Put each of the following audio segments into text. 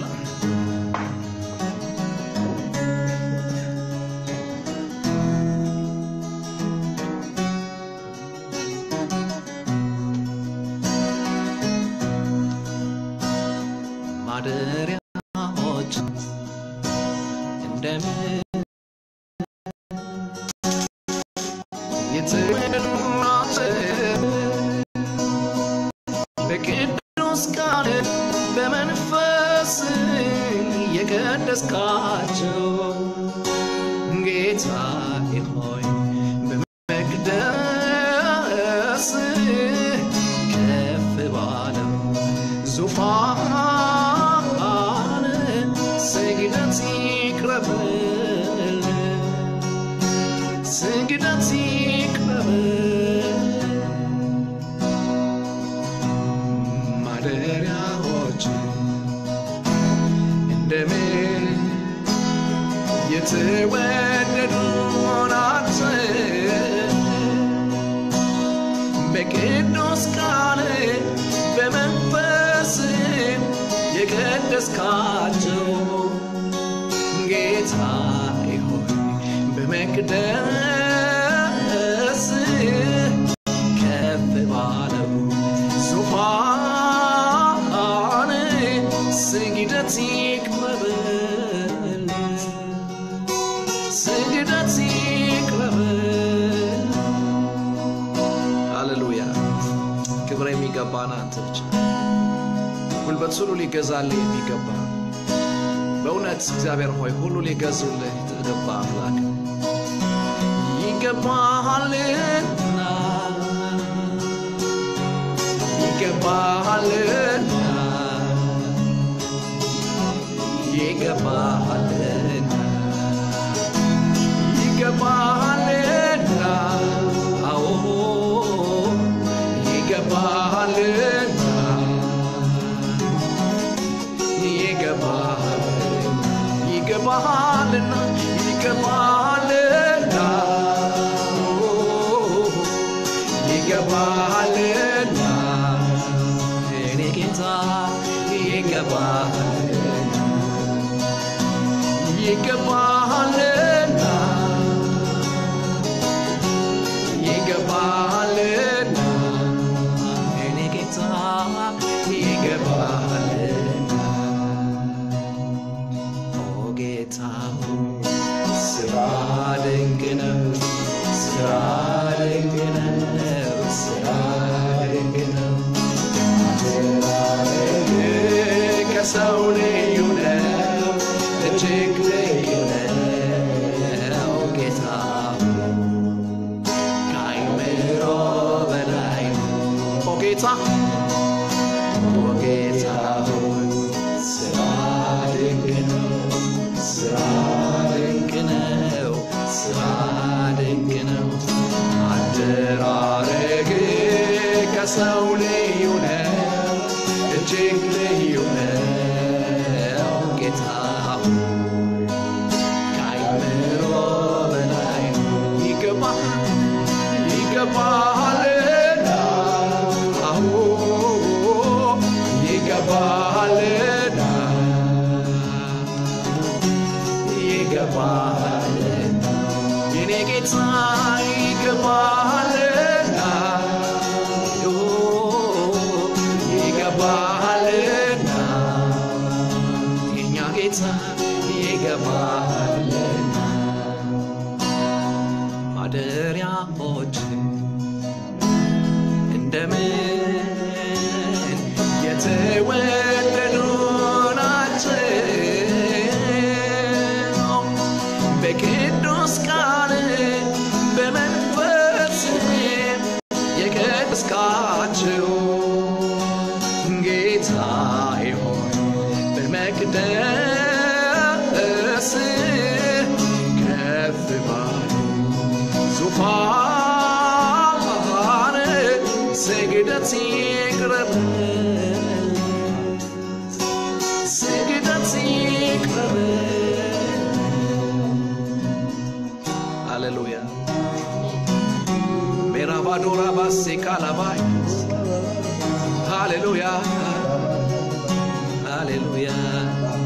ማደሪያዎች እንደምን በቅዱስ ቃል በመንፈስ የቀደስካቸው ጌታዬ ሆይ በመቅደስ ከፍ ባለው ዙፋን ስግደት ይቅረብል ስግደት ይቅረብል ማደሪያዎች እንደምን የተወደዱ ናቸው በቅዱስ ቃል በመንፈስ የቀደስካቸው ጌታዬ ሆይ በመቅደስ ከፍ ባለው ዙፋን ስግደት ይቅረብል ስግደት ይቅረብል ሃሌሉያ ክብር የሚገባን አንተ ብቻ ጉልበት ሁሉ ሊገዛልህ የሚገባ በእውነት እግዚአብሔር ሆይ ሁሉ ሊገዙልህ የተገባ አምላክ ይገባሃልና ይገባሃልና ይገባሃልና ይገባሃልና አዎ ይገባሃልና ይገባሃልና ይገባሃልና ይገባሃልና ይገባሃልና እኔ ጌታ ይገባሃልና ይገባሃልና ይገባሃልና እኔ ጌታ ይገባሃልና ኦ ጌታ ሆይ ስራ ድንቅ ነው ስራ ድንቅ ነው ስራ ድንቅ ነው አደራረግ ከሰው ልዩ ነው እጅግ ልዩ ነው ጌታ ከአይምሮ በላይ ኦ ጌታ ኦ ጌታ ሆይ ስራ ድንቅ ነው ስራ ድንቅ ነው ስራ ድንቅ ነው አደራረግ ከሰው ልዩ ነው እጅግ ልዩ ነው ጌታ ሆይ ከአይምሮ በላይ ይገባ ይገባሃልና አዎ ይገባሃልና ይገባሃልና የኔ ጌታ ይገባሃልና ኦ ይገባሃልና የኛ ጌታ ይገባሃልና ማደሪያዎች እንደምን የተወደዱ ናቸው በቅዱስ ቃል በመንፈስ የቀደስካቸው ጌታዬ ሆይ በመቅደስ ከፍ ባሉ ዙፋን ስግደት ይቅረብል ስግደት ይቅረብል ሃሌሉያ ሜራባዶራ ባሴ ካላባይ ሃሌሉያ ሃሌሉያ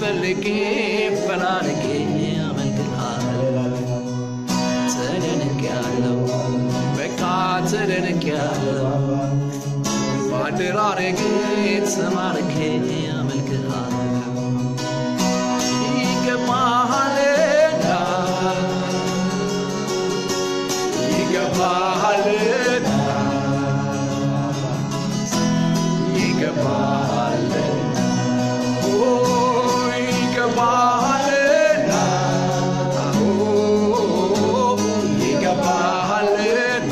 ፈልጌ ፈላልጌ አመልክሃለሁ ተደንቄያለሁ በቃ ተደንቄያለሁ በአደራረጌ ተማርኬ አመልክሃለሁ ይገባሃልና ይገባሃልና ይገባሃልና ኦ ይገባሃልና ኦ ይገባሃልና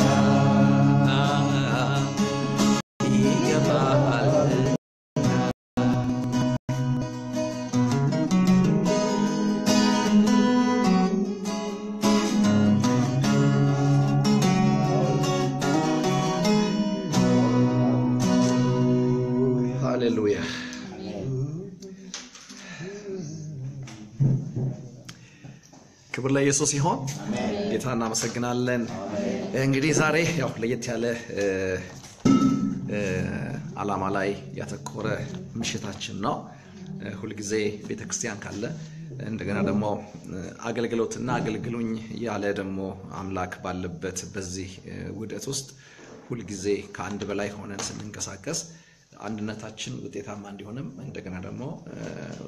ይገባሃልና ሃሌሉያ ክብር ለኢየሱስ ይሆን። ጌታ እናመሰግናለን። እንግዲህ ዛሬ ያው ለየት ያለ እ፣ እ፣ ዓላማ ላይ ያተኮረ ምሽታችን ነው። እ፣ ሁልጊዜ ቤተክርስቲያን ካለ እንደገና ደግሞ እ፣ አገልግሎትና አገልግሉኝ ያለ ደግሞ አምላክ ባለበት በዚህ እ፣ ውህደት ውስጥ ሁልጊዜ ከአንድ በላይ ሆነን ስንንቀሳቀስ አንድነታችን ውጤታማ እንዲሆንም እንደገና ደግሞ እ፣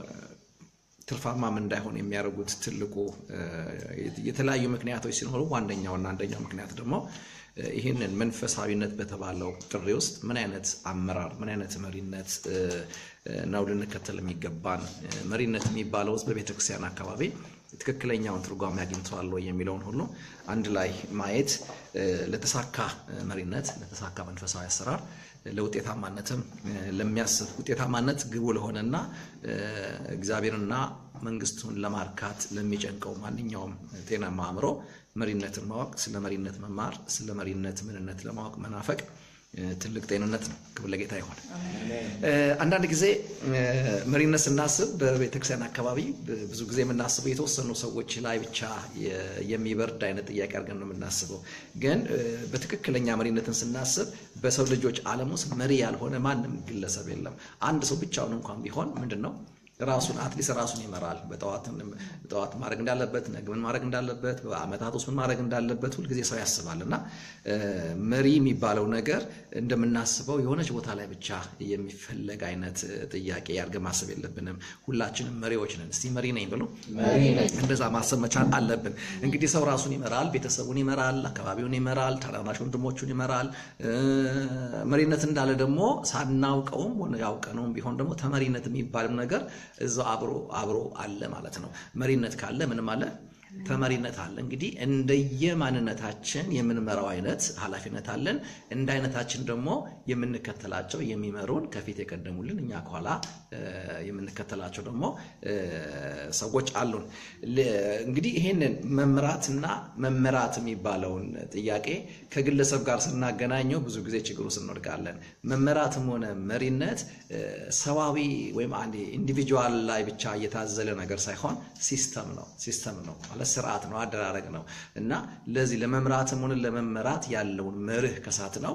ትርፋማም እንዳይሆን የሚያደርጉት ትልቁ እ፣ የተለያዩ ምክንያቶች ሲኖሩ ዋነኛውና አንደኛው ምክንያት ደግሞ እ፣ ይህንን መንፈሳዊነት በተባለው ጥሪ ውስጥ ምን አይነት አመራር ምን አይነት መሪነት እ፣ እ፣ ነው ልንከተል የሚገባን እ፣ መሪነት የሚባለው ውስጥ በቤተ ክርስቲያን አካባቢ ትክክለኛውን ትርጓሜ አግኝተዋል ወይ የሚለውን ሁሉ አንድ ላይ ማየት እ፣ ለተሳካ እ፣ መሪነት ለተሳካ መንፈሳዊ አሰራር ለውጤታማነትም እ፣ ለሚያስብ ውጤታማነት ግቡ ለሆነና እ፣ እግዚአብሔርና መንግስቱን ለማርካት ለሚጨንቀው ማንኛውም ጤናማ አእምሮ መሪነትን ማወቅ፣ ስለ መሪነት መማር፣ ስለ መሪነት ምንነት ለማወቅ መናፈቅ እ፣ ትልቅ ጤንነት ነው። ክብር ለጌታ ይሆን። እ፣ አንዳንድ ጊዜ እ፣ መሪነት ስናስብ በቤተክርስቲያን አካባቢ ብ- ብዙ ጊዜ የምናስበው የተወሰኑ ሰዎች ላይ ብቻ የ- የሚበርድ አይነት ጥያቄ አድርገን ነው የምናስበው። ግን እ፣ በትክክለኛ መሪነትን ስናስብ በሰው ልጆች ዓለም ውስጥ መሪ ያልሆነ ማንም ግለሰብ የለም። አንድ ሰው ብቻውን እንኳን ቢሆን ምንድን ነው ራሱን አትሊስት ራሱን ይመራል። በጠዋት ጠዋት ማድረግ እንዳለበት፣ ነገ ምን ማድረግ እንዳለበት፣ በአመታት ውስጥ ምን ማድረግ እንዳለበት ሁልጊዜ ሰው ያስባል እና እ፣ መሪ የሚባለው ነገር እንደምናስበው የሆነች ቦታ ላይ ብቻ የሚፈለግ አይነት እ፣ ጥያቄ አድርገን ማሰብ የለብንም። ሁላችንም መሪዎች ነን። እስቲ መሪ ነኝ ብሎ እንደዛ ማሰብ መቻል አለብን። እንግዲህ ሰው ራሱን ይመራል፣ ቤተሰቡን ይመራል፣ አካባቢውን ይመራል፣ ታናናሽ ወንድሞቹን ይመራል። እ፣ መሪነት እንዳለ ደግሞ ሳናውቀውም ሆነ ያውቀነውም ቢሆን ደግሞ ተመሪነት የሚባልም ነገር እዛው አብሮ አብሮ አለ ማለት ነው። መሪነት ካለ ምንም አለ ተመሪነት አለ። እንግዲህ እንደየማንነታችን የምንመራው አይነት ኃላፊነት አለን። እንደ አይነታችን ደግሞ የምንከተላቸው የሚመሩን ከፊት የቀደሙልን እኛ ከኋላ እ፣ የምንከተላቸው ደግሞ እ፣ ሰዎች አሉን። ል- እንግዲህ ይሄንን መምራትና መመራት የሚባለውን ጥያቄ ከግለሰብ ጋር ስናገናኘው ብዙ ጊዜ ችግሩ ስንወድቃለን። መመራትም ሆነ መሪነት እ፣ ሰዋዊ ወይም አንድ ኢንዲቪጁዋል ላይ ብቻ እየታዘለ ነገር ሳይሆን ሲስተም ነው ሲስተም ነው ማለት ስርዓት ነው አደራረግ ነው እና ለዚህ ለመምራትም ሆነ ለመመራት ያለውን መርህ ከሳት ነው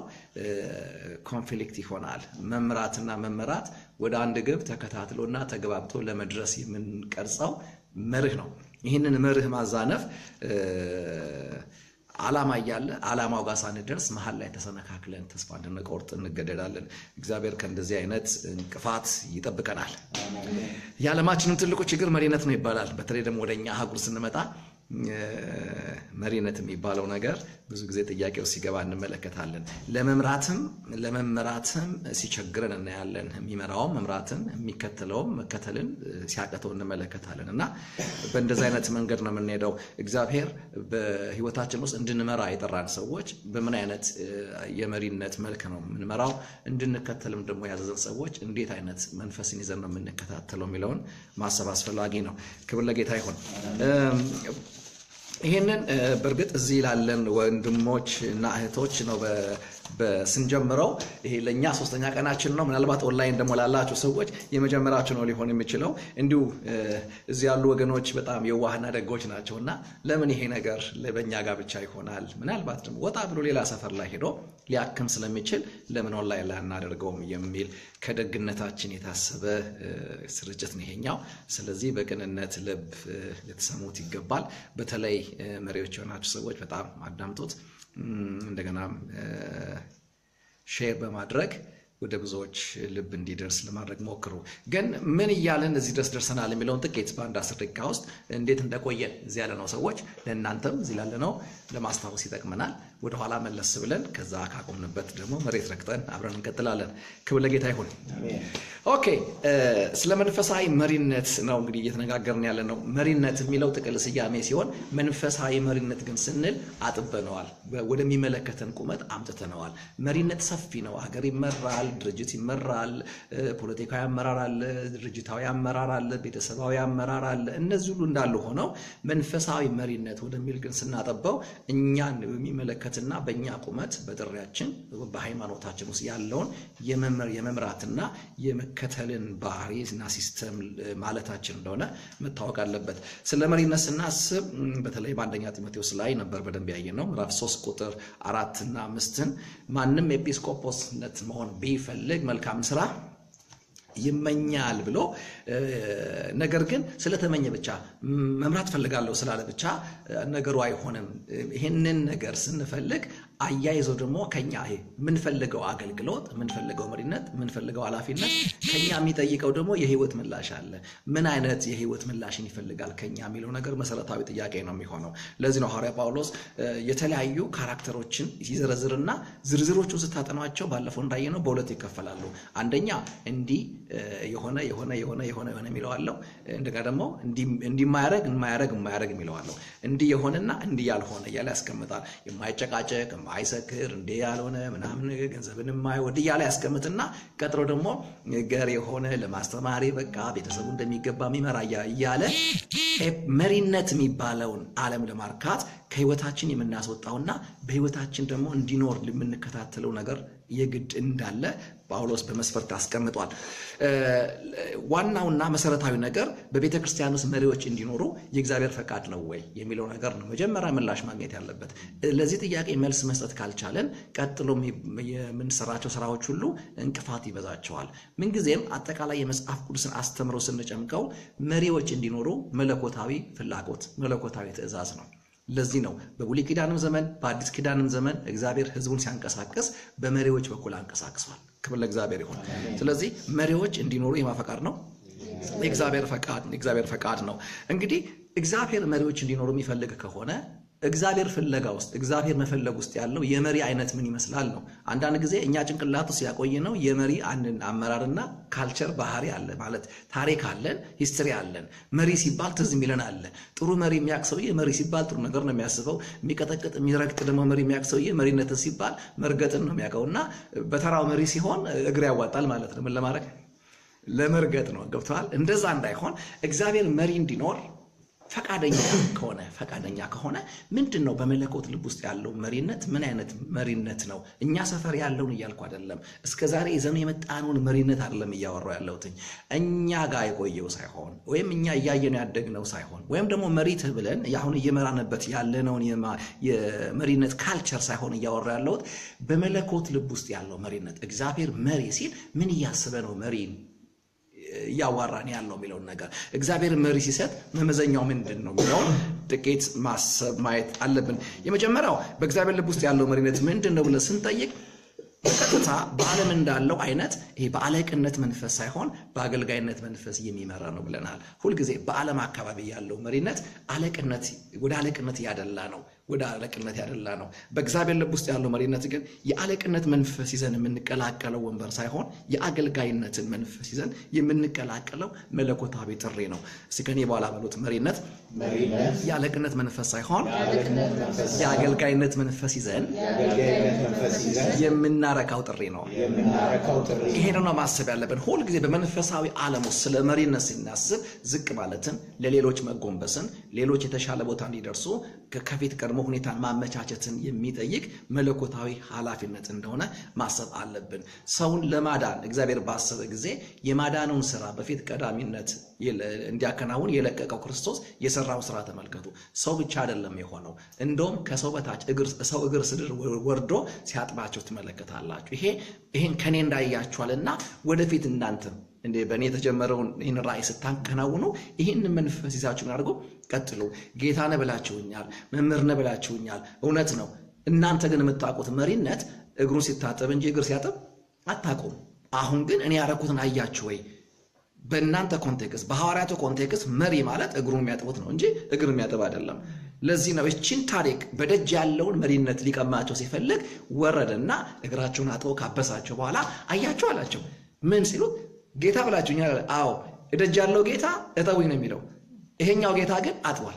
ኮንፍሊክት ይሆናል። መምራትና መመራት ወደ አንድ ግብ ተከታትሎና ተገባብቶ ለመድረስ የምንቀርጸው መርህ ነው። ይህንን መርህ ማዛነፍ እ፣ ዓላማ እያለ ዓላማው ጋር ሳንደርስ መሀል ላይ ተሰነካክለን ተስፋ እንድንቆርጥ እንገደዳለን። እግዚአብሔር ከእንደዚህ አይነት እንቅፋት ይጠብቀናል። የዓለማችንም ትልቁ ችግር መሪነት ነው ይባላል። በተለይ ደግሞ ወደ እኛ አህጉር ስንመጣ እ፣ መሪነት የሚባለው ነገር ብዙ ጊዜ ጥያቄው ሲገባ እንመለከታለን። ለመምራትም ለመመራትም ሲቸግረን እናያለን። የሚመራውም መምራትን የሚከተለውም መከተልን እ፣ ሲያቅተው እንመለከታለን እና በእንደዚህ አይነት መንገድ ነው የምንሄደው። እግዚአብሔር በሕይወታችን ውስጥ እንድንመራ የጠራን ሰዎች በምን አይነት እ፣ የመሪነት መልክ ነው የምንመራው፣ እንድንከተልም ደግሞ ያዘዘን ሰዎች እንዴት አይነት መንፈስን ይዘን ነው የምንከታተለው የሚለውን ማሰብ አስፈላጊ ነው። ክብር ለጌታ ይሁን። እም፣ ይህንን እ፣ በእርግጥ እዚህ ላለን ወንድሞች እና እህቶች ነው በ- ስንጀምረው ይሄ ለእኛ ሶስተኛ ቀናችን ነው። ምናልባት ኦንላይን ደግሞ ላላችሁ ሰዎች የመጀመሪያችሁ ነው ሊሆን የሚችለው። እንዲሁ እዚህ ያሉ ወገኖች በጣም የዋህና ደጎች ናቸው እና ለምን ይሄ ነገር በእኛ ጋር ብቻ ይሆናል? ምናልባት ደግሞ ወጣ ብሎ ሌላ ሰፈር ላይ ሄዶ ሊያክም ስለሚችል ለምን ኦንላይን ላይ አናደርገውም የሚል ከደግነታችን የታሰበ ስርጭት ነው ይሄኛው። ስለዚህ በቅንነት ልብ ልትሰሙት ይገባል። በተለይ መሪዎች የሆናችሁ ሰዎች በጣም አዳምጡት። እንደገናም ሼር በማድረግ ወደ ብዙዎች ልብ እንዲደርስ ለማድረግ ሞክሩ። ግን ምን እያለን እዚህ ድረስ ደርሰናል የሚለውን ጥቂት በአንድ አስር ደቂቃ ውስጥ እንዴት እንደቆየን እዚህ ያለነው ሰዎች ለእናንተም እዚህ ላለነው ለማስታወስ ይጠቅመናል። ወደኋላ መለስ ብለን ከዛ ካቆምንበት ደግሞ መሬት ረግጠን አብረን እንቀጥላለን። ክብር ለጌታ ይሁን። ኦኬ፣ ስለ መንፈሳዊ መሪነት ነው እንግዲህ እየተነጋገርን ያለ ነው። መሪነት የሚለው ጥቅል ስያሜ ሲሆን መንፈሳዊ መሪነት ግን ስንል አጥበነዋል፣ ወደሚመለከተን ቁመት አምጥተነዋል። መሪነት ሰፊ ነው። ሀገር ይመራል፣ ድርጅት ይመራል፣ ፖለቲካዊ አመራር አለ፣ ድርጅታዊ አመራር አለ፣ ቤተሰባዊ አመራር አለ። እነዚህ ሁሉ እንዳሉ ሆነው መንፈሳዊ መሪነት ወደሚል ግን ስናጠበው እኛን በሚመለከትና በእኛ ቁመት በጥሪያችን በሃይማኖታችን ውስጥ ያለውን የመምራትና የመከተልን ባህሪና ሲስተም ማለታችን እንደሆነ መታወቅ አለበት። ስለ መሪነት ስናስብ በተለይ በአንደኛ ጢሞቴዎስ ላይ ነበር በደንብ ያየን ነው ምዕራፍ ሶስት ቁጥር አራት እና አምስትን ማንም ኤጲስቆጶስነት መሆን ቢፈልግ መልካም ስራ ይመኛል ብሎ ነገር ግን ስለተመኘ ብቻ መምራት ፈልጋለሁ ስላለ ብቻ ነገሩ አይሆንም። ይህንን ነገር ስንፈልግ አያይዘው ደግሞ ከኛ የምንፈልገው አገልግሎት፣ የምንፈልገው መሪነት፣ የምንፈልገው ኃላፊነት ከኛ የሚጠይቀው ደግሞ የህይወት ምላሽ አለ። ምን አይነት የህይወት ምላሽን ይፈልጋል ከኛ የሚለው ነገር መሰረታዊ ጥያቄ ነው የሚሆነው። ለዚህ ነው ሐዋርያ ጳውሎስ የተለያዩ ካራክተሮችን ሲዘረዝርና ዝርዝሮቹን ስታጠኗቸው ባለፈው እንዳየነው በሁለት ይከፈላሉ። አንደኛ እንዲህ የሆነ የሆነ የሆነ የሆነ የሆነ የሚለው አለው። እንደገና ደግሞ እንዲህ የማያደርግ የማያደርግ የማያደርግ የሚለው አለው። እንዲህ የሆነና እንዲህ ያልሆነ እያለ ያስቀምጣል። የማይጨቃጨቅ የማይሰክር እንዲህ ያልሆነ ምናምን ገንዘብን የማይወድ እያለ ያስቀምጥና ቀጥሎ ደግሞ ገር የሆነ ለማስተማሪ በቃ ቤተሰቡ እንደሚገባ የሚመራ እያለ መሪነት የሚባለውን ዓለም ለማርካት ከህይወታችን የምናስወጣውና በህይወታችን ደግሞ እንዲኖር የምንከታተለው ነገር የግድ እንዳለ ጳውሎስ በመስፈርት አስቀምጧል። ዋናውና መሰረታዊ ነገር በቤተ ክርስቲያን ውስጥ መሪዎች እንዲኖሩ የእግዚአብሔር ፈቃድ ነው ወይ የሚለው ነገር ነው መጀመሪያ ምላሽ ማግኘት ያለበት። ለዚህ ጥያቄ መልስ መስጠት ካልቻለን ቀጥሎ የምንሰራቸው ስራዎች ሁሉ እንቅፋት ይበዛቸዋል። ምንጊዜም አጠቃላይ የመጽሐፍ ቅዱስን አስተምሮ ስንጨምቀው መሪዎች እንዲኖሩ መለኮታዊ ፍላጎት፣ መለኮታዊ ትእዛዝ ነው። ለዚህ ነው በብሉይ ኪዳንም ዘመን በአዲስ ኪዳንም ዘመን እግዚአብሔር ሕዝቡን ሲያንቀሳቅስ በመሪዎች በኩል አንቀሳቅሷል። ክብር ለእግዚአብሔር ይሁን። ስለዚህ መሪዎች እንዲኖሩ የማፈቃድ ነው የእግዚአብሔር ፈቃድ የእግዚአብሔር ፈቃድ ነው። እንግዲህ እግዚአብሔር መሪዎች እንዲኖሩ የሚፈልግ ከሆነ እግዚአብሔር ፍለጋ ውስጥ እግዚአብሔር መፈለግ ውስጥ ያለው የመሪ አይነት ምን ይመስላል ነው። አንዳንድ ጊዜ እኛ ጭንቅላት ውስጥ ያቆየ ነው የመሪ አንድን አመራርና ካልቸር ባህሪ አለ ማለት ታሪክ አለን፣ ሂስትሪ አለን። መሪ ሲባል ትዝ የሚለን አለ። ጥሩ መሪ የሚያውቅ ሰውዬ መሪ ሲባል ጥሩ ነገር ነው የሚያስበው። የሚቀጠቅጥ የሚረግጥ ደግሞ መሪ የሚያውቅ ሰውዬ መሪነትን ሲባል መርገጥን ነው የሚያውቀው እና በተራው መሪ ሲሆን እግር ያዋጣል ማለት ነው። ምን ለማድረግ ለመርገጥ ነው። ገብተዋል። እንደዛ እንዳይሆን እግዚአብሔር መሪ እንዲኖር ፈቃደኛ ከሆነ ፈቃደኛ ከሆነ ምንድን ነው በመለኮት ልብ ውስጥ ያለው መሪነት? ምን አይነት መሪነት ነው? እኛ ሰፈር ያለውን እያልኩ አይደለም። እስከ ዛሬ ይዘን የመጣነውን መሪነት አይደለም እያወራሁ ያለሁትኝ እኛ ጋር የቆየው ሳይሆን ወይም እኛ እያየነው ያደግነው ሳይሆን ወይም ደግሞ መሪ ብለን አሁን እየመራንበት ያለነውን የመሪነት ካልቸር ሳይሆን እያወራ ያለሁት በመለኮት ልብ ውስጥ ያለው መሪነት። እግዚአብሔር መሪ ሲል ምን እያስበ ነው መሪ እያዋራን ያለው የሚለውን ነገር እግዚአብሔር መሪ ሲሰጥ መመዘኛው ምንድን ነው የሚለውን ጥቂት ማሰብ ማየት አለብን። የመጀመሪያው በእግዚአብሔር ልብ ውስጥ ያለው መሪነት ምንድን ነው ብለን ስንጠይቅ በቀጥታ በዓለም እንዳለው አይነት ይሄ በአለቅነት መንፈስ ሳይሆን በአገልጋይነት መንፈስ የሚመራ ነው ብለናል። ሁልጊዜ በዓለም አካባቢ ያለው መሪነት አለቅነት ወደ አለቅነት ያደላ ነው ወደ አለቅነት ያደላ ነው። በእግዚአብሔር ልብ ውስጥ ያለው መሪነት ግን የአለቅነት መንፈስ ይዘን የምንቀላቀለው ወንበር ሳይሆን የአገልጋይነትን መንፈስ ይዘን የምንቀላቀለው መለኮታዊ ጥሪ ነው። እስኪ ከኔ በኋላ በሉት መሪነት የአለቅነት መንፈስ ሳይሆን የአገልጋይነት መንፈስ ይዘን የምናረካው ጥሪ ነው። ይሄን ነው ማሰብ ያለብን። ሁልጊዜ በመንፈሳዊ ዓለም ውስጥ ስለ መሪነት ስናስብ ዝቅ ማለትን፣ ለሌሎች መጎንበስን፣ ሌሎች የተሻለ ቦታ እንዲደርሱ ከፊት ቀድሞ ደግሞ ሁኔታን ማመቻቸትን የሚጠይቅ መለኮታዊ ኃላፊነት እንደሆነ ማሰብ አለብን። ሰውን ለማዳን እግዚአብሔር ባሰበ ጊዜ የማዳኑን ስራ በፊት ቀዳሚነት እንዲያከናውን የለቀቀው ክርስቶስ የሰራውን ስራ ተመልከቱ። ሰው ብቻ አይደለም የሆነው፣ እንደውም ከሰው በታች ሰው እግር ስድር ወርዶ ሲያጥባቸው ትመለከታላችሁ። ይሄ ይህን ከኔ እንዳያችኋልና ወደፊት እናንተም እንደ በእኔ የተጀመረውን ይህን ራእይ ስታከናውኑ ይህን መንፈስ ይዛችሁ አድርጎ ቀጥሉ። ጌታ ነህ ብላችሁኛል፣ መምህር ነህ ብላችሁኛል። እውነት ነው። እናንተ ግን የምታውቁት መሪነት እግሩን ሲታጠብ እንጂ እግር ሲያጠብ አታውቁም። አሁን ግን እኔ ያደረኩትን አያችሁ ወይ? በእናንተ ኮንቴክስት፣ በሐዋርያቱ ኮንቴክስት መሪ ማለት እግሩን የሚያጥቡት ነው እንጂ እግር የሚያጥብ አይደለም። ለዚህ ነው እችን ታሪክ በደጅ ያለውን መሪነት ሊቀማቸው ሲፈልግ ወረደና እግራቸውን አጥቦ ካበሳቸው በኋላ አያችሁ አላቸው። ምን ሲሉት ጌታ ብላችሁኛል። አዎ እደጅ ያለው ጌታ እጠቡኝ ነው የሚለው። ይሄኛው ጌታ ግን አጥቧል።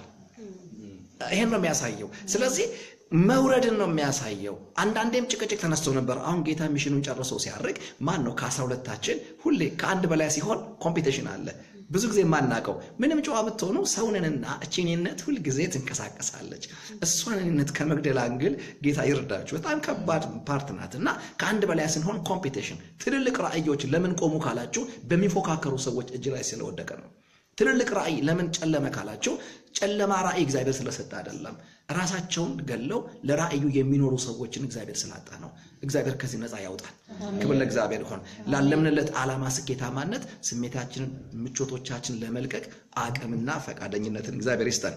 ይሄን ነው የሚያሳየው። ስለዚህ መውረድን ነው የሚያሳየው። አንዳንዴም ጭቅጭቅ ተነስቶ ነበር። አሁን ጌታ ሚሽኑን ጨርሶ ሲያርግ ማን ነው ከአስራ ሁለታችን ሁሌ ከአንድ በላይ ሲሆን ኮምፒቴሽን አለ። ብዙ ጊዜ የማናውቀው ምንም ጨዋ ብትሆኑ ሰውንንና እቺኔነት ሁልጊዜ ትንቀሳቀሳለች። እሷንነት ከመግደል አንግል ጌታ ይርዳችሁ። በጣም ከባድ ፓርት ናት እና ከአንድ በላይ ስንሆን ኮምፒቴሽን፣ ትልልቅ ራእዮች ለምን ቆሙ ካላችሁ በሚፎካከሩ ሰዎች እጅ ላይ ስለወደቀ ነው። ትልልቅ ራእይ ለምን ጨለመ ካላችሁ ጨለማ ራእይ እግዚአብሔር ስለሰጠ አይደለም። ራሳቸውን ገለው ለራእዩ የሚኖሩ ሰዎችን እግዚአብሔር ስላጣ ነው። እግዚአብሔር ከዚህ ነፃ ያውጣል። ክብር ለእግዚአብሔር ይሆን። ላለምንለት ዓላማ ስኬታማነት ስሜታችንን፣ ምቾቶቻችን ለመልቀቅ አቅምና ፈቃደኝነትን እግዚአብሔር ይስጠን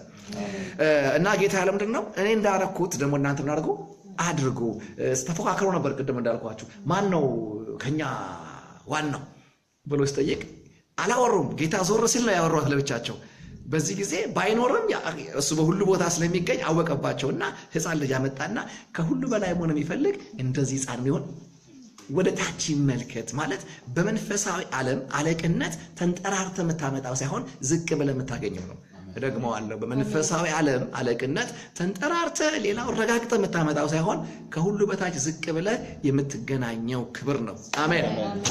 እና ጌታ ያለ ምንድን ነው እኔ እንዳረኩት ደግሞ እናንተ ምናደርጉ አድርጉ። ተፎካክሮ ነበር ቅድም እንዳልኳችሁ ማን ነው ከኛ ዋናው ብሎ ሲጠይቅ አላወሩም። ጌታ ዞር ሲል ነው ያወሯት ለብቻቸው። በዚህ ጊዜ ባይኖርም እሱ በሁሉ ቦታ ስለሚገኝ አወቀባቸውና ሕፃን ልጅ አመጣና ከሁሉ በላይ መሆን የሚፈልግ እንደዚህ ሕፃን ቢሆን ወደ ታች ይመልከት። ማለት በመንፈሳዊ ዓለም አለቅነት ተንጠራርተ የምታመጣው ሳይሆን ዝቅ ብለህ የምታገኘው ነው። እደግመዋለሁ። በመንፈሳዊ ዓለም አለቅነት ተንጠራርተ ሌላው ረጋግጠ የምታመጣው ሳይሆን ከሁሉ በታች ዝቅ ብለህ የምትገናኘው ክብር ነው። አሜን።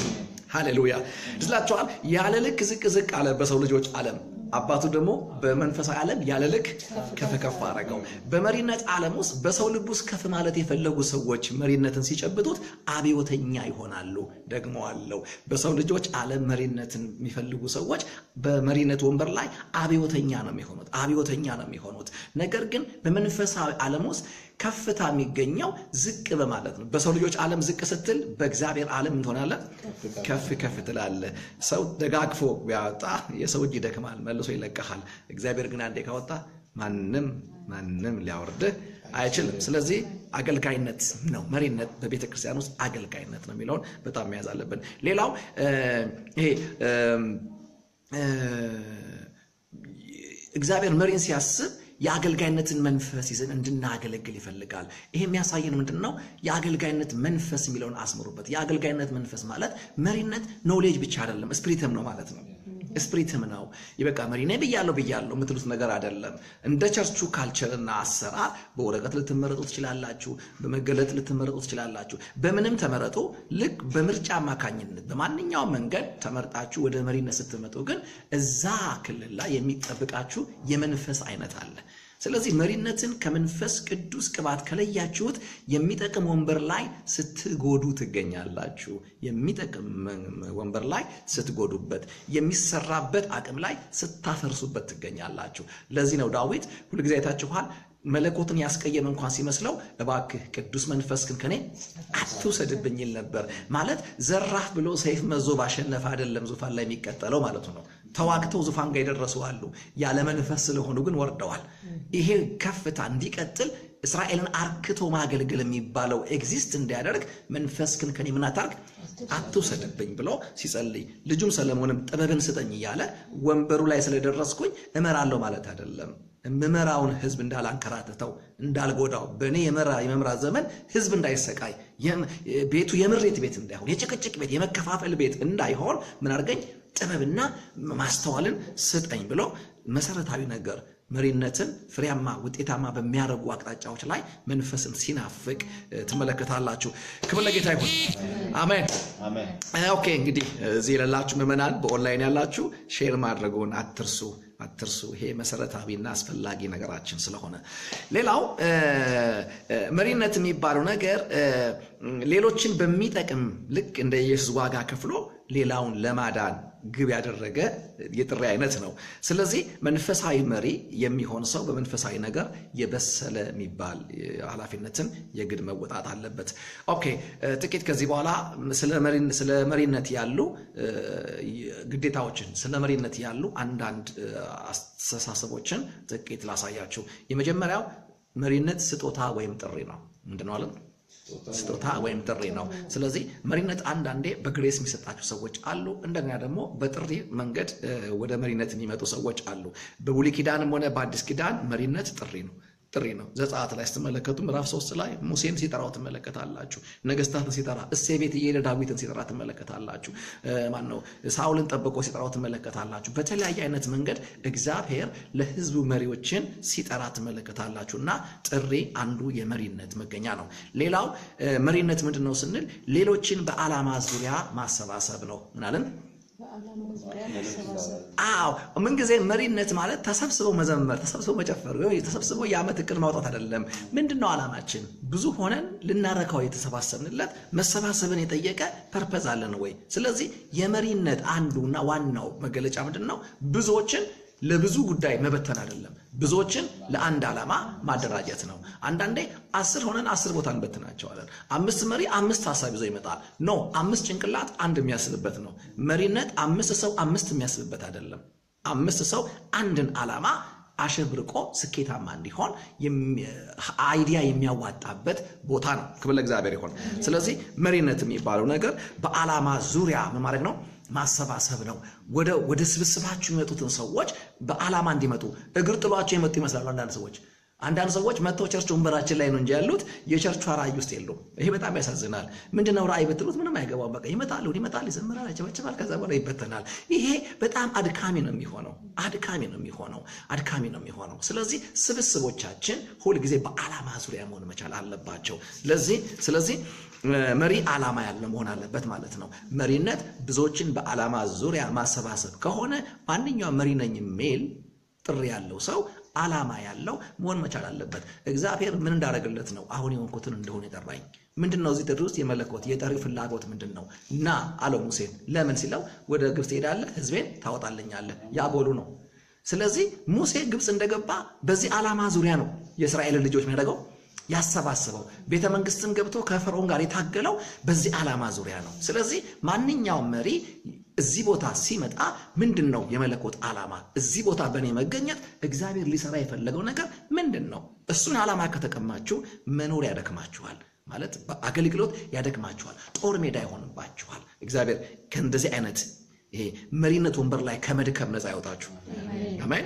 ሃሌሉያ ስላቸዋል። ያለ ልክ ዝቅ ዝቅ አለ በሰው ልጆች ዓለም አባቱ ደግሞ በመንፈሳዊ ዓለም ያለ ልክ ከፍ ከፍ አደረገው። በመሪነት ዓለም ውስጥ በሰው ልብ ውስጥ ከፍ ማለት የፈለጉ ሰዎች መሪነትን ሲጨብጡት አብዮተኛ ይሆናሉ። ደግሞ አለው በሰው ልጆች ዓለም መሪነትን የሚፈልጉ ሰዎች በመሪነት ወንበር ላይ አብዮተኛ ነው የሚሆኑት፣ አብዮተኛ ነው የሚሆኑት። ነገር ግን በመንፈሳዊ ዓለም ውስጥ ከፍታ የሚገኘው ዝቅ በማለት ነው። በሰው ልጆች ዓለም ዝቅ ስትል በእግዚአብሔር ዓለም እንትሆናለ ከፍ ከፍ ትላለ። ሰው ደጋግፎ ቢያወጣ የሰው እጅ ይደክማል፣ መልሶ ይለቀሃል። እግዚአብሔር ግን አንዴ ካወጣ ማንም ማንም ሊያወርድህ አይችልም። ስለዚህ አገልጋይነት ነው መሪነት፣ በቤተ ክርስቲያን ውስጥ አገልጋይነት ነው የሚለውን በጣም መያዝ አለብን። ሌላው ይሄ እግዚአብሔር መሪን ሲያስብ የአገልጋይነትን መንፈስ ይዘን እንድናገለግል ይፈልጋል። ይሄ የሚያሳየን ምንድን ነው? የአገልጋይነት መንፈስ የሚለውን አስምሩበት። የአገልጋይነት መንፈስ ማለት መሪነት ኖሌጅ ብቻ አይደለም፣ ስፕሪትም ነው ማለት ነው። ስፕሪትም ነው። ይበቃ መሪ ነኝ ብያለሁ ብያለሁ የምትሉት ነገር አይደለም። እንደ ቸርቹ ካልቸርና አሰራር በወረቀት ልትመረጡ ትችላላችሁ፣ በመገለጥ ልትመረጡ ትችላላችሁ። በምንም ተመረጡ። ልክ በምርጫ አማካኝነት በማንኛውም መንገድ ተመርጣችሁ ወደ መሪነት ስትመጡ ግን እዛ ክልል ላይ የሚጠብቃችሁ የመንፈስ አይነት አለ። ስለዚህ መሪነትን ከመንፈስ ቅዱስ ቅባት ከለያችሁት የሚጠቅም ወንበር ላይ ስትጎዱ ትገኛላችሁ። የሚጠቅም ወንበር ላይ ስትጎዱበት፣ የሚሰራበት አቅም ላይ ስታፈርሱበት ትገኛላችሁ። ለዚህ ነው ዳዊት ሁልጊዜ አይታችኋል መለኮትን ያስቀየመ እንኳን ሲመስለው እባክህ ቅዱስ መንፈስህን ከኔ አትውሰድብኝ ይል ነበር። ማለት ዘራፍ ብሎ ሰይፍ መዞ ባሸነፈ አይደለም ዙፋን ላይ የሚቀጠለው ማለቱ ነው። ተዋግተው ዙፋን ጋር የደረሱ አሉ። ያለ መንፈስ ስለሆኑ ግን ወርደዋል። ይሄ ከፍታ እንዲቀጥል እስራኤልን አርክቶ ማገልገል የሚባለው ኤግዚስት እንዲያደርግ መንፈስህን ከኔ ምን አታርግ አትውሰድብኝ ብሎ ሲጸልይ፣ ልጁም ሰለሞንም ጥበብን ስጠኝ እያለ ወንበሩ ላይ ስለደረስኩኝ እመራለሁ ማለት አይደለም የምመራውን ህዝብ እንዳላንከራትተው እንዳልጎዳው በእኔ የመምራት ዘመን ህዝብ እንዳይሰቃይ ቤቱ የምሬት ቤት እንዳይሆን የጭቅጭቅ ቤት የመከፋፈል ቤት እንዳይሆን ምን አድርገኝ ጥበብና ማስተዋልን ስጠኝ ብሎ መሰረታዊ ነገር መሪነትን ፍሬያማ ውጤታማ በሚያደርጉ አቅጣጫዎች ላይ መንፈስን ሲናፍቅ ትመለከታላችሁ። ክብር ለጌታ ይሁን። አሜን። ኦኬ እንግዲህ እዚህ የሌላችሁ ምዕመናን፣ በኦንላይን ያላችሁ ሼር ማድረጉን አትርሱ። አትርሱ። ይሄ መሰረታዊና አስፈላጊ ነገራችን ስለሆነ ሌላው መሪነት የሚባለው ነገር ሌሎችን በሚጠቅም ልክ እንደ ኢየሱስ ዋጋ ከፍሎ ሌላውን ለማዳን ግብ ያደረገ የጥሪ አይነት ነው። ስለዚህ መንፈሳዊ መሪ የሚሆን ሰው በመንፈሳዊ ነገር የበሰለ የሚባል ኃላፊነትን የግድ መወጣት አለበት። ኦኬ፣ ጥቂት ከዚህ በኋላ ስለ መሪነት ያሉ ግዴታዎችን፣ ስለ መሪነት ያሉ አንዳንድ አስተሳሰቦችን ጥቂት ላሳያችሁ። የመጀመሪያው መሪነት ስጦታ ወይም ጥሪ ነው። ምንድነው አለን? ስጦታ ወይም ጥሪ ነው። ስለዚህ መሪነት አንዳንዴ በግሬስ የሚሰጣቸው ሰዎች አሉ። እንደገና ደግሞ በጥሪ መንገድ ወደ መሪነት የሚመጡ ሰዎች አሉ። በብሉይ ኪዳንም ሆነ በአዲስ ኪዳን መሪነት ጥሪ ነው ጥሪ ነው። ዘጸአት ላይ ስትመለከቱ ምዕራፍ ሶስት ላይ ሙሴን ሲጠራው ትመለከታላችሁ። ነገስታትን ሲጠራ እሴ ቤት እየሄደ ዳዊትን ሲጠራ ትመለከታላችሁ። ማን ነው ሳውልን ጠብቆ ሲጠራው ትመለከታላችሁ። በተለያየ አይነት መንገድ እግዚአብሔር ለሕዝቡ መሪዎችን ሲጠራ ትመለከታላችሁ። እና ጥሪ አንዱ የመሪነት መገኛ ነው። ሌላው መሪነት ምንድን ነው ስንል ሌሎችን በዓላማ ዙሪያ ማሰባሰብ ነው። ምናልን አዎ ምንጊዜ መሪነት ማለት ተሰብስበው መዘመር፣ ተሰብስበው መጨፈር፣ ተሰብስበው የዓመት እቅድ ማውጣት አይደለም። ምንድን ነው ዓላማችን? ብዙ ሆነን ልናረካው የተሰባሰብንለት መሰባሰብን የጠየቀ ፐርፐዝ አለን ወይ? ስለዚህ የመሪነት አንዱና ዋናው መገለጫ ምንድን ነው? ብዙዎችን ለብዙ ጉዳይ መበተን አይደለም፣ ብዙዎችን ለአንድ ዓላማ ማደራጀት ነው። አንዳንዴ አስር ሆነን አስር ቦታ እንበትናቸዋለን። አምስት መሪ አምስት ሀሳብ ይዞ ይመጣል። ኖ አምስት ጭንቅላት አንድ የሚያስብበት ነው። መሪነት አምስት ሰው አምስት የሚያስብበት አይደለም። አምስት ሰው አንድን ዓላማ አሸብርቆ ስኬታማ እንዲሆን አይዲያ የሚያዋጣበት ቦታ ነው። ክብር ለእግዚአብሔር ይሆን። ስለዚህ መሪነት የሚባለው ነገር በዓላማ ዙሪያ ምን ማድረግ ነው? ማሰባሰብ ነው። ወደ ስብስባችሁ የሚመጡትን ሰዎች በዓላማ እንዲመጡ እግር ጥሏቸው የመጡ ይመስላሉ አንዳንድ ሰዎች አንዳንድ ሰዎች መጥተው ቸርች ወንበራችን ላይ ነው እንጂ ያሉት የቸርቿ ራእይ ውስጥ የሉም። ይሄ በጣም ያሳዝናል። ምንድነው ራእይ ብትሉት ምንም አይገባም። በቃ ይመጣል፣ ይመጣል፣ ይዘምራል፣ ያጨበጭባል፣ ከዛ በኋላ ይበተናል። ይሄ በጣም አድካሚ ነው የሚሆነው አድካሚ ነው የሚሆነው አድካሚ ነው የሚሆነው። ስለዚህ ስብስቦቻችን ሁልጊዜ በዓላማ ዙሪያ መሆን መቻል አለባቸው። ለዚህ ስለዚህ መሪ ዓላማ ያለ መሆን አለበት ማለት ነው። መሪነት ብዙዎችን በዓላማ ዙሪያ ማሰባሰብ ከሆነ ማንኛውም መሪ ነኝ የሚል ጥሪ ያለው ሰው ዓላማ ያለው መሆን መቻል አለበት። እግዚአብሔር ምን እንዳደረግለት ነው አሁን የሆንኩትን እንደሆነ የጠራኝ? ምንድን ነው እዚህ ጥሪ ውስጥ የመለኮት የጠሪ ፍላጎት ምንድን ነው? እና አለው ሙሴን። ለምን ሲለው ወደ ግብፅ ትሄዳለህ፣ ሕዝቤን ታወጣልኛለህ። ያ ጎሉ ነው። ስለዚህ ሙሴ ግብፅ እንደገባ በዚህ ዓላማ ዙሪያ ነው የእስራኤልን ልጆች የሚያደርገው ያሰባስበው ቤተ መንግስትም ገብቶ ከፈርዖን ጋር የታገለው በዚህ ዓላማ ዙሪያ ነው። ስለዚህ ማንኛውም መሪ እዚህ ቦታ ሲመጣ ምንድን ነው የመለኮት ዓላማ? እዚህ ቦታ በእኔ መገኘት እግዚአብሔር ሊሰራ የፈለገው ነገር ምንድን ነው? እሱን ዓላማ ከተቀማችሁ መኖር ያደክማችኋል ማለት አገልግሎት ያደክማችኋል፣ ጦር ሜዳ ይሆንባችኋል። እግዚአብሔር ከእንደዚህ አይነት ይሄ መሪነት ወንበር ላይ ከመድከም ነፃ ያወጣችሁ። አሜን።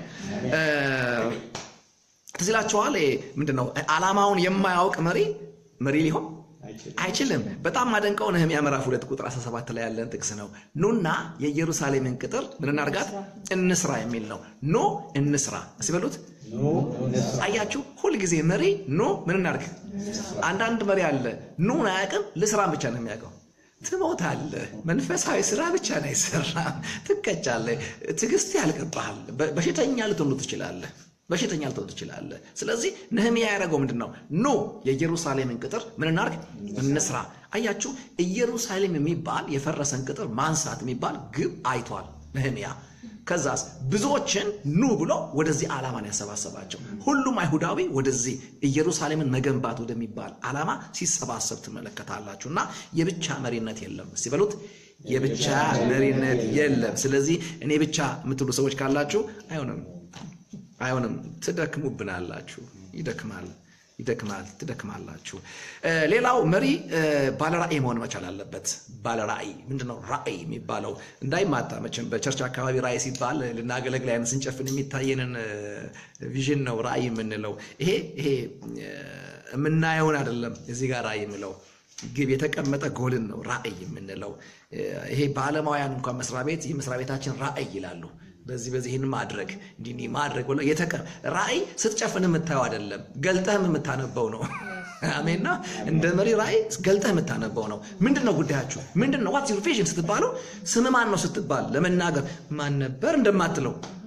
ትዝ ይላችኋል። ምንድን ነው ዓላማውን የማያውቅ መሪ መሪ ሊሆን አይችልም። በጣም ማደንቀው ነህምያ ምዕራፍ ሁለት ቁጥር 17 ላይ ያለን ጥቅስ ነው። ኑና የኢየሩሳሌምን ቅጥር ምን እናርጋት እንስራ የሚል ነው። ኖ እንስራ ሲበሉት አያችሁ። ሁልጊዜ መሪ ኖ ምን እናርግ። አንዳንድ መሪ አለ ኑን አያውቅም፣ ልስራን ብቻ ነው የሚያውቀው። ትሞታለህ። መንፈሳዊ ስራ ብቻ ነው አይሰራም። ትቀጫለህ። ትዕግስት ያልቅብሃል። በሽተኛ ልትሆኑ ትችላለህ በሽተኛ ልትሆን ትችላለህ። ስለዚህ ነህምያ ያደረገው ምንድን ነው? ኖ የኢየሩሳሌምን ቅጥር ምን እናርግ እንስራ። አያችሁ ኢየሩሳሌም የሚባል የፈረሰን ቅጥር ማንሳት የሚባል ግብ አይቷል ነህምያ። ከዛስ ብዙዎችን ኑ ብሎ ወደዚህ ዓላማን ያሰባሰባቸው ሁሉም አይሁዳዊ ወደዚህ ኢየሩሳሌምን መገንባት ወደሚባል ዓላማ ሲሰባሰብ ትመለከታላችሁ። እና የብቻ መሪነት የለም ሲበሉት የብቻ መሪነት የለም። ስለዚህ እኔ ብቻ የምትሉ ሰዎች ካላችሁ አይሆንም አይሆንም። ትደክሙብናላችሁ። ይደክማል ይደክማል ትደክማላችሁ። ሌላው መሪ ባለራእይ መሆን መቻል አለበት። ባለራእይ ምንድነው? ራእይ የሚባለው እንዳይማታ መቼም በቸርች አካባቢ ራእይ ሲባል ልናገለግል አይነት ስንጨፍን የሚታየንን ቪዥን ነው ራእይ የምንለው። ይሄ ይሄ የምናየውን አይደለም። እዚህ ጋር ራእይ የምለው ግብ የተቀመጠ ጎልን ነው ራእይ የምንለው። ይሄ በዓለማውያን እንኳን መስሪያ ቤት ይህ መስሪያ ቤታችን ራእይ ይላሉ። በዚህ በዚህ ይህን ማድረግ እንዲህ ማድረግ ብለው የተቀ ራእይ ስትጨፍን የምታየው አይደለም፣ ገልጠህም የምታነበው ነው። አሜና እንደ መሪ ራእይ ገልጠህ የምታነበው ነው። ምንድን ነው ጉዳያችሁ? ምንድን ነው ዋትስ ዩር ቪዥን ስትባሉ ስም ማን ነው ስትባል ለመናገር ማን ነበር እንደማትለው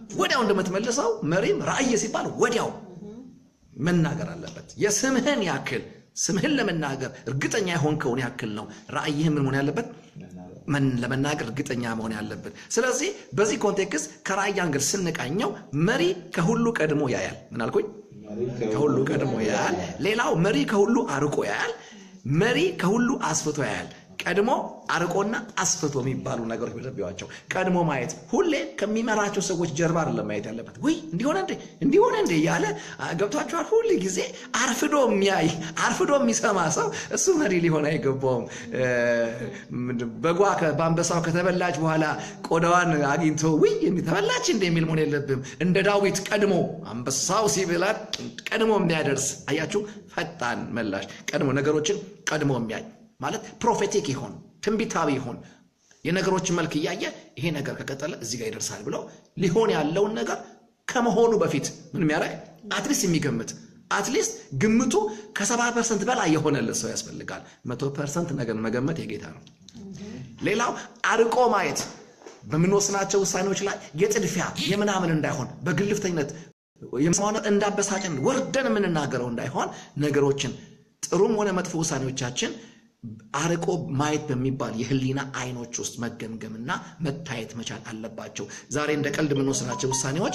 ወዲያው እንደምትመልሰው መሪም ራእይ ሲባል ወዲያው መናገር አለበት። የስምህን ያክል ስምህን ለመናገር እርግጠኛ የሆንከውን ያክል ነው ራእይህ ምን መሆን ያለበት መን- ለመናገር እርግጠኛ መሆን ያለብን። ስለዚህ በዚህ ኮንቴክስት ከራእይ አንግል ስንቃኘው መሪ ከሁሉ ቀድሞ ያያል። ምን አልኩኝ? ከሁሉ ቀድሞ ያያል። ሌላው መሪ ከሁሉ አርቆ ያያል። መሪ ከሁሉ አስፍቶ ያያል። ቀድሞ አርቆና አስፍቶ የሚባሉ ነገሮች በደቢዋቸው ቀድሞ ማየት ሁሌ ከሚመራቸው ሰዎች ጀርባ አይደለም ማየት ያለበት። ውይ እንዲሆነ እንዴ እንዲሆነ እንዴ እያለ አ፣ ገብቷቸዋል። ሁል ጊዜ አርፍዶ የሚያይ አርፍዶ የሚሰማ ሰው እሱ መሪ ሊሆን አይገባውም። እ፣ ምንድን- በጓ ከ- በአንበሳው ከተበላች በኋላ ቆዳዋን አግኝቶ ውይ ተበላች እንደ የሚል መሆን የለብም። እንደ ዳዊት ቀድሞ አንበሳው ሲብላት ቀድሞ የሚያደርስ አያችሁ፣ ፈጣን መላሽ ቀድሞ ነገሮችን ቀድሞ የሚያይ ማለት ፕሮፌቲክ ይሆን ትንቢታዊ ይሆን የነገሮችን መልክ እያየ ይሄ ነገር ከቀጠለ እዚህ ጋር ይደርሳል ብሎ ሊሆን ያለውን ነገር ከመሆኑ በፊት ምን የሚያደርግ አትሊስት የሚገምት አትሊስት ግምቱ ከሰባ ፐርሰንት በላይ የሆነለት ሰው ያስፈልጋል። መቶ ፐርሰንት ነገር መገመት የጌታ ነው። ሌላው አርቆ ማየት በምንወስናቸው ውሳኔዎች ላይ የጥድፊያ የምናምን እንዳይሆን በግልፍተኝነት የመስማማት እንዳበሳጭን ወርደን የምንናገረው እንዳይሆን ነገሮችን ጥሩም ሆነ መጥፎ ውሳኔዎቻችን አርቆ ማየት በሚባል የህሊና አይኖች ውስጥ መገምገምና መታየት መቻል አለባቸው። ዛሬ እንደ ቀልድ የምንወስናቸው ውሳኔዎች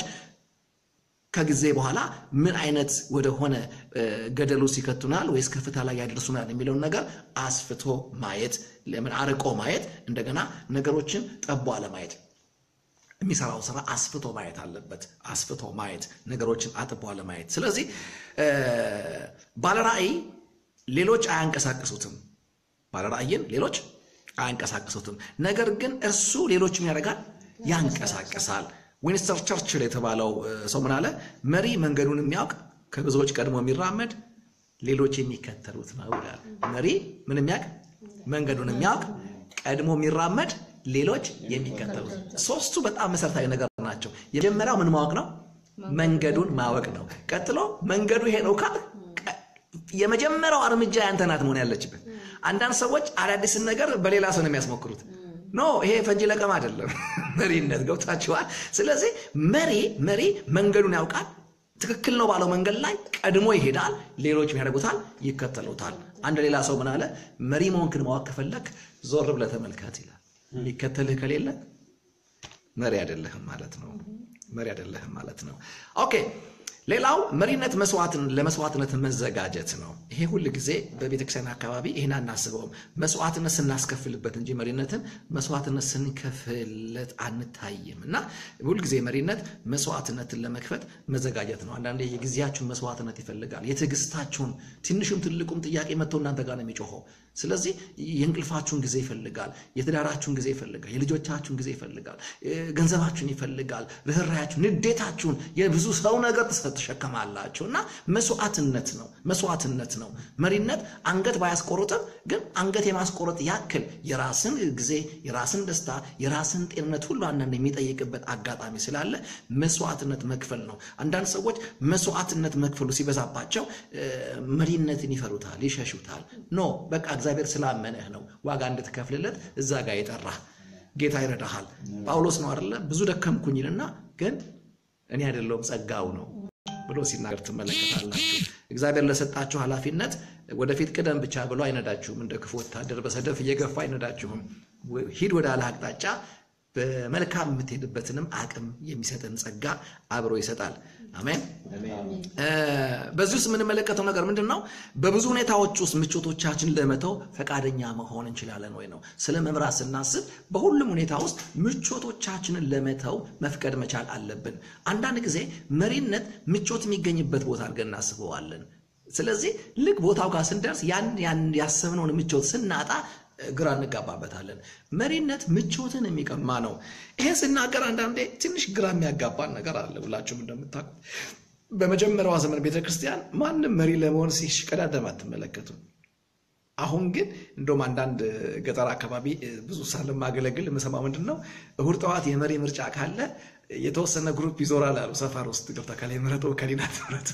ከጊዜ በኋላ ምን አይነት ወደሆነ እ፣ ገደሉ ሲከቱናል ወይስ ከፍታ ላይ ያደርሱናል የሚለውን ነገር አስፍቶ ማየት፣ ለምን አርቆ ማየት፣ እንደገና ነገሮችን ጠቦ አለማየት የሚሰራው ስራ አስፍቶ ማየት አለበት። አስፍቶ ማየት ነገሮችን አጥቦ አለማየት። ስለዚህ እ፣ ባለራእይ ሌሎች አያንቀሳቅሱትም። ባለራእይን ሌሎች አያንቀሳቅሱትም። ነገር ግን እርሱ ሌሎችም ያደርጋል፣ ያንቀሳቅሳል። ዊንስተር ቸርችል የተባለው እ፣ ሰው ምን አለ? መሪ መንገዱን የሚያውቅ ከብዙዎች ቀድሞ የሚራመድ ሌሎች የሚከተሉት ነው ይላል። መሪ ምን የሚያውቅ መንገዱን የሚያውቅ ቀድሞ የሚራመድ ሌሎች የሚከተሉት። ሶስቱ በጣም መሰረታዊ ነገር ናቸው። የመጀመሪያው ምን ማወቅ ነው? መንገዱን ማወቅ ነው። ቀጥሎ መንገዱ ይሄ ነው ካል የመጀመሪያው እርምጃ ያንተ ናት መሆን ያለችበት። አንዳንድ ሰዎች አዳዲስን ነገር በሌላ ሰው ነው የሚያስሞክሩት። ኖ ይሄ ፈንጂ ለቀም አይደለም መሪነት። ገብታችኋል? ስለዚህ መሪ መሪ መንገዱን ያውቃል። ትክክል ነው ባለው መንገድ ላይ ቀድሞ ይሄዳል። ሌሎች ያደርጉታል፣ ይከተሉታል። አንድ ሌላ ሰው ምን አለ? መሪ መሆንክን ማወቅ ከፈለክ ዞር ብለህ ተመልከት ይላል። የሚከተልህ ከሌለ መሪ አይደለህም ማለት ነው። መሪ አይደለህም ማለት ነው። ኦኬ ሌላው መሪነት መስዋዕትን ለመስዋዕትነት መዘጋጀት ነው። ይሄ ሁል ጊዜ በቤተክርስቲያን አካባቢ ይህን አናስበውም። መስዋዕትነት ስናስከፍልበት እንጂ መሪነትን መስዋዕትነት ስንከፍለት አንታይም። እና ሁልጊዜ መሪነት መስዋዕትነትን ለመክፈት መዘጋጀት ነው። አንዳንዴ የጊዜያችሁን መስዋዕትነት ይፈልጋል። የትዕግስታችሁን ትንሹም ትልቁም ጥያቄ መጥቶ እናንተ ጋር ነው የሚጮኸው። ስለዚህ የእንቅልፋችሁን ጊዜ ይፈልጋል። የትዳራችሁን ጊዜ ይፈልጋል። የልጆቻችሁን ጊዜ ይፈልጋል። ገንዘባችሁን ይፈልጋል። ርኅራያችሁን፣ ንዴታችሁን፣ የብዙ ሰው ነገር ትሸከማላችሁ እና መስዋዕትነት ነው። መስዋዕትነት ነው። መሪነት አንገት ባያስቆርጥም ግን አንገት የማስቆረጥ ያክል የራስን ጊዜ፣ የራስን ደስታ፣ የራስን ጤንነት ሁሉ አንዳንድ የሚጠይቅበት አጋጣሚ ስላለ መስዋዕትነት መክፈል ነው። አንዳንድ ሰዎች መስዋዕትነት መክፈሉ ሲበዛባቸው መሪነትን ይፈሩታል፣ ይሸሹታል። ኖ በቃ እግዚአብሔር ስላመነህ ነው ዋጋ እንድትከፍልለት እዛ ጋር የጠራህ ጌታ ይረዳሃል። ጳውሎስ ነው አይደለ? ብዙ ደከምኩኝልና ግን እኔ አይደለሁም ጸጋው ነው ብሎ ሲናገር ትመለከታላችሁ። እግዚአብሔር ለሰጣችሁ ኃላፊነት ወደፊት ቅደም ብቻ ብሎ አይነዳችሁም። እንደ ክፉ ወታደር በሰደፍ እየገፋ አይነዳችሁም። ሂድ ወደ አለ አቅጣጫ በመልካም የምትሄድበትንም አቅም የሚሰጥን ጸጋ አብሮ ይሰጣል። አሜን። በዚህ ውስጥ የምንመለከተው ነገር ምንድን ነው? በብዙ ሁኔታዎች ውስጥ ምቾቶቻችን ለመተው ፈቃደኛ መሆን እንችላለን ወይ ነው። ስለ መምራት ስናስብ በሁሉም ሁኔታ ውስጥ ምቾቶቻችንን ለመተው መፍቀድ መቻል አለብን። አንዳንድ ጊዜ መሪነት ምቾት የሚገኝበት ቦታ አድርገን እናስበዋለን። ስለዚህ ልክ ቦታው ጋር ስንደርስ ያን ያን ያሰብነውን ምቾት ስናጣ ግራ እንጋባበታለን። መሪነት ምቾትን የሚቀማ ነው። ይሄን ስናገር አንዳንዴ ትንሽ ግራ የሚያጋባን ነገር አለ። ሁላችሁም እንደምታውቁት በመጀመሪያዋ ዘመን ቤተክርስቲያን ማንም መሪ ለመሆን ሲሽቀዳደም አትመለከቱም። አሁን ግን እንደውም አንዳንድ ገጠር አካባቢ ብዙ ሳለማገለግል የምሰማ ምንድን ነው እሁድ ጠዋት የመሪ ምርጫ ካለ የተወሰነ ግሩፕ ይዞራል አሉ ሰፈር ውስጥ ገብታ ከላይ ምረጡ ከሊናት ምረጡ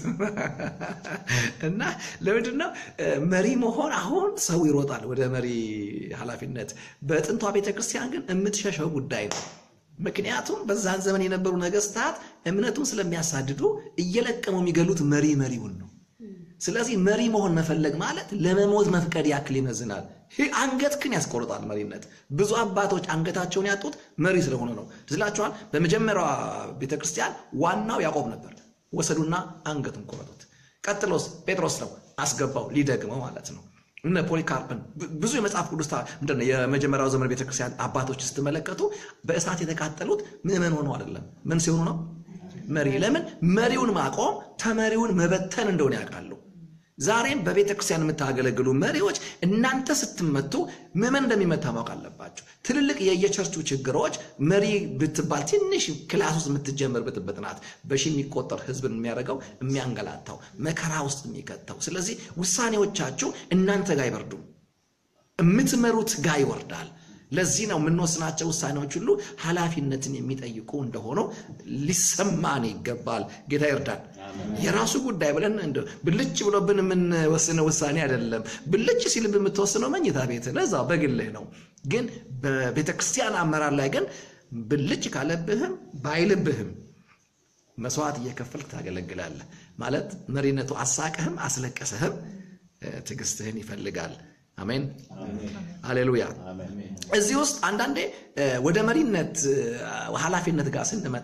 እና ለምንድን ነው መሪ መሆን አሁን ሰው ይሮጣል ወደ መሪ ኃላፊነት። በጥንቷ ቤተክርስቲያን ግን የምትሸሸው ጉዳይ ነው። ምክንያቱም በዛን ዘመን የነበሩ ነገስታት እምነቱን ስለሚያሳድዱ እየለቀሙ የሚገሉት መሪ መሪውን ነው። ስለዚህ መሪ መሆን መፈለግ ማለት ለመሞት መፍቀድ ያክል ይመዝናል። ይህ አንገትህን ያስቆርጣል። መሪነት ብዙ አባቶች አንገታቸውን ያጡት መሪ ስለሆነ ነው። ትዝላችኋል። በመጀመሪያዋ ቤተክርስቲያን ዋናው ያዕቆብ ነበር። ወሰዱና አንገቱን ቆረጡት። ቀጥሎስ ጴጥሮስ ነው አስገባው ሊደግመው ማለት ነው። እነ ፖሊካርፕን ብዙ የመጽሐፍ ቅዱስ ምንድን ነው የመጀመሪያው ዘመን ቤተክርስቲያን አባቶች ስትመለከቱ በእሳት የተቃጠሉት ምዕመን ሆነው አይደለም። ምን ሲሆኑ ነው? መሪ። ለምን መሪውን ማቆም ተመሪውን መበተን እንደሆነ ያውቃሉ። ዛሬም በቤተ ክርስቲያን የምታገለግሉ መሪዎች እናንተ ስትመቱ ምዕመን እንደሚመታ ማወቅ አለባቸው። ትልልቅ የየቸርቹ ችግሮች መሪ ብትባል ትንሽ ክላስ ውስጥ የምትጀምር ብጥብጥ ናት። በሺ የሚቆጠር ህዝብን የሚያደርገው የሚያንገላታው መከራ ውስጥ የሚከተው። ስለዚህ ውሳኔዎቻችሁ እናንተ ጋር አይበርዱም፣ የምትመሩት ጋር ይወርዳል። ለዚህ ነው የምንወስናቸው ውሳኔዎች ሁሉ ኃላፊነትን የሚጠይቁ እንደሆነው ሊሰማን ይገባል። ጌታ ይርዳን። የራሱ ጉዳይ ብለን እንደው ብልጭ ብሎብን የምንወስነው ውሳኔ አይደለም። ብልጭ ሲልብ የምትወስነው መኝታ ቤት ለዛ በግልህ ነው። ግን በቤተ ክርስቲያን አመራር ላይ ግን ብልጭ ካለብህም ባይልብህም መስዋዕት እየከፈልክ ታገለግላለህ። ማለት መሪነቱ አሳቀህም አስለቀሰህም ትዕግስትህን ይፈልጋል። አሜን ሃሌሉያ። እዚህ ውስጥ አንዳንዴ ወደ መሪነት ኃላፊነት ጋር ስንመጣ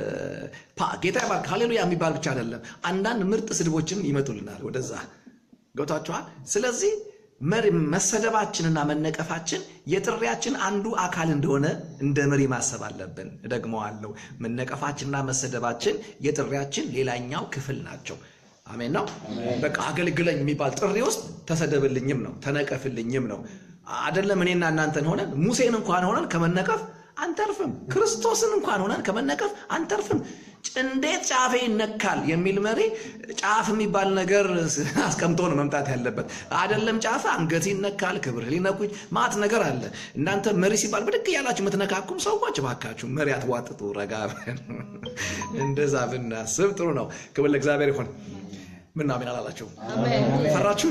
ጌታ ይባርክ ሃሌሉያ የሚባል ብቻ አይደለም። አንዳንድ ምርጥ ስድቦችም ይመጡልናል ወደዛ ገብቷችኋል። ስለዚህ መሰደባችንና መነቀፋችን የጥሪያችን አንዱ አካል እንደሆነ እንደ መሪ ማሰብ አለብን። እደግመዋለሁ፣ መነቀፋችንና መሰደባችን የጥሪያችን ሌላኛው ክፍል ናቸው። አሜን ነው። በቃ አገልግለኝ የሚባል ጥሪ ውስጥ ተሰደብልኝም ነው ተነቀፍልኝም ነው። አደለም እኔና እናንተን ሆነን ሙሴን እንኳን ሆነን ከመነቀፍ አንተርፍም። ክርስቶስን እንኳን ሆነን ከመነቀፍ አንተርፍም። እንዴት ጫፌ ይነካል የሚል መሪ ጫፍ የሚባል ነገር አስቀምጦ ነው መምጣት ያለበት። አደለም ጫፍ አንገት ይነካል፣ ክብር ሊነኩኝ ማት ነገር አለ። እናንተ መሪ ሲባል ብድግ እያላችሁ የምትነካኩም ሰዎች እባካችሁ መሪ አትዋጥጡ። ረጋ እንደዛ ብናስብ ጥሩ ነው። ክብር ለእግዚአብሔር ይሁን። ምን አሜን አላላችሁ? ፈራችሁ?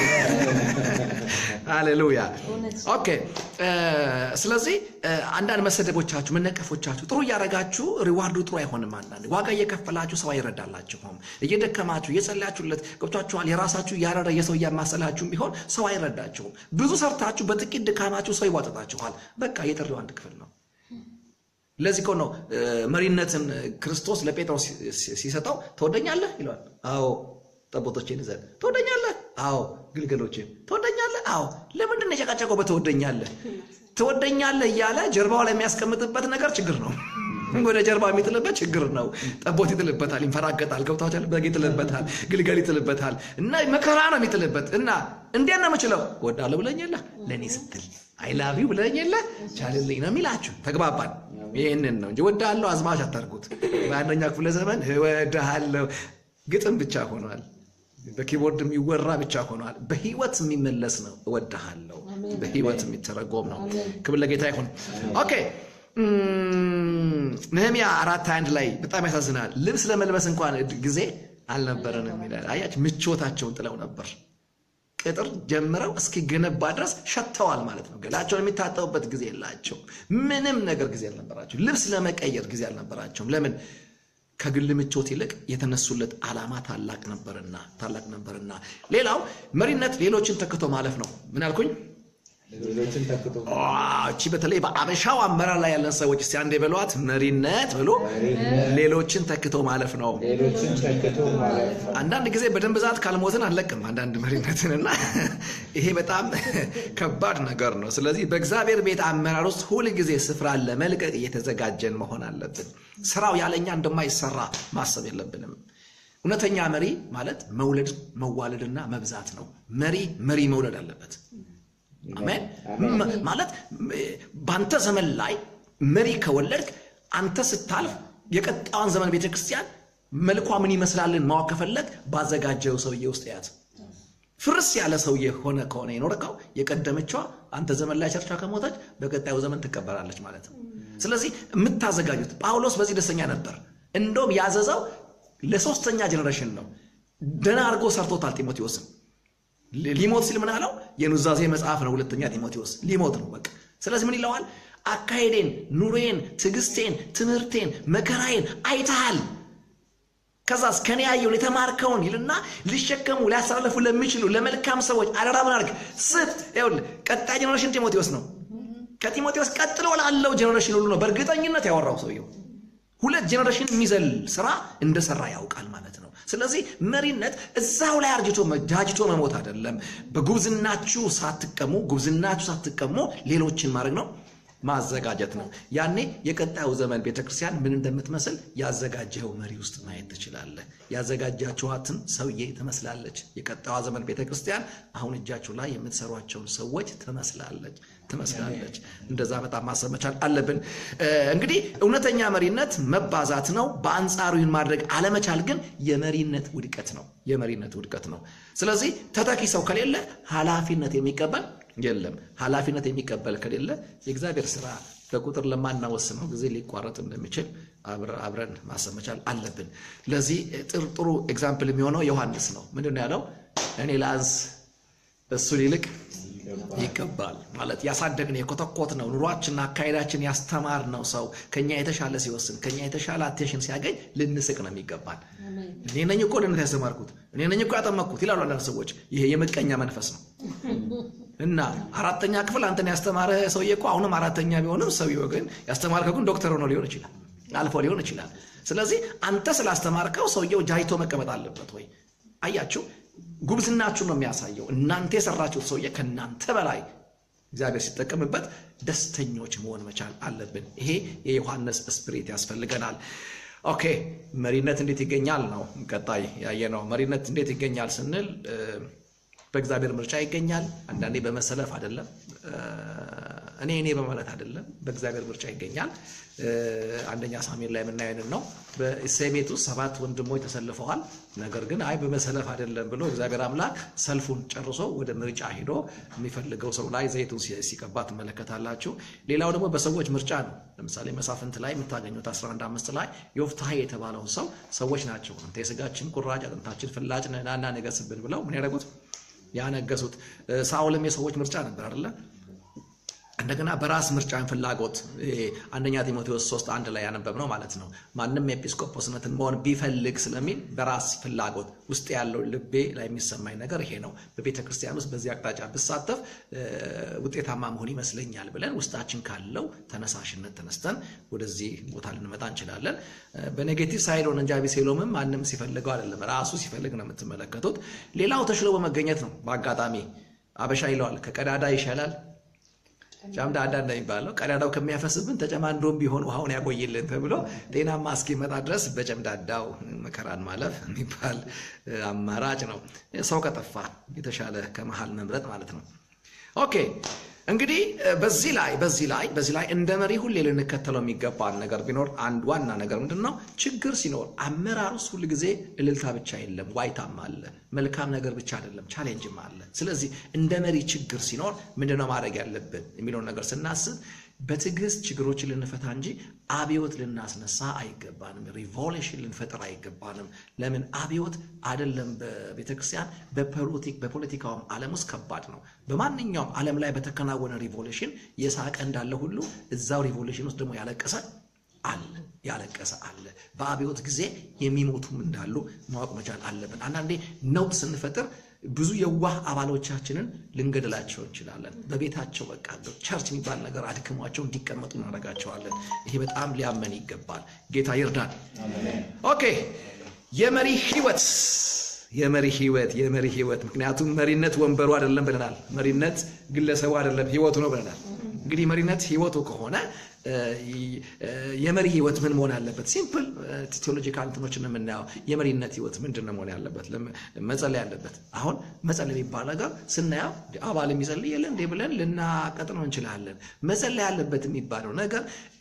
ሃሌሉያ። ኦኬ። ስለዚህ አንዳንድ መሰደቦቻችሁ፣ መነቀፎቻችሁ ጥሩ እያደረጋችሁ ሪዋርዱ ጥሩ አይሆንም። አንዳንድ ዋጋ እየከፈላችሁ ሰው አይረዳላችሁም። እየደከማችሁ እየጸለያችሁለት ገብቷችኋል። የራሳችሁ እያረረ የሰው እያማሰላችሁም ቢሆን ሰው አይረዳችሁም። ብዙ ሰርታችሁ በጥቂት ድካማችሁ ሰው ይዋጥጣችኋል። በቃ የጥሪው አንድ ክፍል ነው። ለዚህ እኮ ነው መሪነትን ክርስቶስ ለጴጥሮስ ሲሰጠው ትወደኛለህ ይለዋል። አዎ ጠቦቶችን ይዘን ትወደኛለህ? አዎ ግልገሎችን ትወደኛለህ? አዎ ለምንድን ነው የጨቃጨቀው? በትወደኛለህ ትወደኛለህ እያለ ጀርባው ላይ የሚያስቀምጥበት ነገር ችግር ነው። ወደ ጀርባ የሚጥልበት ችግር ነው። ጠቦት ይጥልበታል፣ ይንፈራገጣል። ገብታችኋል? በግ ይጥልበታል፣ ግልገል ይጥልበታል። እና መከራ ነው የሚጥልበት። እና እንዴት ነው የምችለው? እወዳለሁ ብለኝ የለ ለእኔ ስትል አይላቪው ብለኝ የለ ቻልልኝ ነው የሚላችሁ። ተግባባን? ይህንን ነው እንጂ እወድሃለሁ አዝማች አታርጉት። በአንደኛ ክፍለ ዘመን እወድሃለሁ ግጥም ብቻ ሆኗል። በኪቦርድ የሚወራ ብቻ ሆኗል። በህይወት የሚመለስ ነው። እወድሃለሁ በህይወት የሚተረጎም ነው። ክብር ለጌታ ይሁን። ኦኬ ነህምያ አራት አንድ ላይ በጣም ያሳዝናል። ልብስ ለመልበስ እንኳን ጊዜ አልነበረንም ይላል። አያች ምቾታቸውን ጥለው ነበር። ቅጥር ጀምረው እስኪገነባ ድረስ ሸተዋል ማለት ነው። ገላቸውን የሚታጠቡበት ጊዜ የላቸው። ምንም ነገር ጊዜ አልነበራቸው። ልብስ ለመቀየር ጊዜ አልነበራቸውም። ለምን? ከግል ምቾት ይልቅ የተነሱለት ዓላማ ታላቅ ነበርና ታላቅ ነበርና። ሌላው መሪነት ሌሎችን ተክቶ ማለፍ ነው። ምን አልኩኝ? እቺ በተለይ በአበሻው አመራር ላይ ያለን ሰዎች እስቲ አንዴ በሏት። መሪነት ብሎ ሌሎችን ተክቶ ማለፍ ነው። አንዳንድ ጊዜ በደንብ ብዛት ካልሞትን አለቅም አንዳንድ መሪነትንና ይሄ በጣም ከባድ ነገር ነው። ስለዚህ በእግዚአብሔር ቤት አመራር ውስጥ ሁል ጊዜ ስፍራን ለመልቀቅ እየተዘጋጀን መሆን አለብን። ስራው ያለኛ እንደማይሰራ ማሰብ የለብንም። እውነተኛ መሪ ማለት መውለድ መዋለድና መብዛት ነው። መሪ መሪ መውለድ አለበት። አሜን ማለት በአንተ ዘመን ላይ መሪ ከወለድክ አንተ ስታልፍ የቀጣዩን ዘመን ቤተክርስቲያን መልኳ ምን ይመስላልን ማወቅ ከፈለግ ባዘጋጀው ሰውዬ ውስጥ ያት ፍርስ ያለ ሰውዬ ሆነ ከሆነ የኖርከው የቀደመችዋ አንተ ዘመን ላይ ቸርቿ ከሞተች በቀጣዩ ዘመን ትቀበላለች ማለት ነው። ስለዚህ የምታዘጋጁት ጳውሎስ በዚህ ደስተኛ ነበር። እንደውም ያዘዘው ለሶስተኛ ጀኔሬሽን ነው። ደህና አድርጎ ሰርቶታል ጢሞቴዎስን ሊሞት ሲል ምን አለው? የኑዛዜ መጽሐፍ ነው። ሁለተኛ ጢሞቴዎስ ሊሞት ነው። በቃ ስለዚህ ምን ይለዋል? አካሄዴን፣ ኑሬን፣ ትዕግስቴን፣ ትምህርቴን፣ መከራዬን አይተሃል። ከዛስ ከኔ ያየውን የተማርከውን ይልና ሊሸከሙ ሊያስተላልፉ ለሚችሉ ለመልካም ሰዎች አደራ ምን አድርግ ስጥ። ይኸውልህ ቀጣይ ጀኔሬሽን ጢሞቴዎስ ነው። ከጢሞቴዎስ ቀጥሎ ላለው ጀኔሬሽን ሁሉ ነው በእርግጠኝነት ያወራው ሰውየው። ሁለት ጀኔሬሽን የሚዘል ስራ እንደሰራ ያውቃል ማለት ነው። ስለዚህ መሪነት እዛው ላይ አርጅቶ ጃጅቶ መሞት አይደለም። በጉብዝናችሁ ሳትቀሙ ጉብዝናችሁ ሳትቀሙ ሌሎችን ማድረግ ነው ማዘጋጀት ነው። ያኔ የቀጣዩ ዘመን ቤተክርስቲያን ምን እንደምትመስል ያዘጋጀኸው መሪ ውስጥ ማየት ትችላለህ። ያዘጋጃችኋትን ሰውዬ ትመስላለች። የቀጣዩ ዘመን ቤተክርስቲያን አሁን እጃችሁ ላይ የምትሰሯቸውን ሰዎች ትመስላለች ትመስላለች። እንደዛ በጣም ማሰብ መቻል አለብን። እንግዲህ እውነተኛ መሪነት መባዛት ነው። በአንጻሩ ይህን ማድረግ አለመቻል ግን የመሪነት ውድቀት ነው። የመሪነት ውድቀት ነው። ስለዚህ ተተኪ ሰው ከሌለ ኃላፊነት የሚቀበል የለም። ኃላፊነት የሚቀበል ከሌለ የእግዚአብሔር ስራ በቁጥር ለማናወስነው ጊዜ ሊቋረጥ እንደሚችል አብረን ማሰብ መቻል አለብን። ለዚህ ጥሩ ኤግዛምፕል የሚሆነው ዮሐንስ ነው። ምንድን ነው ያለው? እኔ ላንስ እሱን ይልቅ ይገባል ማለት ያሳደግነው የኮተኮት ነው ኑሯችንና አካሄዳችን ያስተማርነው ሰው ከኛ የተሻለ ሲወስን ከኛ የተሻለ አቴንሽን ሲያገኝ ልንስቅ ነው የሚገባል። እኔ ነኝ እኮ ልነት ያስተማርኩት እኔ ነኝ እኮ ያጠመቅኩት ይላሉ አንዳንድ ሰዎች። ይሄ የምቀኛ መንፈስ ነው እና አራተኛ ክፍል አንተን ያስተማረ ሰውዬ እኮ አሁንም አራተኛ ቢሆንም ሰውዬው ግን ያስተማርከው ግን ዶክተር ሆኖ ሊሆን ይችላል፣ አልፎ ሊሆን ይችላል። ስለዚህ አንተ ስላስተማርከው ሰውየው ጃይቶ መቀመጥ አለበት ወይ? አያችሁ ጉብዝናችሁ ነው የሚያሳየው። እናንተ የሰራችሁት ሰውዬ ከእናንተ በላይ እግዚአብሔር ሲጠቀምበት ደስተኞች መሆን መቻል አለብን። ይሄ የዮሐንስ ስፕሪት ያስፈልገናል። ኦኬ መሪነት እንዴት ይገኛል ነው ቀጣይ ያየነው። መሪነት እንዴት ይገኛል ስንል በእግዚአብሔር ምርጫ ይገኛል። አንዳንዴ በመሰለፍ አይደለም፣ እኔ እኔ በማለት አይደለም፣ በእግዚአብሔር ምርጫ ይገኛል። አንደኛ ሳሙኤል ላይ የምናየንን ነው። በእሴይ ቤት ውስጥ ሰባት ወንድሞች ተሰልፈዋል። ነገር ግን አይ በመሰለፍ አይደለም ብሎ እግዚአብሔር አምላክ ሰልፉን ጨርሶ ወደ ምርጫ ሄዶ የሚፈልገው ሰው ላይ ዘይቱን ሲቀባ ትመለከታላችሁ። ሌላው ደግሞ በሰዎች ምርጫ ነው። ለምሳሌ መሳፍንት ላይ የምታገኙት 11 አምስት ላይ ዮፍታሔ የተባለው ሰው ሰዎች ናቸው አንተ የስጋችን ቁራጭ አጥንታችን ፍላጭ ናና ነገስብን ብለው ምን ያደረጉት ያነገሱት። ሳኦልም የሰዎች ምርጫ ነበር አይደለ? እንደገና በራስ ምርጫን ፍላጎት አንደኛ ጢሞቴዎስ 3 አንድ ላይ ያነበብነው ማለት ነው። ማንም ኤጲስቆጶስነትን መሆን ቢፈልግ ስለሚል በራስ ፍላጎት ውስጥ ያለው ልቤ ላይ የሚሰማኝ ነገር ይሄ ነው፣ በቤተ ክርስቲያን ውስጥ በዚህ አቅጣጫ ብሳተፍ ውጤታማ መሆን ይመስለኛል ብለን ውስጣችን ካለው ተነሳሽነት ተነስተን ወደዚህ ቦታ ልንመጣ እንችላለን። በኔጌቲቭ ሳይድ ሆነ እንጂ አቤሴሎምም ማንም ሲፈልገው አይደለም፣ ራሱ ሲፈልግ ነው የምትመለከቱት። ሌላው ተሽሎ በመገኘት ነው። በአጋጣሚ አበሻ ይለዋል ከቀዳዳ ይሻላል ጫምዳዳ እንደሚባለው ቀዳዳው ከሚያፈስብን ተጨማንዶም ቢሆን ውሃውን ያቆይልን ተብሎ ጤናማ እስኪመጣ ድረስ በጨምዳዳው መከራን ማለፍ የሚባል አማራጭ ነው። ሰው ከጠፋ የተሻለ ከመሃል መምረጥ ማለት ነው። ኦኬ እንግዲህ በዚህ ላይ በዚህ ላይ በዚህ ላይ እንደ መሪ ሁሌ ልንከተለው የሚገባን ነገር ቢኖር አንድ ዋና ነገር ምንድን ነው? ችግር ሲኖር አመራር ውስጥ ሁል ጊዜ እልልታ ብቻ የለም፣ ዋይታም አለ። መልካም ነገር ብቻ አይደለም፣ ቻሌንጅም አለ። ስለዚህ እንደ መሪ ችግር ሲኖር ምንድነው ማድረግ ያለብን የሚለውን ነገር ስናስብ በትዕግስት ችግሮችን ልንፈታ እንጂ አብዮት ልናስነሳ አይገባንም። ሪቮሉሽን ልንፈጥር አይገባንም። ለምን አብዮት አይደለም በቤተክርስቲያን በፖለቲካውም ዓለም ውስጥ ከባድ ነው። በማንኛውም ዓለም ላይ በተከናወነ ሪቮሉሽን የሳቀ እንዳለ ሁሉ እዛው ሪቮሉሽን ውስጥ ደግሞ ያለቀሰ አለ ያለቀሰ አለ። በአብዮት ጊዜ የሚሞቱም እንዳሉ ማወቅ መቻል አለብን። አንዳንዴ ነውጥ ስንፈጥር ብዙ የዋህ አባሎቻችንን ልንገድላቸው እንችላለን። በቤታቸው በቃ ቸርች የሚባል ነገር አድክሟቸው እንዲቀመጡ እናደርጋቸዋለን። ይሄ በጣም ሊያመን ይገባል። ጌታ ይርዳን። ኦኬ የመሪ ህይወት የመሪ ህይወት የመሪ ህይወት ምክንያቱም መሪነት ወንበሩ አይደለም ብለናል። መሪነት ግለሰቡ አይደለም ህይወቱ ነው ብለናል። እንግዲህ መሪነት ህይወቱ ከሆነ የመሪ ህይወት ምን መሆን ያለበት? ሲምፕል ቴዎሎጂካል እንትኖችን የምናየው የመሪነት ህይወት ምንድን ነው መሆን ያለበት? መጸለይ ያለበት። አሁን መጸለይ የሚባል ነገር ስናየው አባል የሚጸልይ የለ እንዴ ብለን ልናቀጥነው እንችላለን። መጸለይ ያለበት የሚባለው ነገር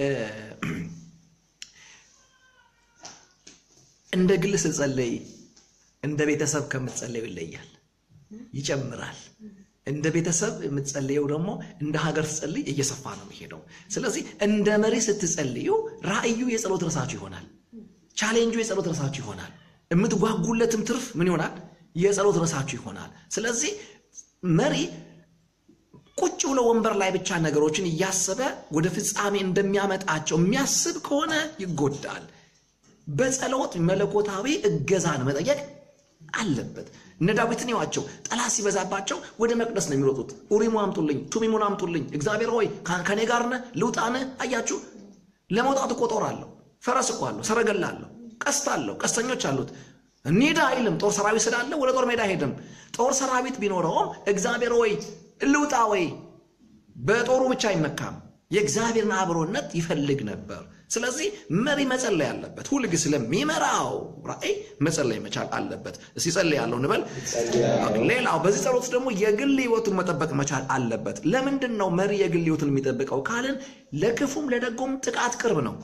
እንደ ግል ስትጸለይ እንደ ቤተሰብ ከምትጸለዩ ይለያል፣ ይጨምራል። እንደ ቤተሰብ የምትጸልየው ደግሞ እንደ ሀገር ስትጸልይ እየሰፋ ነው የሚሄደው። ስለዚህ እንደ መሪ ስትጸልዩ ራእዩ የጸሎት ረሳችሁ ይሆናል። ቻሌንጁ የጸሎት ረሳችሁ ይሆናል። የምትጓጉለትም ትርፍ ምን ይሆናል? የጸሎት ረሳችሁ ይሆናል። ስለዚህ መሪ ቁጭ ብሎ ወንበር ላይ ብቻ ነገሮችን እያሰበ ወደ ፍጻሜ እንደሚያመጣቸው የሚያስብ ከሆነ ይጎዳል። በጸሎት መለኮታዊ እገዛን መጠየቅ አለበት። እነ ዳዊትን ይዋቸው ጠላት ሲበዛባቸው ወደ መቅደስ ነው የሚሮጡት። ኡሪሙ አምጡልኝ፣ ቱሚሙን አምጡልኝ፣ እግዚአብሔር ሆይ ከኔ ጋር ነህ ልውጣን። አያችሁ፣ ለመውጣት እኮ ጦር አለው፣ ፈረስ እኮ አለው፣ ሰረገላ አለው፣ ቀስት አለው፣ ቀስተኞች አሉት። እንሂድ አይልም። ጦር ሰራዊት ስላለ ወደ ጦር ሜዳ አይሄድም። ጦር ሰራዊት ቢኖረውም እግዚአብሔር ወይ ልውጣ ወይ በጦሩ ብቻ አይመካም። የእግዚአብሔርን አብሮነት ይፈልግ ነበር። ስለዚህ መሪ መጸለይ አለበት። ሁልጊዜ ስለሚመራው ራእይ መጸለይ መቻል አለበት። እስቲ ጸልይ ያለው እንበል። ሌላው በዚህ ጸሎት ደግሞ የግል ህይወቱን መጠበቅ መቻል አለበት። ለምንድን ነው መሪ የግል ህይወቱን የሚጠብቀው ካልን ለክፉም ለደጎም ጥቃት ቅርብ ነው።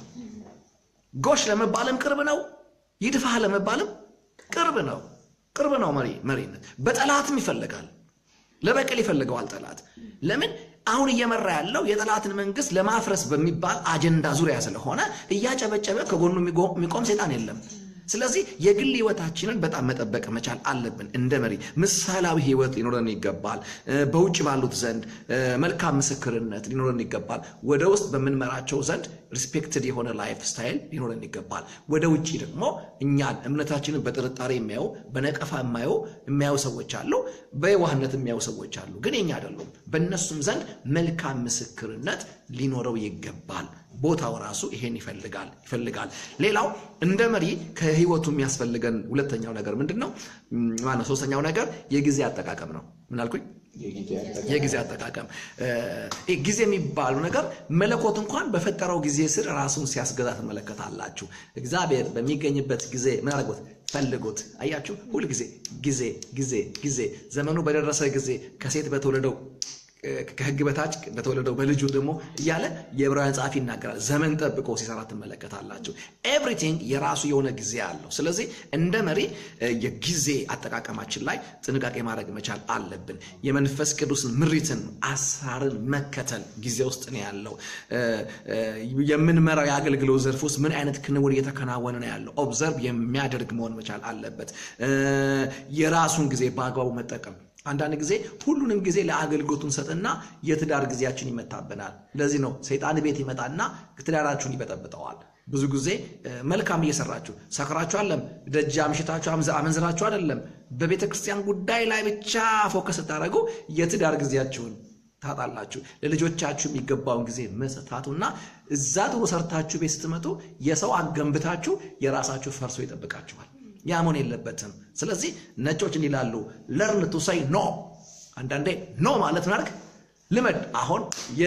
ጎሽ ለመባልም ቅርብ ነው። ይድፋህ ለመባልም ቅርብ ነው። ቅርብ ነው መሪ መሪነት። በጠላትም ይፈልጋል። ለበቀል ይፈልገዋል ጠላት። ለምን አሁን እየመራ ያለው የጠላትን መንግስት ለማፍረስ በሚባል አጀንዳ ዙሪያ ስለሆነ እያጨበጨበ ከጎኑ የሚቆም ሴጣን የለም። ስለዚህ የግል ህይወታችንን በጣም መጠበቅ መቻል አለብን። እንደ መሪ ምሳሌያዊ ህይወት ሊኖረን ይገባል። በውጭ ባሉት ዘንድ መልካም ምስክርነት ሊኖረን ይገባል። ወደ ውስጥ በምንመራቸው ዘንድ ሪስፔክትድ የሆነ ላይፍ ስታይል ሊኖረን ይገባል። ወደ ውጭ ደግሞ እኛን እምነታችንን በጥርጣሬ የሚያዩ በነቀፋ የማዩ የሚያዩ ሰዎች አሉ። በየዋህነት የሚያዩ ሰዎች አሉ፣ ግን የኛ አይደሉም። በእነሱም ዘንድ መልካም ምስክርነት ሊኖረው ይገባል። ቦታው ራሱ ይሄን ይፈልጋል ይፈልጋል። ሌላው እንደ መሪ ከህይወቱ የሚያስፈልገን ሁለተኛው ነገር ምንድን ነው? ማነው? ሶስተኛው ነገር የጊዜ አጠቃቀም ነው። ምን አልኩኝ? የጊዜ አጠቃቀም። ጊዜ የሚባለው ነገር መለኮት እንኳን በፈጠረው ጊዜ ስር ራሱን ሲያስገዛ ትመለከታላችሁ። እግዚአብሔር በሚገኝበት ጊዜ ምን አድርጎት ፈልጉት። አያችሁ፣ ሁል ጊዜ ጊዜ ጊዜ ጊዜ ዘመኑ በደረሰ ጊዜ ከሴት በተወለደው ከህግ በታች በተወለደው በልጁ ደግሞ እያለ የዕብራውያን ጸሐፊ ይናገራል። ዘመን ጠብቆ ሲሰራ ትመለከታላችሁ። ኤቭሪቲንግ የራሱ የሆነ ጊዜ አለው። ስለዚህ እንደ መሪ የጊዜ አጠቃቀማችን ላይ ጥንቃቄ ማድረግ መቻል አለብን። የመንፈስ ቅዱስን ምሪትን፣ አሰራርን መከተል ጊዜ ውስጥ ነው ያለው። የምንመራው የአገልግሎት ዘርፍ ውስጥ ምን አይነት ክንውን እየተከናወነ ነው ያለው ኦብዘርቭ የሚያደርግ መሆን መቻል አለበት። የራሱን ጊዜ በአግባቡ መጠቀም አንዳንድ ጊዜ ሁሉንም ጊዜ ለአገልግሎቱ እንሰጥና የትዳር ጊዜያችን ይመታብናል። ለዚህ ነው ሰይጣን ቤት ይመጣና ትዳራችሁን ይበጠብጠዋል። ብዙ ጊዜ መልካም እየሰራችሁ ሰክራችሁ አለም ደጅ አምሽታችሁ አመንዝራችሁ አይደለም፣ በቤተ ክርስቲያን ጉዳይ ላይ ብቻ ፎከስ ስታደርጉ የትዳር ጊዜያችሁን ታጣላችሁ። ለልጆቻችሁ የሚገባውን ጊዜ መስታቱና እዛ ጥሩ ሰርታችሁ ቤት ስትመጡ የሰው አገንብታችሁ የራሳችሁ ፈርሶ ይጠብቃችኋል። ያ መሆን የለበትም። ስለዚህ ነጮች እንዲላሉ ለርን ቱ ሳይ ኖ። አንዳንዴ ኖ ማለት ምናርግ ልመድ። አሁን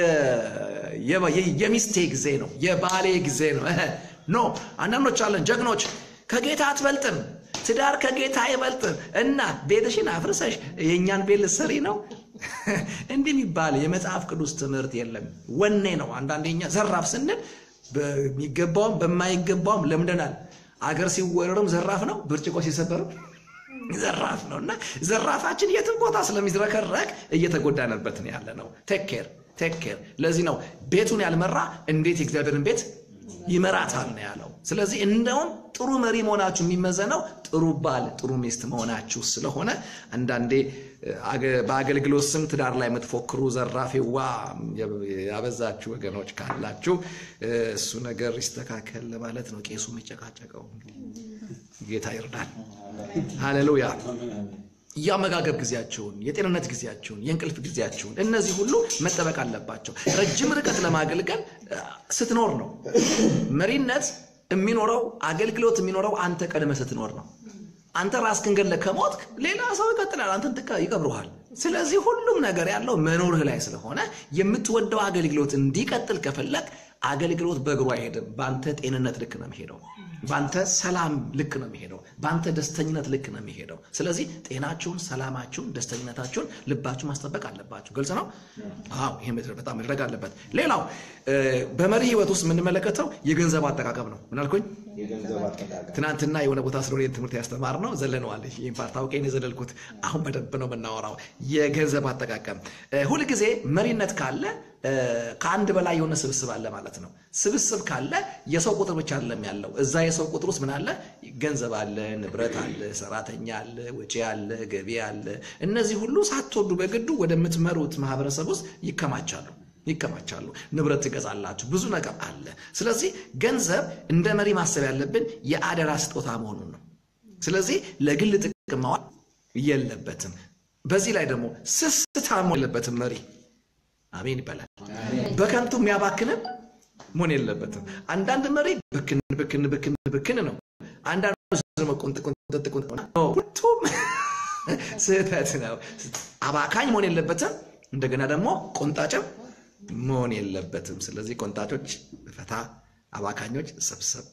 የሚስቴ ጊዜ ነው፣ የባሌ ጊዜ ነው። ኖ አንዳንዶች አለን ጀግኖች፣ ከጌታ አትበልጥም፣ ትዳር ከጌታ አይበልጥም እና ቤትሽን አፍርሰሽ የእኛን ቤት ልትሰሪ ነው። እንዲህ የሚባል የመጽሐፍ ቅዱስ ትምህርት የለም። ወኔ ነው። አንዳንዴ እኛ ዘራፍ ስንል በሚገባውም በማይገባውም ለምደናል። አገር ሲወረርም ዘራፍ ነው፣ ብርጭቆ ሲሰበርም ዘራፍ ነው እና ዘራፋችን የትም ቦታ ስለሚዝረከረቅ እየተጎዳንበት ነው ያለ ነው። ቴክ ኬር ቴክ ኬር። ለዚህ ነው ቤቱን ያልመራ እንዴት የእግዚአብሔርን ቤት ይመራታል ነው ያለው። ስለዚህ እንደውም ጥሩ መሪ መሆናችሁ የሚመዘነው ጥሩ ባል፣ ጥሩ ሚስት መሆናችሁ ስለሆነ አንዳንዴ በአገልግሎት ስም ትዳር ላይ የምትፎክሩ ዘራፊዋ ያበዛችሁ ወገኖች ካላችሁ እሱ ነገር ይስተካከል ለማለት ነው። ቄሱ የሚጨቃጨቀው ጌታ ይርዳል። ሃሌሉያ። የአመጋገብ ጊዜያቸውን፣ የጤንነት ጊዜያቸውን፣ የእንቅልፍ ጊዜያቸውን እነዚህ ሁሉ መጠበቅ አለባቸው። ረጅም ርቀት ለማገልገል ስትኖር ነው። መሪነት የሚኖረው አገልግሎት የሚኖረው አንተ ቀድመህ ስትኖር ነው። አንተ ራስህን ገለህ ከሞትክ ሌላ ሰው ይቀጥላል፣ አንተን ይቀብረዋል። ስለዚህ ሁሉም ነገር ያለው መኖርህ ላይ ስለሆነ የምትወደው አገልግሎት እንዲቀጥል ከፈለግ አገልግሎት በእግሩ አይሄድም። በአንተ ጤንነት ልክ ነው የሚሄደው። በአንተ ሰላም ልክ ነው የሚሄደው። በአንተ ደስተኝነት ልክ ነው የሚሄደው። ስለዚህ ጤናችሁን፣ ሰላማችሁን፣ ደስተኝነታችሁን ልባችሁ ማስጠበቅ አለባችሁ። ግልጽ ነው። አዎ ይሄ በጣም መድረግ አለበት። ሌላው በመሪ ህይወት ውስጥ የምንመለከተው የገንዘብ አጠቃቀም ነው። ምን አልኩኝ? ትናንትና የሆነ ቦታ ስለሆነ ትምህርት ያስተማር ነው ዘለነዋል። ይህን ፓርት አውቄ ነው የዘለልኩት። አሁን በደንብ ነው የምናወራው። የገንዘብ አጠቃቀም ሁልጊዜ መሪነት ካለ ከአንድ በላይ የሆነ ስብስብ አለ ማለት ነው። ስብስብ ካለ የሰው ቁጥር ብቻ አይደለም ያለው፣ እዛ የሰው ቁጥር ውስጥ ምን አለ? ገንዘብ አለ፣ ንብረት አለ፣ ሰራተኛ አለ፣ ወጪ አለ፣ ገቢ አለ። እነዚህ ሁሉ ሳትወዱ በግዱ ወደምትመሩት ማህበረሰብ ውስጥ ይከማቻሉ ይከማቻሉ። ንብረት ትገዛላችሁ፣ ብዙ ነገር አለ። ስለዚህ ገንዘብ እንደ መሪ ማሰብ ያለብን የአደራ ስጦታ መሆኑን ነው። ስለዚህ ለግል ጥቅም ማዋል የለበትም። በዚህ ላይ ደግሞ ስስታም የለበትም መሪ አሜን ይባላል። በከንቱ የሚያባክንም መሆን የለበትም። አንዳንድ መሪ ብክን ብክን ብክን ብክን ነው። አንዳንዱ ደግሞ ቁንጥ ቁንጥ ቁንጥ ነው። ሁለቱም ስህተት ነው። አባካኝ መሆን የለበትም። እንደገና ደግሞ ቆንጣጭም መሆን የለበትም። ስለዚህ ቆንጣጮች ፈታ፣ አባካኞች ሰብሰብ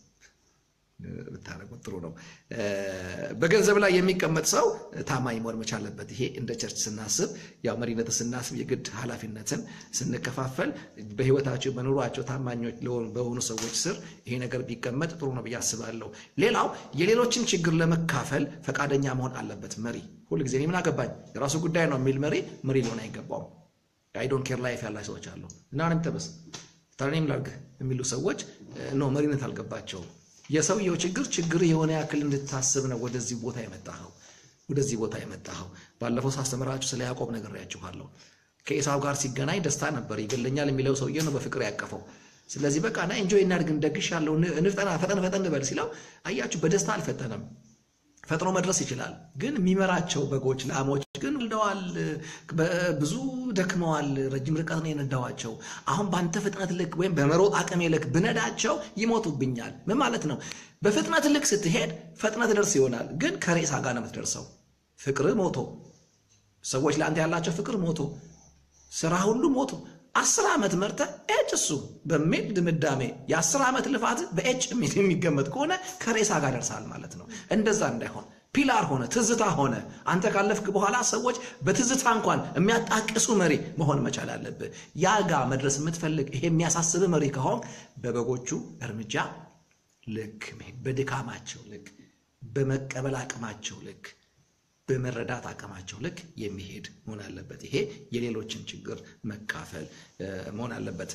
ብታደርጉት ጥሩ ነው። በገንዘብ ላይ የሚቀመጥ ሰው ታማኝ መሆን መቻል አለበት። ይሄ እንደ ቸርች ስናስብ ያው መሪነትን ስናስብ የግድ ኃላፊነትን ስንከፋፈል በህይወታቸው በኑሯቸው ታማኞች በሆኑ ሰዎች ስር ይሄ ነገር ቢቀመጥ ጥሩ ነው ብዬ አስባለሁ። ሌላው የሌሎችን ችግር ለመካፈል ፈቃደኛ መሆን አለበት መሪ። ሁልጊዜ እኔ ምን አገባኝ የራሱ ጉዳይ ነው የሚል መሪ መሪ ሊሆን አይገባውም። አይዶን ኬር ላይፍ ያላቸው ሰዎች አሉ እና እኔም ተበስ ታኔም ላርግ የሚሉ ሰዎች ኖ መሪነት አልገባቸውም። የሰውየው ችግር ችግር የሆነ ያክል እንድታስብ ነው ወደዚህ ቦታ የመጣኸው ወደዚህ ቦታ የመጣኸው። ባለፈው ሳስተምራችሁ ስለ ያዕቆብ ነግሬያችኋለሁ። ከኤሳው ጋር ሲገናኝ ደስታ ነበር። ይገለኛል የሚለው ሰውዬ ነው በፍቅር ያቀፈው። ስለዚህ በቃ ና ኢንጆይ እናድርግ፣ እንደግሽ ያለው ንፍጠና ፈጠን ፈጠን በል ሲለው አያችሁ፣ በደስታ አልፈጠነም። ፈጥኖ መድረስ ይችላል። ግን የሚመራቸው በጎች ላሞች ግን ወልደዋል፣ ብዙ ደክመዋል፣ ረጅም ርቀት ነው የነዳዋቸው። አሁን በአንተ ፍጥነት ልክ ወይም በመሮጥ አቅሜ ልክ ብነዳቸው ይሞቱብኛል። ምን ማለት ነው? በፍጥነት ልክ ስትሄድ ፈጥነት ደርስ ይሆናል፣ ግን ከሬሳ ጋር ነው የምትደርሰው። ፍቅር ሞቶ፣ ሰዎች ለአንተ ያላቸው ፍቅር ሞቶ፣ ስራ ሁሉ ሞቶ አስር ዓመት መርተ ኤጭ እሱ በሚል ድምዳሜ የአስር ዓመት ልፋት በኤጭ የሚገመት ከሆነ ከሬሳ ጋር ደርሳል ማለት ነው። እንደዛ እንዳይሆን ፒላር ሆነ ትዝታ ሆነ አንተ ካለፍክ በኋላ ሰዎች በትዝታ እንኳን የሚያጣቅሱ መሪ መሆን መቻል አለብህ። ያ ጋ መድረስ የምትፈልግ ይሄ የሚያሳስብ መሪ ከሆን በበጎቹ እርምጃ ልክ በድካማቸው ልክ በመቀበል አቅማቸው ልክ በመረዳት አቅማቸው ልክ የሚሄድ መሆን አለበት። ይሄ የሌሎችን ችግር መካፈል መሆን አለበት።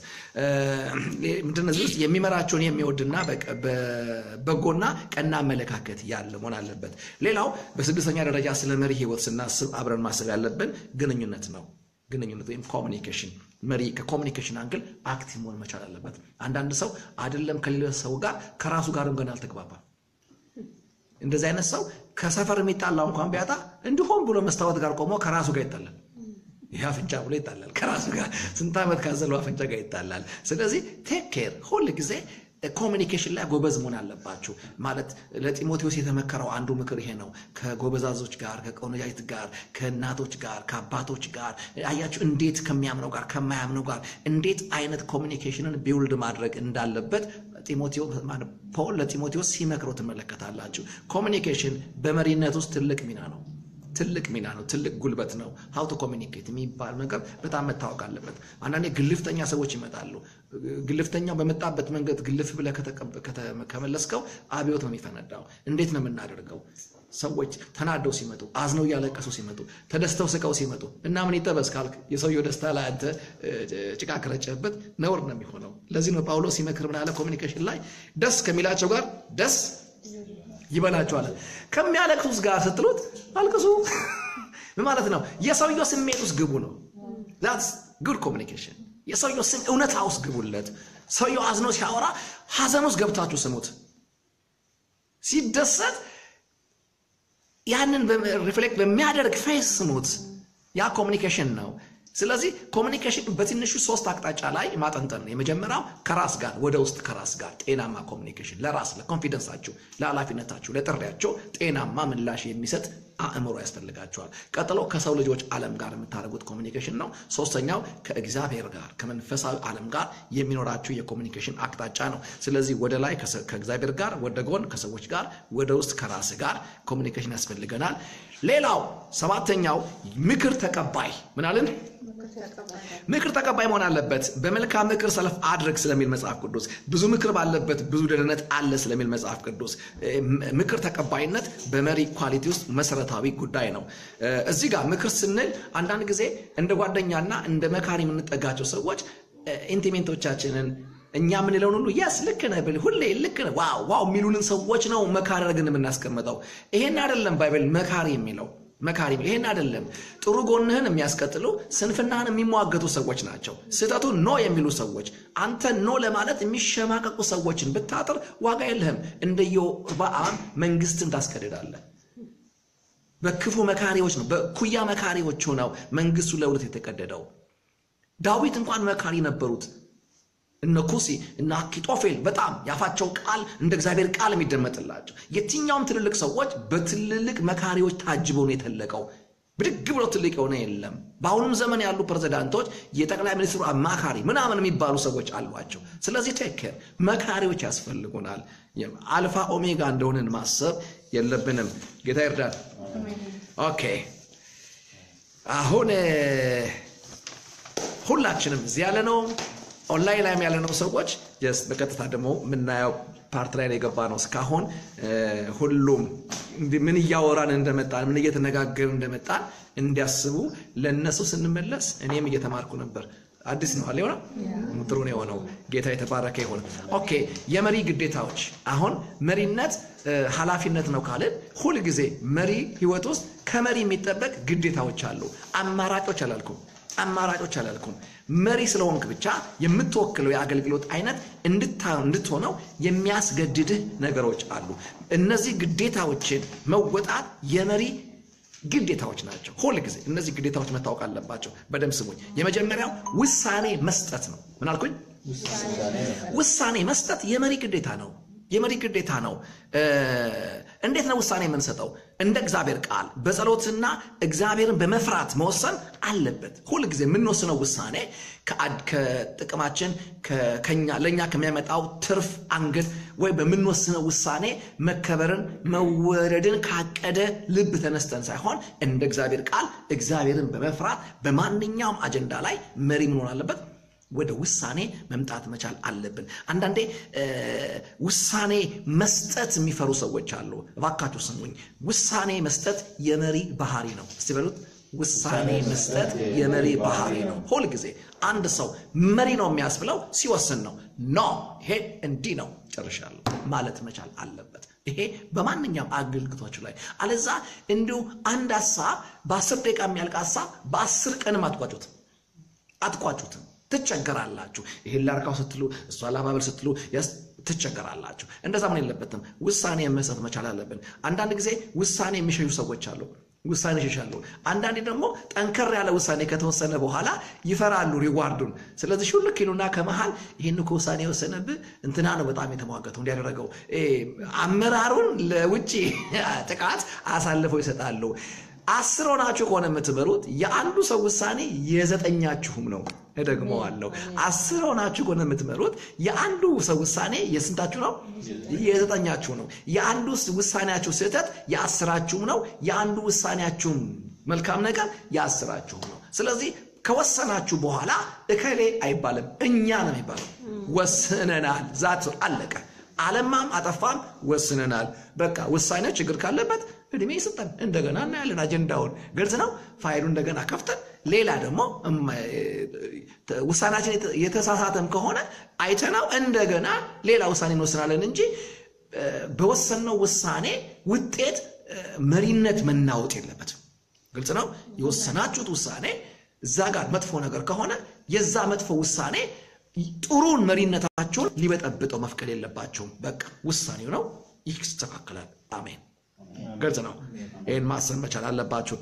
ምንድን እዚህ ውስጥ የሚመራቸውን የሚወድና በጎና ቀና አመለካከት ያለ መሆን አለበት። ሌላው በስድስተኛ ደረጃ ስለ መሪ ሕይወት ስናስብ አብረን ማሰብ ያለብን ግንኙነት ነው። ግንኙነት ወይም ኮሚኒኬሽን መሪ ከኮሚኒኬሽን አንግል አክቲቭ መሆን መቻል አለበት። አንዳንድ ሰው አይደለም ከሌላ ሰው ጋር ከራሱ ጋርም ገና አልተግባባም። እንደዚህ አይነት ሰው ከሰፈር የሚጣላው እንኳን ቢያጣ እንዲሁም ብሎ መስታወት ጋር ቆሞ ከራሱ ጋር ይጣላል። ይህ አፍንጫ ብሎ ይጣላል ከራሱ ጋር ስንት ዓመት ካዘለው አፍንጫ ጋር ይጣላል። ስለዚህ ቴክ ኬር ሁል ጊዜ ኮሚኒኬሽን ላይ ጎበዝ መሆን አለባችሁ። ማለት ለጢሞቴዎስ የተመከረው አንዱ ምክር ይሄ ነው። ከጎበዛዞች ጋር፣ ከቆነጃጅት ጋር፣ ከእናቶች ጋር፣ ከአባቶች ጋር አያችሁ፣ እንዴት ከሚያምነው ጋር ከማያምነው ጋር እንዴት አይነት ኮሚኒኬሽንን ቢውልድ ማድረግ እንዳለበት ፖል ለጢሞቴዎስ ሲመክረው ትመለከታላችሁ። ኮሚኒኬሽን በመሪነት ውስጥ ትልቅ ሚና ነው። ትልቅ ሚና ነው። ትልቅ ጉልበት ነው። ሀው ቱ ኮሚኒኬት የሚባል ነገር በጣም መታወቅ አለበት። አንዳንዴ ግልፍተኛ ሰዎች ይመጣሉ። ግልፍተኛው በመጣበት መንገድ ግልፍ ብለህ ከመለስከው አብዮት ነው የሚፈነዳው። እንዴት ነው የምናደርገው? ሰዎች ተናደው ሲመጡ፣ አዝነው እያለቀሱ ሲመጡ፣ ተደስተው ስቀው ሲመጡ እና ምን ይጠበስ ካልክ የሰውየው ደስታ ላይ አንተ ጭቃ ከረጨህበት ነውር ነው የሚሆነው። ለዚህ ነው ጳውሎስ ሲመክር ምን አለ? ኮሚኒኬሽን ላይ ደስ ከሚላቸው ጋር ደስ ይበላቸዋል። ከሚያለቅሱት ጋር ስትሉት አልቅሱ ማለት ነው። የሰውየው ስሜት ውስጥ ግቡ ነው። ዛትስ ጉድ ኮሚኒኬሽን። የሰውየው ስም እውነታ ውስጥ ግቡለት። ሰውየው አዝኖ ሲያወራ ሀዘን ውስጥ ገብታችሁ ስሙት። ሲደሰት ያንን ሪፍሌክት በሚያደርግ ፌስ ስሙት። ያ ኮሚኒኬሽን ነው። ስለዚህ ኮሚኒኬሽን በትንሹ ሶስት አቅጣጫ ላይ ማጠንጠን ነው። የመጀመሪያው ከራስ ጋር ወደ ውስጥ ከራስ ጋር ጤናማ ኮሚኒኬሽን፣ ለራስ ለኮንፊደንሳችሁ፣ ለኃላፊነታችሁ፣ ለጥሪያቸው ጤናማ ምላሽ የሚሰጥ አእምሮ ያስፈልጋቸዋል። ቀጥሎ ከሰው ልጆች ዓለም ጋር የምታደርጉት ኮሚኒኬሽን ነው። ሶስተኛው ከእግዚአብሔር ጋር ከመንፈሳዊ ዓለም ጋር የሚኖራችሁ የኮሚኒኬሽን አቅጣጫ ነው። ስለዚህ ወደ ላይ ከእግዚአብሔር ጋር፣ ወደ ጎን ከሰዎች ጋር፣ ወደ ውስጥ ከራስ ጋር ኮሚኒኬሽን ያስፈልገናል። ሌላው ሰባተኛው ምክር ተቀባይ ምን አለን? ምክር ተቀባይ መሆን አለበት። በመልካም ምክር ሰልፍ አድርግ ስለሚል መጽሐፍ ቅዱስ፣ ብዙ ምክር ባለበት ብዙ ደህንነት አለ ስለሚል መጽሐፍ ቅዱስ፣ ምክር ተቀባይነት በመሪ ኳሊቲ ውስጥ መሰረታዊ ጉዳይ ነው። እዚህ ጋር ምክር ስንል አንዳንድ ጊዜ እንደ ጓደኛና እንደ መካሪ የምንጠጋቸው ሰዎች ኢንቲሜንቶቻችንን እኛ የምንለውን ሁሉ የስ ልክ ነህ ብል ሁሌ ልክ ነህ ዋው ዋው የሚሉንን ሰዎች ነው መካሪ አድርገን የምናስቀምጠው። ይሄን አይደለም ባይብል መካሪ የሚለው መካሪ የሚለው ይሄን አይደለም። ጥሩ ጎንህን የሚያስቀጥሉ ስንፍናህን የሚሟገቱ ሰዎች ናቸው። ስህተቱ ኖ የሚሉ ሰዎች፣ አንተ ኖ ለማለት የሚሸማቀቁ ሰዎችን ብታጥር ዋጋ የለህም። እንደ ኢዮርብዓም መንግስትን ታስከድዳለህ። በክፉ መካሪዎች ነው በኩያ መካሪዎች ሆነው መንግስቱ ለሁለት የተቀደደው። ዳዊት እንኳን መካሪ ነበሩት። እነ ኩሲ እነ አኪጦፌል በጣም ያፋቸው ቃል እንደ እግዚአብሔር ቃል የሚደመጥላቸው የትኛውም ትልልቅ ሰዎች በትልልቅ መካሪዎች ታጅበው ነው የተለቀው። ብድግ ብሎ ትልቅ የሆነ የለም። በአሁኑም ዘመን ያሉ ፕሬዚዳንቶች የጠቅላይ ሚኒስትሩ አማካሪ ምናምን የሚባሉ ሰዎች አሏቸው። ስለዚህ ቴክር መካሪዎች ያስፈልጉናል። አልፋ ኦሜጋ እንደሆንን ማሰብ የለብንም። ጌታ ይርዳል። ኦኬ አሁን ሁላችንም እዚህ ያለ ነው ኦንላይን ላይም ያለነው ሰዎች ጀስት በቀጥታ ደግሞ የምናየው ፓርት ላይ ነው የገባ ነው። እስካሁን ሁሉም ምን እያወራን እንደመጣን ምን እየተነጋገርን እንደመጣን እንዲያስቡ ለእነሱ ስንመለስ እኔም እየተማርኩ ነበር። አዲስ ነው አለ የሆነው ጥሩ ነው የሆነው። ጌታ የተባረከ ይሁን። ኦኬ የመሪ ግዴታዎች አሁን መሪነት ኃላፊነት ነው ካልን ሁልጊዜ መሪ ህይወት ውስጥ ከመሪ የሚጠበቅ ግዴታዎች አሉ። አማራጮች አላልኩም አማራጮች አላልኩም። መሪ ስለሆንክ ብቻ የምትወክለው የአገልግሎት አይነት እንድትሆነው የሚያስገድድህ ነገሮች አሉ። እነዚህ ግዴታዎችን መወጣት የመሪ ግዴታዎች ናቸው። ሁል ጊዜ እነዚህ ግዴታዎች መታወቅ አለባቸው። በደንብ ስሙኝ። የመጀመሪያው ውሳኔ መስጠት ነው። ምን አልኩኝ? ውሳኔ መስጠት የመሪ ግዴታ ነው። የመሪ ግዴታ ነው። እንዴት ነው ውሳኔ የምንሰጠው? እንደ እግዚአብሔር ቃል በጸሎትና እግዚአብሔርን በመፍራት መወሰን አለበት። ሁል ጊዜ የምንወስነው ውሳኔ ከጥቅማችን ለእኛ ከሚያመጣው ትርፍ አንግል ወይ በምንወስነው ውሳኔ መከበርን መወደድን ካቀደ ልብ ተነስተን ሳይሆን እንደ እግዚአብሔር ቃል እግዚአብሔርን በመፍራት በማንኛውም አጀንዳ ላይ መሪ መሆን አለበት። ወደ ውሳኔ መምጣት መቻል አለብን። አንዳንዴ ውሳኔ መስጠት የሚፈሩ ሰዎች አሉ። እባካችሁ ስሙኝ። ውሳኔ መስጠት የመሪ ባህሪ ነው። እስቲ በሉት። ውሳኔ መስጠት የመሪ ባህሪ ነው። ሁል ጊዜ አንድ ሰው መሪ ነው የሚያስብለው ሲወስን ነው። ኖ ይሄ እንዲህ ነው ጨርሻለሁ ማለት መቻል አለበት። ይሄ በማንኛውም አገልግሎቶች ላይ አለዛ እንዲሁ አንድ ሀሳብ በአስር ደቂቃ የሚያልቅ ሀሳብ በአስር ቀንም አትቋጩትም አትቋጩትም ትቸገራላችሁ። ይሄን ላርካው ስትሉ እሷ ላባበል ስትሉ ትቸገራላችሁ። እንደዛ ምን የለበትም። ውሳኔ መስጠት መቻል አለብን። አንዳንድ ጊዜ ውሳኔ የሚሸሹ ሰዎች አሉ። ውሳኔ ይሸሻሉ። አንዳንዴ ደግሞ ጠንከር ያለ ውሳኔ ከተወሰነ በኋላ ይፈራሉ ሪዋርዱን። ስለዚህ ሹልክ ይሉና ከመሃል ይህን እኮ ውሳኔ የወሰነብህ እንትና ነው በጣም የተሟገተው እንዲያደረገው አመራሩን ለውጭ ጥቃት አሳልፈው ይሰጣሉ። አስር ሆናችሁ ከሆነ የምትመሩት የአንዱ ሰው ውሳኔ የዘጠኛችሁም ነው። እደግመዋለሁ። አስር ሆናችሁ ከሆነ የምትመሩት የአንዱ ሰው ውሳኔ የስንታችሁ ነው? የዘጠኛችሁ ነው። የአንዱ ውሳኔያችሁ ስህተት የአስራችሁም ነው። የአንዱ ውሳኔያችሁም መልካም ነገር የአስራችሁም ነው። ስለዚህ ከወሰናችሁ በኋላ እከሌ አይባልም፣ እኛ ነው የሚባለው። ወስነናል። ዛት አለቀ። አለማም አጠፋም ወስነናል። በቃ ውሳኔው ችግር ካለበት እድሜ ይሰጠን፣ እንደገና እናያለን። አጀንዳውን ግልጽ ነው። ፋይሉ እንደገና ከፍተን ሌላ ደግሞ ውሳኔያችን የተሳሳተም ከሆነ አይተናው እንደገና ሌላ ውሳኔ እንወስናለን እንጂ በወሰንነው ውሳኔ ውጤት መሪነት መናወጥ የለበትም። ግልጽ ነው። የወሰናችሁት ውሳኔ እዛ ጋር መጥፎ ነገር ከሆነ የዛ መጥፎ ውሳኔ ጥሩን መሪነታችሁን ሊበጠብጠው መፍቀድ የለባቸውም። በቃ ውሳኔው ነው፣ ይስተካከላል። አሜን። ግልጽ ነው። ይህን ማሰብ መቻል አለባችሁ።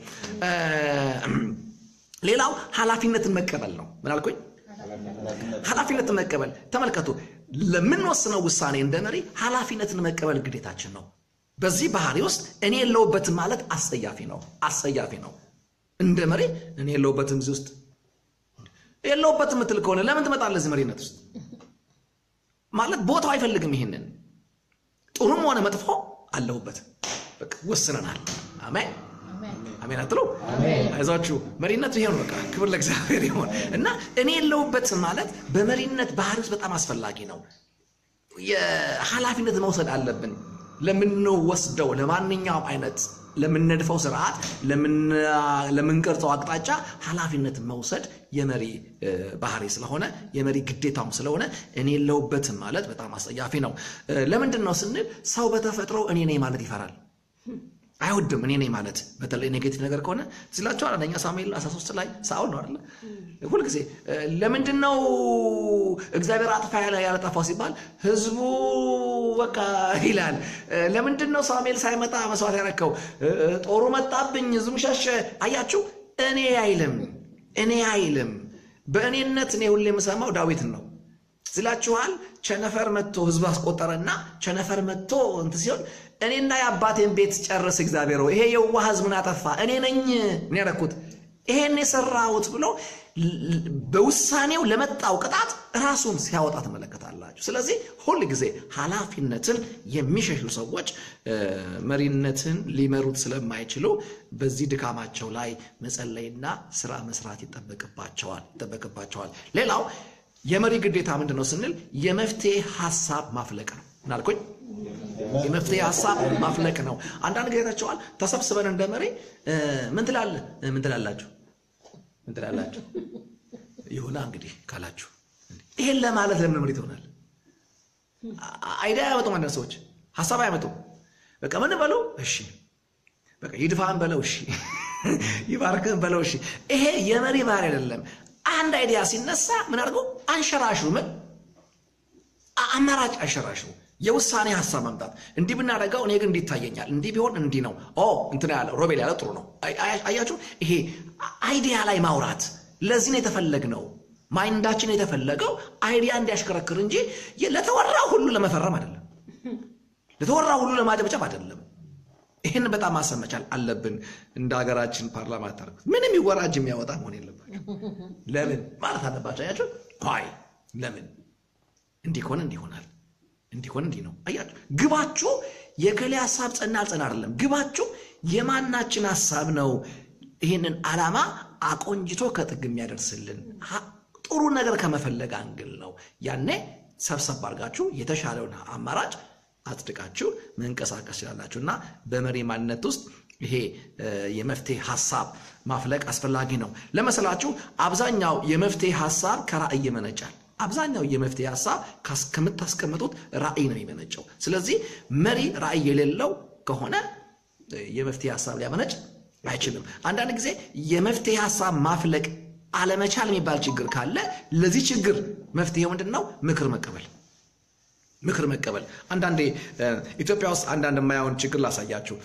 ሌላው ኃላፊነትን መቀበል ነው። ምን አልኩኝ? ኃላፊነትን መቀበል። ተመልከቱ፣ ለምንወስነው ውሳኔ እንደ መሪ ኃላፊነትን መቀበል ግዴታችን ነው። በዚህ ባህሪ ውስጥ እኔ የለውበትም ማለት አስጸያፊ ነው፣ አስጸያፊ ነው። እንደ መሪ እኔ የለውበትም እዚህ ውስጥ የለውበትም የምትል ከሆነ ለምን ትመጣለህ እዚህ መሪነት ውስጥ? ማለት ቦታው አይፈልግም። ይሄንን ጥሩም ሆነ መጥፎ አለሁበት። በቃ ወስነናል። አሜን አሜን አትሉ? አይዟችሁ መሪነቱ ይሄ ነው። በቃ ክብር ለእግዚአብሔር ይሆን እና እኔ የለሁበትም ማለት በመሪነት ባህሪ ውስጥ በጣም አስፈላጊ ነው። የኃላፊነት መውሰድ አለብን ለምንወስደው ለማንኛውም አይነት ለምንነድፈው ስርዓት፣ ለምንቀርጸው አቅጣጫ ኃላፊነት መውሰድ የመሪ ባህሪ ስለሆነ የመሪ ግዴታውም ስለሆነ እኔ የለሁበትም ማለት በጣም አስጸያፊ ነው። ለምንድን ነው ስንል ሰው በተፈጥሮ እኔ ነኝ ማለት ይፈራል። አይወድም እኔ ነኝ ማለት በተለይ ኔጌቲቭ ነገር ከሆነ ስላቸዋል። አንደኛ ሳሙኤል 13 ላይ ሳኦል ነው አይደለ? ሁልጊዜ ለምንድን ነው እግዚአብሔር አጥፋ ያለ ያለጠፋው ሲባል ህዝቡ በቃ ይላል። ለምንድን ነው ሳሙኤል ሳይመጣ መስዋዕት ያረከው? ጦሩ መጣብኝ፣ ህዝቡ ሸሸ። አያችሁ፣ እኔ አይልም፣ እኔ አይልም። በእኔነት እኔ ሁሌ የምሰማው ዳዊትን ነው ስላችኋል። ቸነፈር መጥቶ ህዝብ አስቆጠረና ቸነፈር መጥቶ እንትን ሲሆን እኔና የአባቴን ቤት ጨርስ እግዚአብሔር ይሄ የዋህ ህዝብ ምን አጠፋ? እኔ ነኝ ምን ያደረኩት ይሄን የሰራሁት ብሎ በውሳኔው ለመጣው ቅጣት ራሱን ሲያወጣ ትመለከታላችሁ። ስለዚህ ሁል ጊዜ ኃላፊነትን የሚሸሹ ሰዎች መሪነትን ሊመሩት ስለማይችሉ በዚህ ድካማቸው ላይ መጸለይና ስራ መስራት ይጠበቅባቸዋል ይጠበቅባቸዋል። ሌላው የመሪ ግዴታ ምንድን ነው ስንል የመፍትሄ ሀሳብ ማፍለቅ ነው። ምናልኩኝ የመፍትሄ ሀሳብ ማፍለቅ ነው። አንዳንድ ጊዜ ታቸዋል ተሰብስበን እንደ መሪ ምን ትላለህ ምን ትላላችሁ ምን ትላላችሁ ይሁና እንግዲህ ካላችሁ ይሄን ለማለት ለምን መሪ ትሆናል? አይዲያ አያመጡም። አንዳንድ ሰዎች ሀሳብ አያመጡም። በቃ ምን በለው እሺ፣ በቃ ይድፋን በለው እሺ፣ ይባርክን በለው እሺ። ይሄ የመሪ ባህሪ አይደለም። አንድ አይዲያ ሲነሳ ምን አድርገው አንሸራሽሩ፣ ምን አማራጭ አንሸራሽሩ፣ የውሳኔ ሀሳብ ማምጣት። እንዲህ ብናደርገው እኔ ግን እንዲህ ይታየኛል፣ እንዲህ ቢሆን እንዲህ ነው። ኦ እንትና ያለ ሮቤል ያለ ጥሩ ነው። አያችሁ፣ ይሄ አይዲያ ላይ ማውራት ለዚህ ነው የተፈለግነው። ማይንዳችን የተፈለገው አይዲያ እንዲያሽከረክር እንጂ ለተወራው ሁሉ ለመፈረም አይደለም፣ ለተወራው ሁሉ ለማጨብጨብ አይደለም። ይህን በጣም ማሰብ መቻል አለብን። እንደ ሀገራችን ፓርላማ ታደርጉት ምንም ይወራጅ የሚያወጣ መሆን የለባቸው። ለምን ማለት አለባቸው። አያቸው ይ ለምን እንዲህ ከሆነ እንዲህ ይሆናል፣ እንዲህ ከሆነ እንዲህ ነው። አያችሁ ግባችሁ የከሌ ሀሳብ ጸና አልጸና አይደለም። ግባችሁ የማናችን ሀሳብ ነው ይህንን ዓላማ አቆንጅቶ ከጥግ የሚያደርስልን ጥሩ ነገር ከመፈለግ አንግል ነው። ያኔ ሰብሰብ አድርጋችሁ የተሻለውን አማራጭ አጽድቃችሁ መንቀሳቀስ ይችላላችሁ። እና በመሪ ማንነት ውስጥ ይሄ የመፍትሄ ሀሳብ ማፍለቅ አስፈላጊ ነው። ለመሰላችሁ አብዛኛው የመፍትሄ ሀሳብ ከራእይ ይመነጫል። አብዛኛው የመፍትሄ ሀሳብ ከምታስቀምጡት ራእይ ነው የሚመነጨው። ስለዚህ መሪ ራእይ የሌለው ከሆነ የመፍትሄ ሀሳብ ሊያመነጭ አይችልም። አንዳንድ ጊዜ የመፍትሄ ሀሳብ ማፍለቅ አለመቻል የሚባል ችግር ካለ ለዚህ ችግር መፍትሄ ምንድን ነው? ምክር መቀበል ምክር መቀበል። አንዳንዴ ኢትዮጵያ ውስጥ አንዳንድ የማያውን ችግር ላሳያችሁ።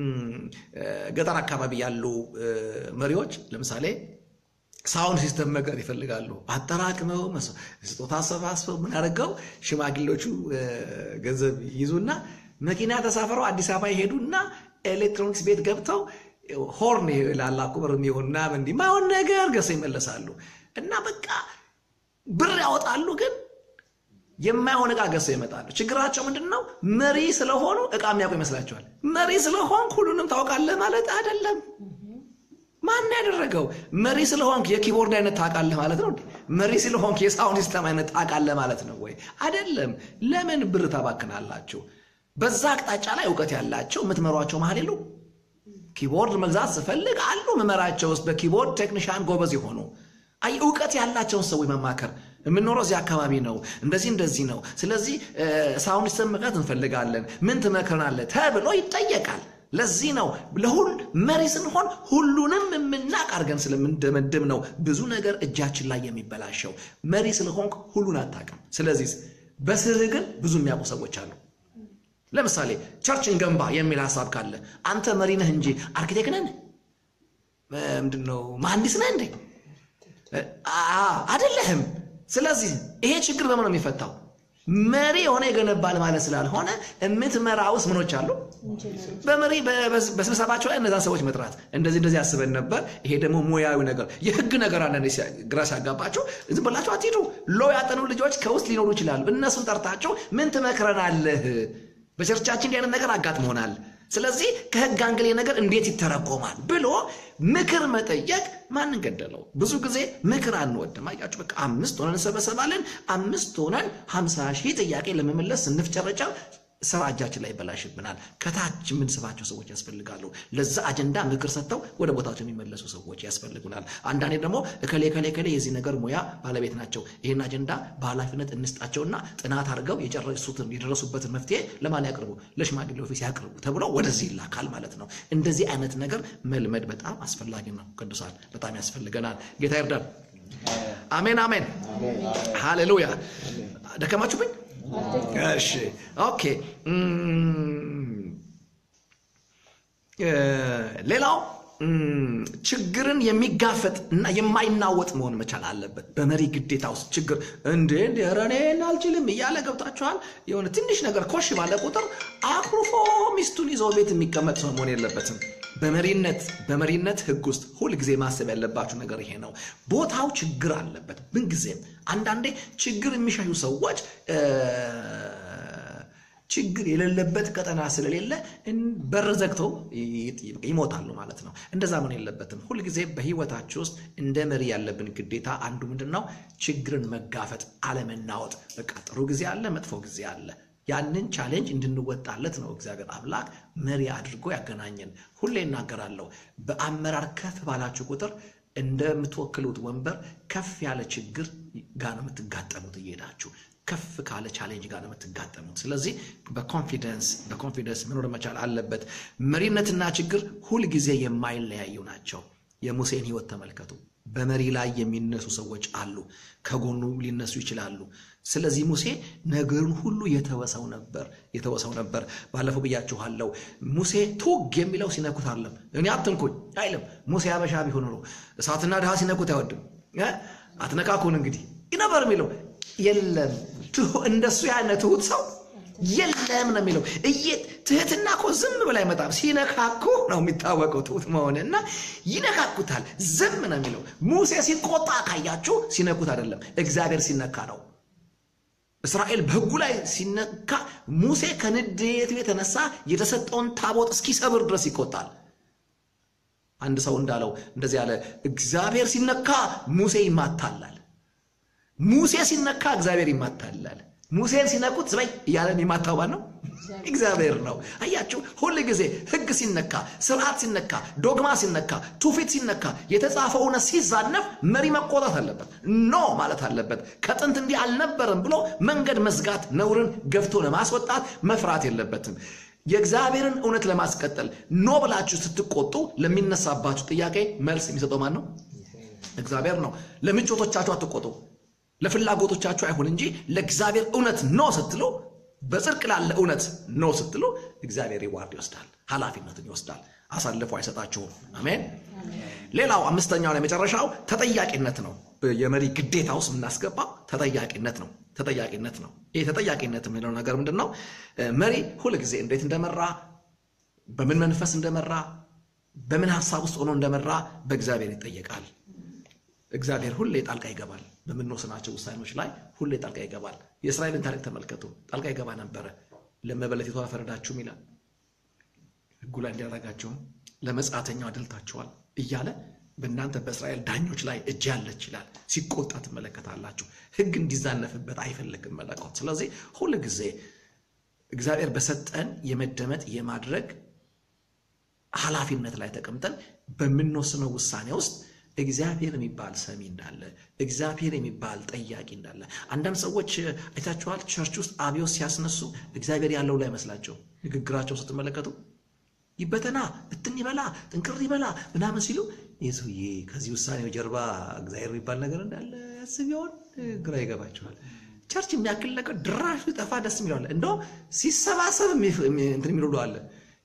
ገጠር አካባቢ ያሉ መሪዎች ለምሳሌ ሳውንድ ሲስተም ነገር ይፈልጋሉ። አጠራቅመው ስጦታ አሰባስበው ምን አደረገው ሽማግሌዎቹ ገንዘብ ይዙና መኪና ተሳፍረው አዲስ አበባ ይሄዱና ኤሌክትሮኒክስ ቤት ገብተው ሆርን ላላ ቁብር የሚሆን ምናምን እንዲህ ማይሆን ነገር ገዝተው ይመለሳሉ። እና በቃ ብር ያወጣሉ ግን የማይሆን እቃ ገዝተው ይመጣሉ። ችግራቸው ምንድን ነው? መሪ ስለሆኑ እቃ የሚያውቁ ይመስላቸዋል። መሪ ስለሆንክ ሁሉንም ታውቃለህ ማለት አይደለም። ማን ያደረገው? መሪ ስለሆንክ የኪቦርድ አይነት ታውቃለህ ማለት ነው? መሪ ስለሆንክ የሳውንድ ሲስተም አይነት ታውቃለህ ማለት ነው ወይ? አይደለም። ለምን ብር ታባክናላችሁ? በዛ አቅጣጫ ላይ እውቀት ያላቸው የምትመሯቸው መሀል የሉ። ኪቦርድ መግዛት ስፈልግ አሉ መመራቸው ውስጥ በኪቦርድ ቴክኒሻን ጎበዝ የሆኑ አይ እውቀት ያላቸውን ሰዎች መማከር የምንኖረው እዚህ አካባቢ ነው፣ እንደዚህ እንደዚህ ነው። ስለዚህ ሳውንድ ሲስተም መግዛት እንፈልጋለን፣ ምን ትመክረናለህ ተብሎ ይጠየቃል። ለዚህ ነው ለሁል መሪ ስንሆን ሁሉንም የምናቅ አድርገን ስለምንደመድም ነው ብዙ ነገር እጃችን ላይ የሚበላሸው። መሪ ስለሆንክ ሁሉን አታውቅም። ስለዚህ በስርህ ግን ብዙ የሚያውቁ ሰዎች አሉ። ለምሳሌ ቸርችን ገንባ የሚል ሀሳብ ካለ አንተ መሪ ነህ እንጂ አርኪቴክት ነህ ምንድን ነው መሐንዲስ ነህ እንዴ? አይደለህም። ስለዚህ ይሄ ችግር በምን ነው የሚፈታው? መሪ የሆነ ይገነባል ማለት ስላልሆነ የምትመራ ውስጥ ምኖች አሉ። በመሪ በስብሰባቸው ላይ እነዛን ሰዎች መጥራት እንደዚህ እንደዚህ ያስበን ነበር። ይሄ ደግሞ ሙያዊ ነገር የህግ ነገር አለ ግራ ሲያጋባቸው ዝም ብላቸው አትሂዱ። ሎ ያጠኑ ልጆች ከውስጥ ሊኖሩ ይችላሉ። እነሱን ጠርታቸው ምን ትመክረናለህ? በቸርቻችን እንዲህ አይነት ነገር አጋጥሞናል። ስለዚህ ከህግ አንግሌ ነገር እንዴት ይተረጎማል ብሎ ምክር መጠየቅ ማንን ገደለው? ብዙ ጊዜ ምክር አንወድም። አያችሁ፣ በቃ አምስት ሆነን እንሰበሰባለን። አምስት ሆነን ሀምሳ ሺህ ጥያቄ ለመመለስ ስንፍጨረጨር ስራ እጃችን ላይ ይበላሽብናል። ከታች የምንስባቸው ሰዎች ያስፈልጋሉ። ለዛ አጀንዳ ምክር ሰጥተው ወደ ቦታቸው የሚመለሱ ሰዎች ያስፈልጉናል። አንዳንዴ ደግሞ እከሌ እከሌ እከሌ የዚህ ነገር ሙያ ባለቤት ናቸው፣ ይህን አጀንዳ በኃላፊነት እንስጣቸውና ጥናት አድርገው የጨረሱትን የደረሱበትን መፍትሄ ለማን ያቅርቡ? ለሽማግሌ ኦፊስ ያቅርቡ ተብሎ ወደዚህ ይላካል ማለት ነው። እንደዚህ አይነት ነገር መልመድ በጣም አስፈላጊ ነው። ቅዱሳን በጣም ያስፈልገናል። ጌታ ይርዳል። አሜን አሜን፣ ሃሌሉያ። ደከማችሁብኝ? እሺ ኦኬ። ሌላው ችግርን የሚጋፈጥ እና የማይናወጥ መሆን መቻል አለበት። በመሪ ግዴታ ውስጥ ችግር እንዴ እንደ ኧረ እኔ አልችልም እያለ ገብታችኋል። የሆነ ትንሽ ነገር ኮሽ ባለ ቁጥር አኩርፎ ሚስቱን ይዘው ቤት የሚቀመጥ ሰው መሆን የለበትም። በመሪነት በመሪነት ሕግ ውስጥ ሁልጊዜ ማሰብ ያለባችሁ ነገር ይሄ ነው። ቦታው ችግር አለበት ምንጊዜም። አንዳንዴ ችግር የሚሻዩ ሰዎች ችግር የሌለበት ቀጠና ስለሌለ በር ዘግተው ይሞታሉ ማለት ነው። እንደዛ መሆን የለበትም። ሁልጊዜ በህይወታችሁ ውስጥ እንደ መሪ ያለብን ግዴታ አንዱ ምንድን ነው? ችግርን መጋፈጥ፣ አለመናወጥ። በቃ ጥሩ ጊዜ አለ፣ መጥፎ ጊዜ አለ። ያንን ቻሌንጅ እንድንወጣለት ነው እግዚአብሔር አምላክ መሪ አድርጎ ያገናኘን። ሁሌ እናገራለሁ፣ በአመራር ከፍ ባላችሁ ቁጥር እንደምትወክሉት ወንበር ከፍ ያለ ችግር ጋር ነው የምትጋጠሙት እየሄዳችሁ ከፍ ካለ ቻሌንጅ ጋር ነው የምትጋጠሙት። ስለዚህ በኮንፊደንስ በኮንፊደንስ መኖር መቻል አለበት። መሪነትና ችግር ሁልጊዜ የማይለያዩ ናቸው። የሙሴን ህይወት ተመልከቱ። በመሪ ላይ የሚነሱ ሰዎች አሉ፣ ከጎኑ ሊነሱ ይችላሉ። ስለዚህ ሙሴ ነገሩን ሁሉ የተወሰው ነበር የተወሰው ነበር። ባለፈው ብያችኋለሁ። ሙሴ ቱግ የሚለው ሲነኩት አለም እኔ አትንኩኝ አይልም። ሙሴ አበሻ ቢሆን ኖሮ እሳትና ድሃ ሲነኩት አይወድም። አትነካኩን እንግዲህ ነበር የሚለው የለም እንደሱ ያለ ትሁት ሰው የለም ነው የሚለው። እየ ትህትና እኮ ዝም ብላ አይመጣም። ሲነካኩ ነው የሚታወቀው ትሁት መሆን እና ይነካኩታል። ዝም ነው የሚለው። ሙሴ ሲቆጣ ካያችሁ ሲነኩት አይደለም፣ እግዚአብሔር ሲነካ ነው። እስራኤል በሕጉ ላይ ሲነካ ሙሴ ከንዴቱ የተነሳ የተሰጠውን ታቦት እስኪሰብር ድረስ ይቆጣል። አንድ ሰው እንዳለው እንደዚህ ያለ እግዚአብሔር ሲነካ ሙሴ ይማታላል። ሙሴ ሲነካ እግዚአብሔር ይማታላል። ሙሴን ሲነኩት ዝበይ እያለን የማታው ማን ነው? እግዚአብሔር ነው። አያችሁ፣ ሁል ጊዜ ሕግ ሲነካ፣ ስርዓት ሲነካ፣ ዶግማ ሲነካ፣ ትውፊት ሲነካ፣ የተጻፈው እውነት ሲዛነፍ መሪ መቆጣት አለበት። ኖ ማለት አለበት። ከጥንት እንዲህ አልነበረም ብሎ መንገድ መዝጋት፣ ነውርን ገፍቶ ለማስወጣት መፍራት የለበትም። የእግዚአብሔርን እውነት ለማስቀጠል ኖ ብላችሁ ስትቆጡ ለሚነሳባችሁ ጥያቄ መልስ የሚሰጠው ማን ነው? እግዚአብሔር ነው። ለምቾቶቻችሁ አትቆጡ። ለፍላጎቶቻችሁ አይሁን እንጂ ለእግዚአብሔር እውነት ኖ ስትሉ፣ በጽድቅ ላለ እውነት ኖ ስትሉ እግዚአብሔር ሪዋርድ ይወስዳል፣ ኃላፊነትን ይወስዳል፣ አሳልፎ አይሰጣችሁም። አሜን። ሌላው አምስተኛው የመጨረሻው ተጠያቂነት ነው። የመሪ ግዴታ ውስጥ የምናስገባው ተጠያቂነት ነው። ተጠያቂነት ነው። ይህ ተጠያቂነት የሚለው ነገር ምንድን ነው? መሪ ሁልጊዜ እንዴት እንደመራ፣ በምን መንፈስ እንደመራ፣ በምን ሀሳብ ውስጥ ሆኖ እንደመራ በእግዚአብሔር ይጠየቃል። እግዚአብሔር ሁሌ ጣልቃ ይገባል። በምንወስናቸው ውሳኔዎች ላይ ሁሌ ጣልቃ ይገባል። የእስራኤልን ታሪክ ተመልከቱ። ጣልቃ ይገባ ነበረ። ለመበለቲቷ ፈረዳችሁም ይላል ሕጉ ላይ እንዲያደርጋችሁም ለመጻተኛው አድልታችኋል እያለ በእናንተ በእስራኤል ዳኞች ላይ እጅ ያለች ይላል። ሲቆጣ ትመለከታላችሁ። ሕግ እንዲዛነፍበት አይፈልግም መለኮት። ስለዚህ ሁል ጊዜ እግዚአብሔር በሰጠን የመደመጥ የማድረግ ኃላፊነት ላይ ተቀምጠን በምንወስነው ውሳኔ ውስጥ እግዚአብሔር የሚባል ሰሚ እንዳለ እግዚአብሔር የሚባል ጠያቂ እንዳለ አንዳንድ ሰዎች አይታችኋል። ቸርች ውስጥ አብዮት ሲያስነሱ እግዚአብሔር ያለው ላይ መስላቸው ንግግራቸው ስትመለከቱ ይበተና ብትን ይበላ ጥንቅር ይበላ ምናምን ሲሉ ይህ ሰውዬ ከዚህ ውሳኔው ጀርባ እግዚአብሔር የሚባል ነገር እንዳለ ያስብ ይሆን? ግራ ይገባቸዋል። ቸርች የሚያክል ነገር ድራሹ ጠፋ ደስ የሚለዋለ እንደውም ሲሰባሰብ እንትን የሚሉ አለ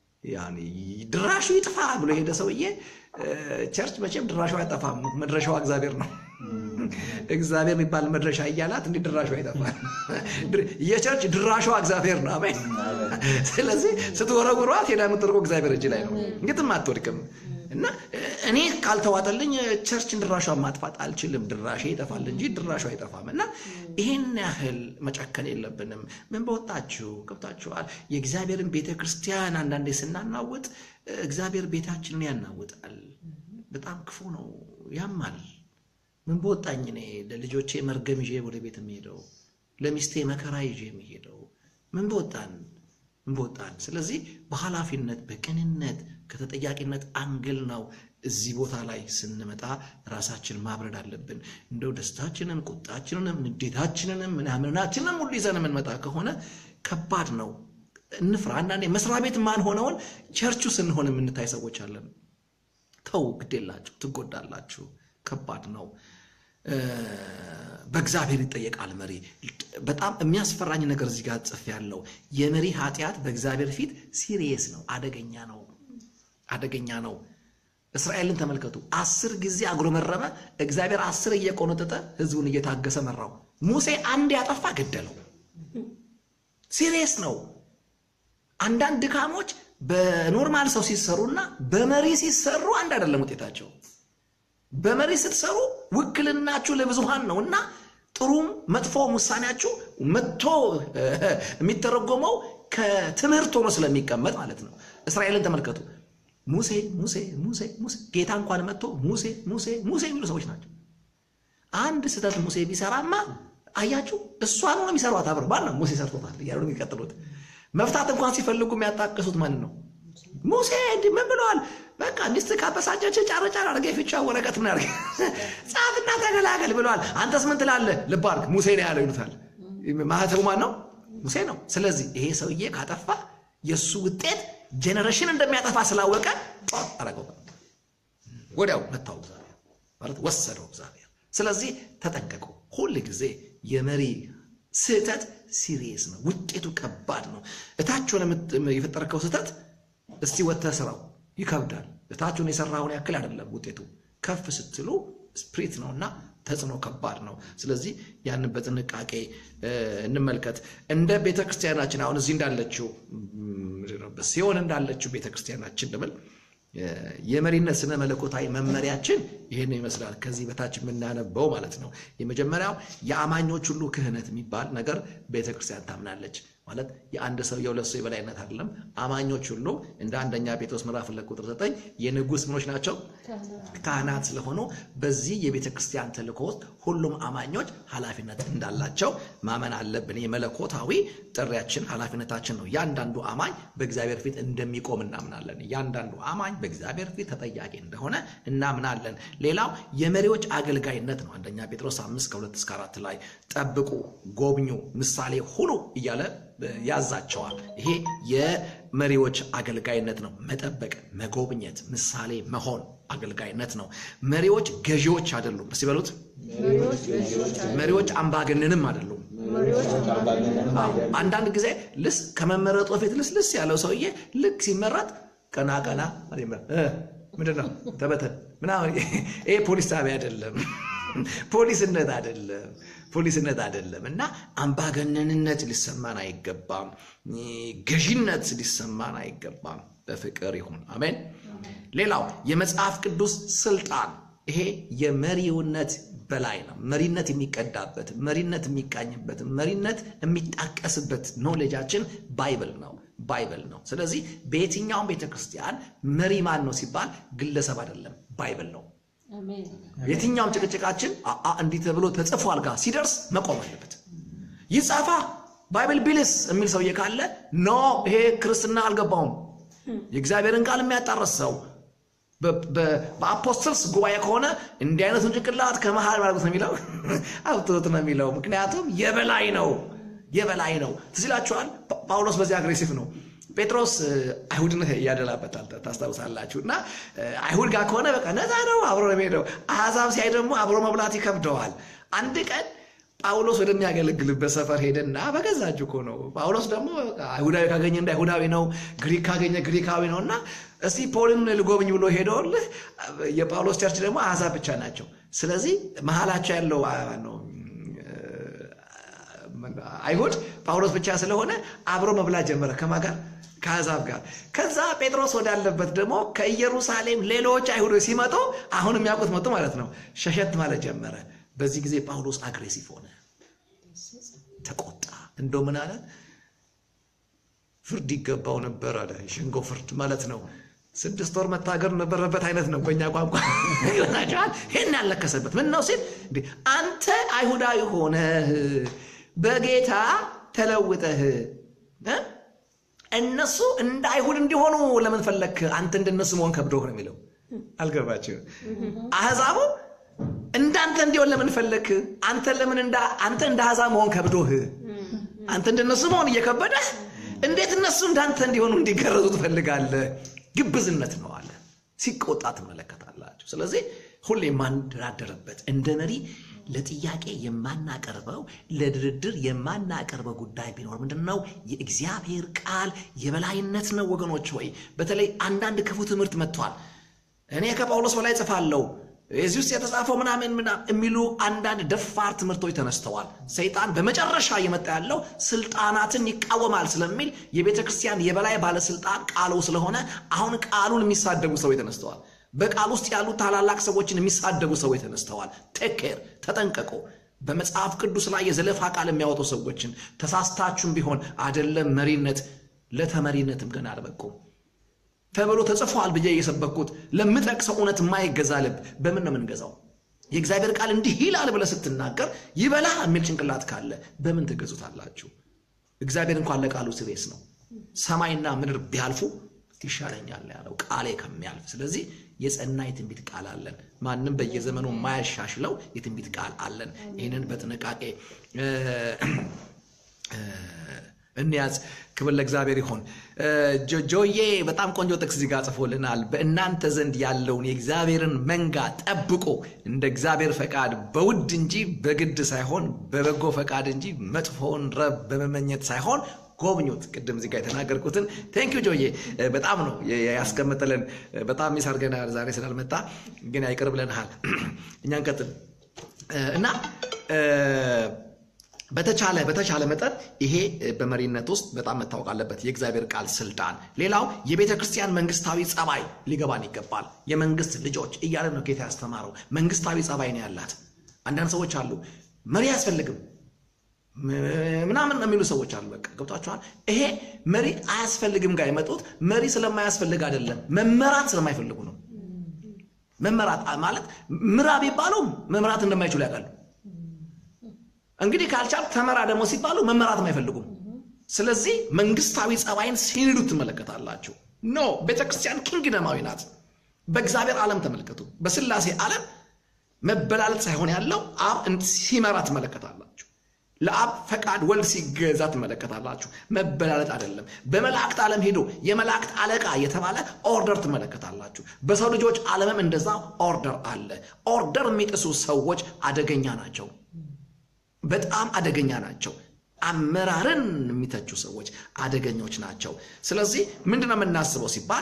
ድራሹ ይጥፋ ብሎ የሄደ ሰውዬ ቸርች መቼም ድራሹ አይጠፋም። መድረሻዋ እግዚአብሔር ነው። እግዚአብሔር የሚባል መድረሻ እያላት እንዲህ ድራሹ አይጠፋም። የቸርች ድራሿ እግዚአብሔር ነው። አሜን። ስለዚህ ስትወረውሯት ሄዳ የምትወርቀው እግዚአብሔር እጅ ላይ ነው። እንግትም አትወድቅም። እና እኔ ካልተዋጠልኝ ቸርችን ድራሿን ማጥፋት አልችልም። ድራሼ ይጠፋል እንጂ ድራሹ አይጠፋም። እና ይህን ያህል መጨከን የለብንም። ምን በወጣችሁ ገብታችኋል። የእግዚአብሔርን ቤተ ክርስቲያን አንዳንዴ ስናናውጥ እግዚአብሔር ቤታችንን ያናውጣል። በጣም ክፉ ነው፣ ያማል። ምን በወጣኝ እኔ ለልጆቼ መርገም ይዤ ወደ ቤት የሚሄደው ለሚስቴ መከራ ይዤ የሚሄደው ምን በወጣን እንወጣለን። ስለዚህ በኃላፊነት በቅንነት ከተጠያቂነት አንግል ነው እዚህ ቦታ ላይ ስንመጣ ራሳችን ማብረድ አለብን። እንደው ደስታችንን፣ ቁጣችንንም፣ ንዴታችንንም ምናምናችንን ሁሉ ይዘን የምንመጣ ከሆነ ከባድ ነው። እንፍራ። አንዳንዴ መስሪያ ቤት ማን ሆነውን ቸርቹ ስንሆን የምንታይ ሰዎች አለን። ተው፣ ግዴላችሁ፣ ትጎዳላችሁ። ከባድ ነው። በእግዚአብሔር ይጠየቃል መሪ። በጣም የሚያስፈራኝ ነገር እዚህ ጋር ጽፍ ያለው የመሪ ኃጢአት በእግዚአብሔር ፊት ሲሪየስ ነው፣ አደገኛ ነው፣ አደገኛ ነው። እስራኤልን ተመልከቱ። አስር ጊዜ አጉረመረመ። እግዚአብሔር አስር እየቆነጠጠ ህዝቡን እየታገሰ መራው። ሙሴ አንድ ያጠፋ ገደለው። ሲሪየስ ነው። አንዳንድ ድካሞች በኖርማል ሰው ሲሰሩና በመሪ ሲሰሩ አንድ አይደለም ውጤታቸው። በመሪ ስትሰሩ ውክልናችሁ ለብዙሃን ነው እና ጥሩም መጥፎም ውሳኔያችሁ መጥቶ የሚተረጎመው ከትምህርት ሆኖ ስለሚቀመጥ ማለት ነው። እስራኤልን ተመልከቱ። ሙሴ ሙሴ ሙሴ ሙሴ ጌታ እንኳን መጥቶ ሙሴ ሙሴ ሙሴ የሚሉ ሰዎች ናቸው። አንድ ስህተት ሙሴ ቢሰራማ አያችሁ፣ እሷን ነው የሚሰሯት። አብረ ባል ነው ሙሴ ሰርቶታል እያሉ ነው የሚቀጥሉት። መፍታት እንኳን ሲፈልጉ የሚያጣቅሱት ማን ነው? ሙሴ እንዲህ ምን ብለዋል? በቃ ሚስት ካበሳጨች ጫር ጫር አድርገ የፊቻ ወረቀት ምን አድርገ ጻፍና ተገላገል ብለዋል። አንተስ ምን ትላለህ? ልብ አድርግ ሙሴ ነው ያለው ይሉታል። ማህተቡ ማን ነው? ሙሴ ነው። ስለዚህ ይሄ ሰውዬ ካጠፋ የእሱ ውጤት ጄኔሬሽን እንደሚያጠፋ ስላወቀ አረገው፣ ወዲያው መታው እግዚአብሔር ማለት ወሰደው እግዚአብሔር። ስለዚህ ተጠንቀቁ። ሁል ጊዜ የመሪ ስህተት ሲሪየስ ነው፣ ውጤቱ ከባድ ነው። እታችሁን የፈጠርከው ስህተት እስቲ ወጥተህ ስራው ይከብዳል። እታችሁን የሰራውን ያክል አይደለም ውጤቱ። ከፍ ስትሉ ስፕሪት ነው እና ተጽዕኖ ከባድ ነው። ስለዚህ ያንን በጥንቃቄ እንመልከት። እንደ ቤተ ክርስቲያናችን አሁን እዚህ እንዳለችው ሲሆን እንዳለችው ቤተ ክርስቲያናችን ልብል የመሪነት ስነ መለኮታዊ መመሪያችን ይህን ይመስላል። ከዚህ በታች የምናነበው ማለት ነው። የመጀመሪያው የአማኞች ሁሉ ክህነት የሚባል ነገር ቤተ ክርስቲያን ታምናለች። ማለት የአንድ ሰው የሁለት ሰው የበላይነት አይደለም። አማኞች ሁሉ እንደ አንደኛ ጴጥሮስ ምዕራፍ ሁለት ቁጥር ዘጠኝ የንጉሥ ምኖች ናቸው ካህናት ስለሆኑ በዚህ የቤተ ክርስቲያን ተልእኮ ውስጥ ሁሉም አማኞች ኃላፊነት እንዳላቸው ማመን አለብን። የመለኮታዊ ጥሪያችን ኃላፊነታችን ነው። እያንዳንዱ አማኝ በእግዚአብሔር ፊት እንደሚቆም እናምናለን። እያንዳንዱ አማኝ በእግዚአብሔር ፊት ተጠያቂ እንደሆነ እናምናለን። ሌላው የመሪዎች አገልጋይነት ነው። አንደኛ ጴጥሮስ አምስት ከሁለት እስከ አራት ላይ ጠብቁ፣ ጎብኙ፣ ምሳሌ ሁኑ እያለ ያዛቸዋል። ይሄ የመሪዎች አገልጋይነት ነው። መጠበቅ፣ መጎብኘት፣ ምሳሌ መሆን አገልጋይነት ነው። መሪዎች ገዢዎች አይደሉም። እስቲ በሉት፣ መሪዎች አምባገነንም አይደሉም። አንዳንድ ጊዜ ልስ ከመመረጡ በፊት ልስልስ ያለው ሰውዬ ልክ ሲመረጥ ቀና ቀና ምንድን ነው ተበተን ምናምን። ይሄ ፖሊስ ጣቢያ አይደለም፣ ፖሊስነት አይደለም ፖሊስነት አይደለም። እና አምባገነንነት ሊሰማን አይገባም። ገዢነት ሊሰማን አይገባም። በፍቅር ይሁን። አሜን። ሌላው የመጽሐፍ ቅዱስ ስልጣን ይሄ የመሪውነት በላይ ነው። መሪነት የሚቀዳበት፣ መሪነት የሚቃኝበት፣ መሪነት የሚጣቀስበት ኖሌጃችን ባይብል ነው ባይብል ነው። ስለዚህ በየትኛውም ቤተክርስቲያን መሪ ማን ነው ሲባል ግለሰብ አይደለም፣ ባይብል ነው። የትኛውም ጭቅጭቃችን እንዲህ ተብሎ ተጽፏል ጋር ሲደርስ መቆም አለበት። ይጻፋ ባይብል ቢልስ የሚል ሰውዬ ካለ ኖ ይሄ ክርስትና አልገባውም። የእግዚአብሔርን ቃል የሚያጣረስ ሰው በአፖስትልስ ጉባኤ ከሆነ እንዲህ አይነቱን ጭቅላት ከመሃል ማለት ነው የሚለው አውጥቶት ነው የሚለው። ምክንያቱም የበላይ ነው የበላይ ነው። ትዝ ይላችኋል ጳውሎስ በዚህ አግሬሲቭ ነው። ጴጥሮስ አይሁድን እያደላበታል ታስታውሳላችሁ። እና አይሁድ ጋር ከሆነ በቃ ነፃ ነው አብሮ ነው የሚሄደው። አሕዛብ ሲያይ ደግሞ አብሮ መብላት ይከብደዋል። አንድ ቀን ጳውሎስ ወደሚያገለግልበት ሰፈር ሄደና በገዛ እጁ እኮ ነው። ጳውሎስ ደግሞ አይሁዳዊ ካገኘ እንደ አይሁዳዊ ነው፣ ግሪክ ካገኘ ግሪካዊ ነው። እና እስቲ ፖልን ልጎብኝ ብሎ ሄደውልህ የጳውሎስ ቸርች ደግሞ አሕዛብ ብቻ ናቸው። ስለዚህ መሀላቸው ያለው ነው አይሁድ ጳውሎስ ብቻ ስለሆነ አብሮ መብላት ጀመረ። ከማ ጋር? ከአሕዛብ ጋር። ከዛ ጴጥሮስ ወዳለበት ደግሞ ከኢየሩሳሌም ሌሎች አይሁዶች ሲመጡ አሁን የሚያውቁት መጡ ማለት ነው። ሸሸት ማለት ጀመረ። በዚህ ጊዜ ጳውሎስ አግሬሲቭ ሆነ፣ ተቆጣ። እንደው ምን አለ? ፍርድ ይገባው ነበር አለ። የሸንጎ ፍርድ ማለት ነው። ስድስት ወር መታገር ነበረበት አይነት ነው በእኛ ቋንቋ ይሆናቸዋል። ይህን ያለከሰበት ምን ነው ሲል አንተ አይሁዳዊ ሆነህ በጌታ ተለውጠህ እነሱ እንደ አይሁድ እንዲሆኑ ለምን ፈለክ? አንተ እንደነሱ መሆን ከብዶህ ነው የሚለው። አልገባችም? አህዛቡ እንዳንተ እንዲሆን ለምን ፈለክ? አንተ ለምን እንደ አንተ እንደ አህዛብ መሆን ከብዶህ፣ አንተ እንደነሱ መሆን እየከበደህ እንዴት እነሱ እንዳንተ እንዲሆኑ እንዲገረዙ ትፈልጋለህ? ግብዝነት ነው አለ። ሲቆጣ ትመለከታላችሁ። ስለዚህ ሁሌ የማንደራደርበት እንደ መሪ ለጥያቄ የማናቀርበው ለድርድር የማናቀርበው ጉዳይ ቢኖር ምንድን ነው? የእግዚአብሔር ቃል የበላይነት ነው ወገኖች። ወይ በተለይ አንዳንድ ክፉ ትምህርት መጥቷል። እኔ ከጳውሎስ በላይ ጽፋለሁ የዚህ ውስጥ የተጻፈው ምናምን ምናምን የሚሉ አንዳንድ ደፋር ትምህርቶች ተነስተዋል። ሰይጣን በመጨረሻ እየመጣ ያለው ስልጣናትን ይቃወማል ስለሚል የቤተ ክርስቲያን የበላይ ባለስልጣን ቃሉ ስለሆነ አሁን ቃሉን የሚሳደቡ ሰዎች ተነስተዋል። በቃል ውስጥ ያሉ ታላላቅ ሰዎችን የሚሳደቡ ሰዎች ተነስተዋል። ቴኬር ተጠንቀቁ። በመጽሐፍ ቅዱስ ላይ የዘለፋ ቃል የሚያወጡ ሰዎችን ተሳስታችሁም ቢሆን አደለም መሪነት ለተመሪነትም ገና አልበቁም ተብሎ ተጽፏል ብዬ እየሰበኩት ለምጠቅሰው እውነት የማይገዛ ልብ በምን ነው የምንገዛው? የእግዚአብሔር ቃል እንዲህ ይላል ብለህ ስትናገር ይበላ የሚል ጭንቅላት ካለ በምን ትገዙታላችሁ? እግዚአብሔር እንኳን ለቃሉ ስሬስ ነው። ሰማይና ምድር ቢያልፉ ይሻለኛል ያለው ቃሌ ከሚያልፍ። ስለዚህ የጸና የትንቢት ቃል አለን። ማንም በየዘመኑ የማያሻሽለው የትንቢት ቃል አለን። ይህንን በጥንቃቄ እንያዝ። ክብር ለእግዚአብሔር ይሆን። ጆዬ በጣም ቆንጆ ጥቅስ እዚህ ጋር ጽፎልናል። በእናንተ ዘንድ ያለውን የእግዚአብሔርን መንጋ ጠብቆ እንደ እግዚአብሔር ፈቃድ በውድ እንጂ በግድ ሳይሆን በበጎ ፈቃድ እንጂ መጥፎውን ረብ በመመኘት ሳይሆን ጎብኙት። ቅድም እዚህ ጋር የተናገርኩትን ቴንኪዩ ጆዬ በጣም ነው ያስቀምጥልን። በጣም ሚስ አድርገናል ዛሬ ስላልመጣ ግን አይቅር ብለንሃል። እኛ እንቀጥል እና በተቻለ በተቻለ መጠን ይሄ በመሪነት ውስጥ በጣም መታወቅ አለበት፣ የእግዚአብሔር ቃል ስልጣን። ሌላው የቤተ ክርስቲያን መንግስታዊ ጸባይ ሊገባን ይገባል። የመንግስት ልጆች እያለ ነው ጌታ ያስተማረው። መንግስታዊ ጸባይ ነው ያላት። አንዳንድ ሰዎች አሉ መሪ አያስፈልግም ምናምን የሚሉ ሰዎች አሉ። በቃ ገብቷችኋል። ይሄ መሪ አያስፈልግም ጋር የመጡት መሪ ስለማያስፈልግ አይደለም፣ መመራት ስለማይፈልጉ ነው። መመራት ማለት ምራ ቢባሉ መምራት እንደማይችሉ ያውቃሉ። እንግዲህ ካልቻል ተመራ ደግሞ ሲባሉ መመራትም አይፈልጉም። ስለዚህ መንግስታዊ ጸባይን ሲንዱ ትመለከታላችሁ። ኖ ቤተክርስቲያን ኪንግደማዊ ናት። በእግዚአብሔር ዓለም ተመልከቱ። በስላሴ ዓለም መበላለጥ ሳይሆን ያለው አብ ሲመራ ትመለከታላችሁ። ለአብ ፈቃድ ወልድ ሲገዛ ትመለከታላችሁ። መበላለጥ አይደለም። በመላእክት ዓለም ሄዶ የመላእክት አለቃ የተባለ ኦርደር ትመለከታላችሁ። በሰው ልጆች ዓለምም እንደዛ ኦርደር አለ። ኦርደር የሚጥሱ ሰዎች አደገኛ ናቸው። በጣም አደገኛ ናቸው። አመራርን የሚተቹ ሰዎች አደገኞች ናቸው። ስለዚህ ምንድነው የምናስበው ሲባል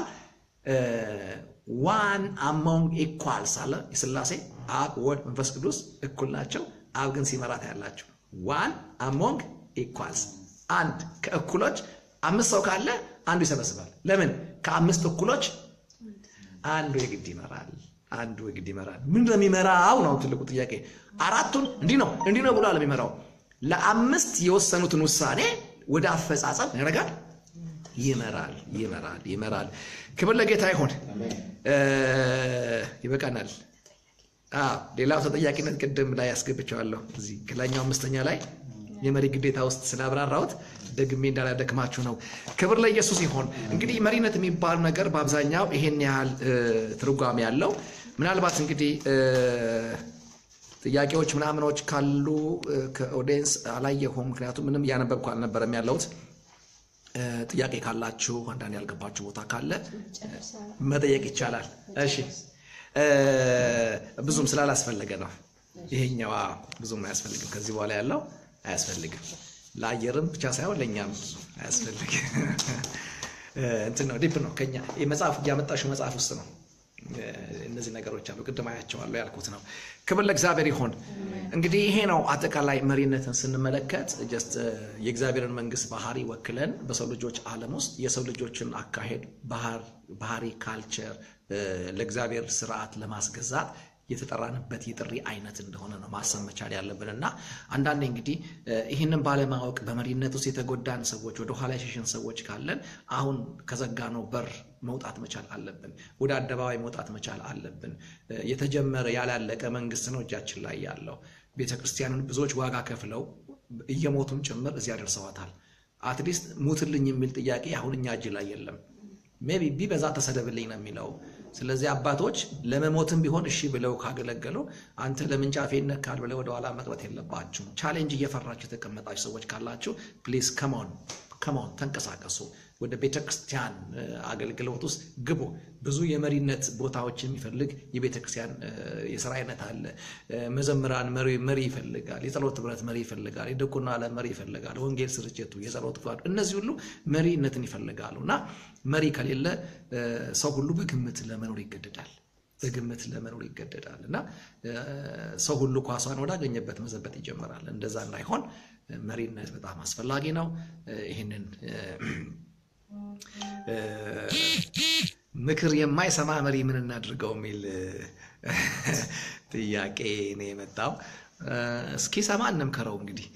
ዋን አሞንግ ኢኳልስ አለ የስላሴ አብ፣ ወልድ፣ መንፈስ ቅዱስ እኩል ናቸው። አብ ግን ሲመራት ያላቸው ዋን አሞንግ ኢኳልስ አንድ ከእኩሎች አምስት ሰው ካለ አንዱ ይሰበስባል። ለምን ከአምስት እኩሎች አንዱ የግድ ይመራል። አንዱ የግድ ይመራል። ምንድን ነው የሚመራው ነው ትልቁ ጥያቄ። አራቱን እንዲህ ነው እንዲህ ነው ብሎ የሚመራው ለአምስት የወሰኑትን ውሳኔ ወደ አፈጻጸም ያደርጋል፣ ይመራል፣ ይመራል፣ ይመራል። ክብር ለጌታ ይሆን። ይበቃናል። ሌላው ተጠያቂነት ቅድም ላይ ያስገብቸዋለሁ እዚህ ከላኛው አምስተኛ ላይ የመሪ ግዴታ ውስጥ ስላብራራሁት ደግሜ እንዳላደክማችሁ ነው። ክብር ለኢየሱስ ይሆን። እንግዲህ መሪነት የሚባል ነገር በአብዛኛው ይሄን ያህል ትርጓሜ ያለው ምናልባት እንግዲህ ጥያቄዎች ምናምኖች ካሉ ከኦዲየንስ አላየሁም፣ ምክንያቱም ምንም እያነበብኩ አልነበረም ያለሁት። ጥያቄ ካላችሁ አንዳንድ ያልገባችሁ ቦታ ካለ መጠየቅ ይቻላል። እሺ ብዙም ስላላስፈለገ ነው ይሄኛው ብዙም አያስፈልግም። ከዚህ በኋላ ያለው አያስፈልግም። ለአየርም ብቻ ሳይሆን ለእኛም ብዙ አያስፈልግም። እንትን ነው ዲፕ ነው ከኛ መጽሐፍ እያመጣሽው መጽሐፍ ውስጥ ነው እነዚህ ነገሮች አሉ። ቅድም አያቸዋለሁ ያልኩት ነው። ክብር ለእግዚአብሔር ይሆን። እንግዲህ ይሄ ነው አጠቃላይ መሪነትን ስንመለከት ጀስት የእግዚአብሔርን መንግስት ባህሪ ወክለን በሰው ልጆች ዓለም ውስጥ የሰው ልጆችን አካሄድ፣ ባህሪ፣ ካልቸር ለእግዚአብሔር ስርዓት ለማስገዛት የተጠራንበት የጥሪ አይነት እንደሆነ ነው ማሰብ መቻል ያለብን እና አንዳንዴ እንግዲህ ይህንን ባለማወቅ በመሪነት ውስጥ የተጎዳን ሰዎች ወደ ኋላ የሸሸን ሰዎች ካለን አሁን ከዘጋነው በር መውጣት መቻል አለብን። ወደ አደባባይ መውጣት መቻል አለብን። የተጀመረ ያላለቀ መንግስት ነው እጃችን ላይ ያለው። ቤተ ክርስቲያንን ብዙዎች ዋጋ ከፍለው እየሞቱም ጭምር እዚያ ደርሰዋታል። አትሊስት ሙትልኝ የሚል ጥያቄ አሁን እኛ እጅ ላይ የለም። ሜቢ ቢበዛ ተሰደብልኝ ነው የሚለው። ስለዚህ አባቶች ለመሞትም ቢሆን እሺ ብለው ካገለገሉ አንተ ለምን ጫፌ ይነካል ብለው ወደኋላ መቅረት የለባችሁም። ቻሌንጅ እየፈራችሁ የተቀመጣችሁ ሰዎች ካላችሁ ፕሊዝ ከማን ከማን ተንቀሳቀሱ። ወደ ቤተ ክርስቲያን አገልግሎት ውስጥ ግቡ። ብዙ የመሪነት ቦታዎች የሚፈልግ የቤተ ክርስቲያን የስራ አይነት አለ። መዘምራን መሪ መሪ ይፈልጋል። የጸሎት ህብረት መሪ ይፈልጋል። የዲቁና ዓለም መሪ ይፈልጋል። ወንጌል ስርጭቱ፣ የጸሎት ክፍል፣ እነዚህ ሁሉ መሪነትን ይፈልጋሉ እና መሪ ከሌለ ሰው ሁሉ በግምት ለመኖር ይገደዳል በግምት ለመኖር ይገደዳል እና ሰው ሁሉ ኳሷን ወዳገኘበት መዘበት ይጀምራል። እንደዛ እንዳይሆን መሪነት በጣም አስፈላጊ ነው። ይህንን ምክር የማይሰማ መሪ ምን እናድርገው የሚል ጥያቄ ነው የመጣው። እስኪ ሰማ እንምከረው። እንግዲህ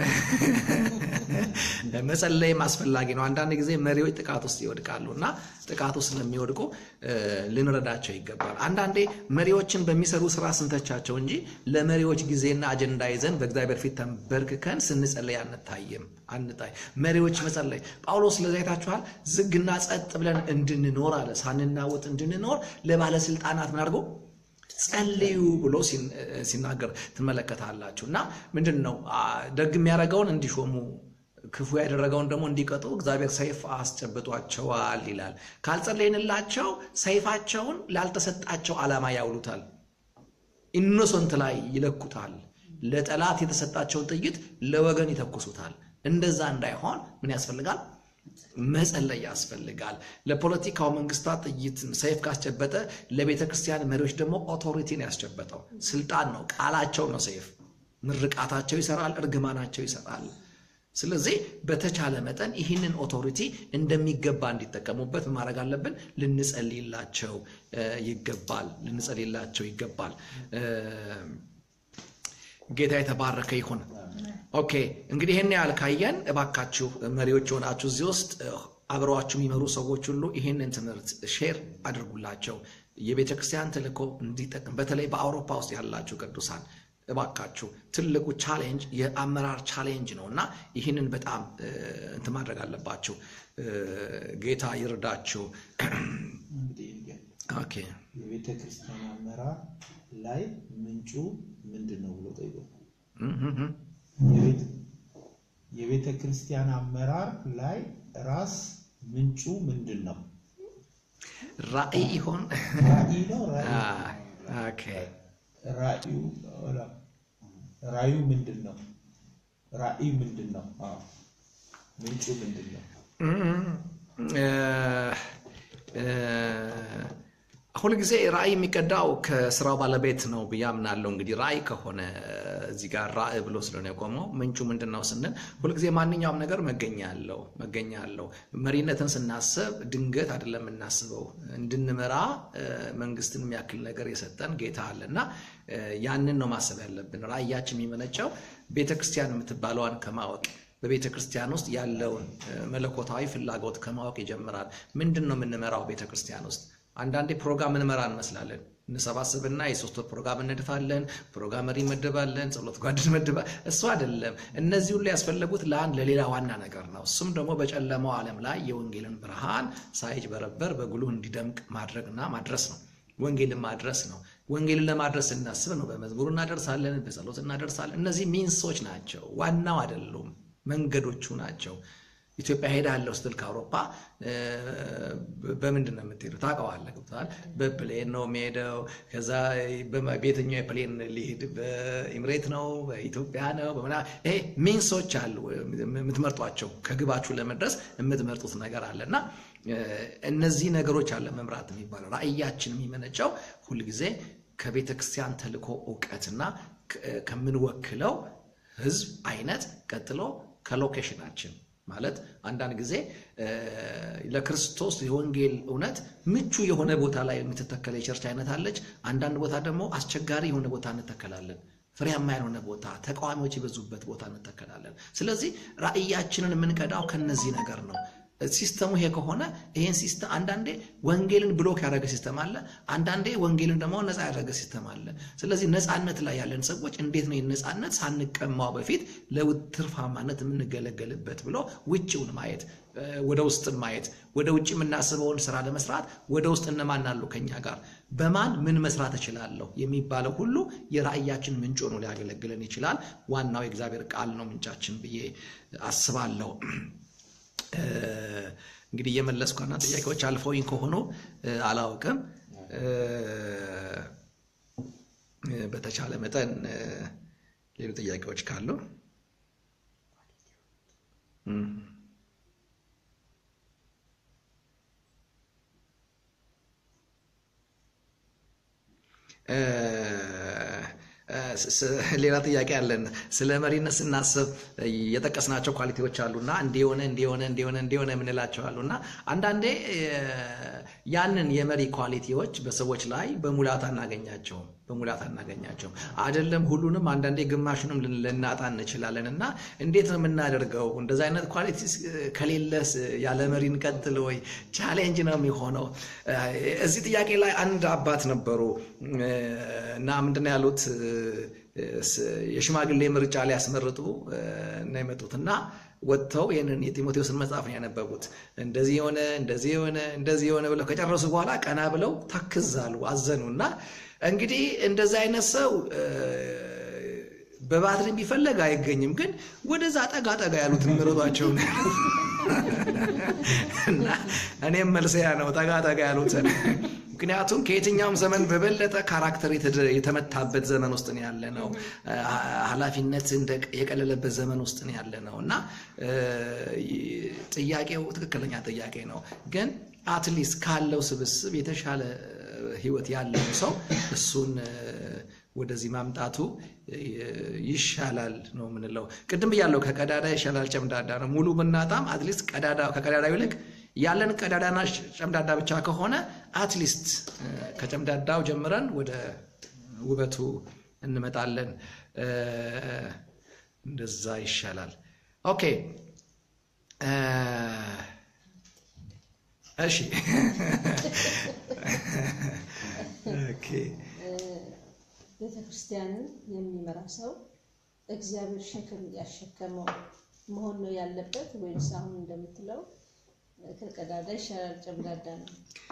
መጸለይም አስፈላጊ ነው። አንዳንድ ጊዜ መሪዎች ጥቃት ውስጥ ይወድቃሉ እና ጥቃት ውስጥ ስለሚወድቁ ልንረዳቸው ይገባል። አንዳንዴ መሪዎችን በሚሰሩ ስራ ስንተቻቸው እንጂ ለመሪዎች ጊዜና አጀንዳ ይዘን በእግዚአብሔር ፊት ተንበርክከን ስንጸለይ አንታይም አንታይ መሪዎች መጸለይ ጳውሎስ ለዛ አይታችኋል። ዝግና ጸጥ ብለን እንድንኖር አለ ሳንናወጥ እንድንኖር ለባለስልጣናት ምን አድርጎ ጸልዩ ብሎ ሲናገር ትመለከታላችሁ። እና ምንድን ነው ደግ የሚያደርገውን እንዲሾሙ ክፉ ያደረገውን ደግሞ እንዲቀጡ እግዚአብሔር ሰይፍ አስጨብጧቸዋል ይላል። ካልጸለይንላቸው ሰይፋቸውን ላልተሰጣቸው ዓላማ ያውሉታል። ኢኖሰንት ላይ ይለኩታል። ለጠላት የተሰጣቸውን ጥይት ለወገን ይተኩሱታል። እንደዛ እንዳይሆን ምን ያስፈልጋል? መጸለይ ያስፈልጋል። ለፖለቲካው መንግስታት ጥይት ሰይፍ ካስጨበጠ ለቤተ ክርስቲያን መሪዎች ደግሞ ኦቶሪቲን ያስጨበጠው ስልጣን ነው፣ ቃላቸው ነው ሰይፍ። ምርቃታቸው ይሰራል፣ እርግማናቸው ይሰራል። ስለዚህ በተቻለ መጠን ይህንን ኦቶሪቲ እንደሚገባ እንዲጠቀሙበት ማድረግ አለብን። ልንጸልይላቸው ይገባል። ልንጸልይላቸው ይገባል። ጌታ የተባረከ ይሁን። ኦኬ እንግዲህ ይህን ያህል ካየን እባካችሁ መሪዎች የሆናችሁ እዚህ ውስጥ አብረዋችሁ የሚመሩ ሰዎች ሁሉ ይህንን ትምህርት ሼር አድርጉላቸው። የቤተ ክርስቲያን ተልእኮ እንዲጠቅም በተለይ በአውሮፓ ውስጥ ያላችሁ ቅዱሳን እባካችሁ ትልቁ ቻሌንጅ የአመራር ቻሌንጅ ነው እና ይህንን በጣም እንትን ማድረግ አለባችሁ። ጌታ ይርዳችሁ። ኦኬ የቤተ ክርስቲያን አመራር ላይ ምንጩ ምንድን ነው ብሎ ጠይቆ የቤተ ክርስቲያን አመራር ላይ ራስ ምንጩ ምንድን ነው? ራእይ ይሆን? ራእይ ነው። ኦኬ ራእዩ ራእዩ ምንድን ነው? ራእይ ምንድን ነው? አዎ ምንጩ ምንድን ነው? ሁልጊዜ ራእይ የሚቀዳው ከስራው ባለቤት ነው ብዬ አምናለሁ። እንግዲህ ራእይ ከሆነ እዚህ ጋር ራእይ ብሎ ስለሆነ የቆመው ምንጩ ምንድን ነው ስንል ሁልጊዜ ማንኛውም ነገር መገኛ አለው መገኛ አለው። መሪነትን ስናስብ ድንገት አይደለም የምናስበው። እንድንመራ መንግስትን የሚያክል ነገር የሰጠን ጌታ አለ እና ያንን ነው ማሰብ ያለብን። ራእያችን የሚመነጨው ቤተክርስቲያን የምትባለዋን ከማወቅ በቤተ ክርስቲያን ውስጥ ያለውን መለኮታዊ ፍላጎት ከማወቅ ይጀምራል። ምንድን ነው የምንመራው ቤተ ክርስቲያን ውስጥ አንዳንዴ ፕሮግራም እንመራ እንመስላለን። እንሰባስብና የሶስት ወር ፕሮግራም እንድፋለን፣ ፕሮግራም መሪ እንመድባለን፣ ጸሎት ጓድ እንመድባ እሱ አይደለም። እነዚህ ሁሉ ያስፈለጉት ለአንድ ለሌላ ዋና ነገር ነው። እሱም ደግሞ በጨለማው ዓለም ላይ የወንጌልን ብርሃን ሳይጭበረበር በጉልህ እንዲደምቅ ማድረግና ማድረስ ነው። ወንጌልን ማድረስ ነው። ወንጌልን ለማድረስ እናስብ ነው። በመዝሙር እናደርሳለን፣ በጸሎት እናደርሳለን። እነዚህ ሚንሶች ናቸው፣ ዋናው አይደሉም፣ መንገዶቹ ናቸው። ኢትዮጵያ ሄዳለሁ ስትል ከአውሮፓ በምንድን ነው የምትሄደው? ታውቀዋለህ፣ ገብቶሃል? በፕሌን ነው የሚሄደው። ከዛ በየትኛው የፕሌን ሊሄድ በኢምሬት ነው በኢትዮጵያ ነው በምና ይሄ ሚንሶች አሉ የምትመርጧቸው ከግባችሁ ለመድረስ የምትመርጡት ነገር አለ እና እነዚህ ነገሮች አለ መምራት የሚባለው ራእያችን የሚመነጨው ሁልጊዜ ከቤተ ክርስቲያን ተልእኮ እውቀትና ከምንወክለው ህዝብ አይነት ቀጥሎ ከሎኬሽናችን ማለት አንዳንድ ጊዜ ለክርስቶስ የወንጌል እውነት ምቹ የሆነ ቦታ ላይ የምትተከለ የቸርች አይነት አለች። አንዳንድ ቦታ ደግሞ አስቸጋሪ የሆነ ቦታ እንተከላለን። ፍሬያማ ያልሆነ ቦታ፣ ተቃዋሚዎች የበዙበት ቦታ እንተከላለን። ስለዚህ ራእያችንን የምንቀዳው ከነዚህ ነገር ነው። ሲስተሙ ይሄ ከሆነ ይሄን ሲስተም አንዳንዴ ወንጌልን ብሎክ ያደረገ ሲስተም አለ፣ አንዳንዴ ወንጌልን ደግሞ ነፃ ያደረገ ሲስተም አለ። ስለዚህ ነፃነት ላይ ያለን ሰዎች እንዴት ነው ይህን ነፃነት ሳንቀማው በፊት ለትርፋማነት የምንገለገልበት ብሎ ውጭውን ማየት ወደ ውስጥን ማየት ወደ ውጭ የምናስበውን ስራ ለመስራት ወደ ውስጥ እነማን አሉ ከኛ ጋር በማን ምን መስራት እችላለሁ የሚባለው ሁሉ የራእያችን ምንጭ ሆኖ ሊያገለግለን ይችላል። ዋናው የእግዚአብሔር ቃል ነው ምንጫችን ብዬ አስባለሁ። እንግዲህ እየመለስኩ አንዳንድ ጥያቄዎች አልፈውኝ ከሆኑ አላውቅም። በተቻለ መጠን ሌሉ ጥያቄዎች ካሉ ሌላ ጥያቄ አለን። ስለ መሪነት ስናስብ የጠቀስናቸው ኳሊቲዎች አሉና እንዲሆነ እንዲሆነ እንዲሆነ እንዲሆነ የምንላቸው አሉና አንዳንዴ ያንን የመሪ ኳሊቲዎች በሰዎች ላይ በሙላት አናገኛቸውም በሙላት አናገኛቸውም። አይደለም ሁሉንም፣ አንዳንዴ ግማሹንም ልናጣ እንችላለን። እና እንዴት ነው የምናደርገው? እንደዚ አይነት ኳሊቲ ከሌለስ ያለ መሪ እንቀጥል ወይ? ቻሌንጅ ነው የሚሆነው። እዚህ ጥያቄ ላይ አንድ አባት ነበሩ እና ምንድነው ያሉት የሽማግሌ ምርጫ ሊያስመርጡ ነው የመጡት እና ወጥተው ይህንን የጢሞቴዎስን መጽሐፍ ነው ያነበቡት። እንደዚህ የሆነ እንደዚህ የሆነ እንደዚህ የሆነ ብለው ከጨረሱ በኋላ ቀና ብለው ታክዛሉ፣ አዘኑ እና እንግዲህ እንደዚህ አይነት ሰው በባትሪ ቢፈለግ አይገኝም፣ ግን ወደዛ ጠጋ ጠጋ ያሉትን ምረጧቸው እና እኔም መልሰያ ነው ጠጋ ጠጋ ያሉትን ምክንያቱም ከየትኛውም ዘመን በበለጠ ካራክተር የተመታበት ዘመን ውስጥ ነው ያለ ነው። ኃላፊነት የቀለለበት ዘመን ውስጥ ነው ያለ ነው እና ጥያቄው ትክክለኛ ጥያቄ ነው። ግን አትሊስት ካለው ስብስብ የተሻለ ህይወት ያለው ሰው እሱን ወደዚህ ማምጣቱ ይሻላል ነው የምንለው። ቅድም ብያለው ከቀዳዳ ይሻላል ጨምዳዳ ነው። ሙሉ ብናጣም አትሊስት ከቀዳዳው ይልቅ ያለን ቀዳዳና ጨምዳዳ ብቻ ከሆነ አትሊስት ከጨምዳዳው ጀምረን ወደ ውበቱ እንመጣለን። እንደዛ ይሻላል። ኦኬ እሺ ቤተ ክርስቲያንን የሚመራ ሰው እግዚአብሔር ሸክም ያሸከመው መሆን ነው ያለበት ወይስ አሁን እንደምትለው ከቀዳዳ ይሻላል ጨምዳዳ ነው?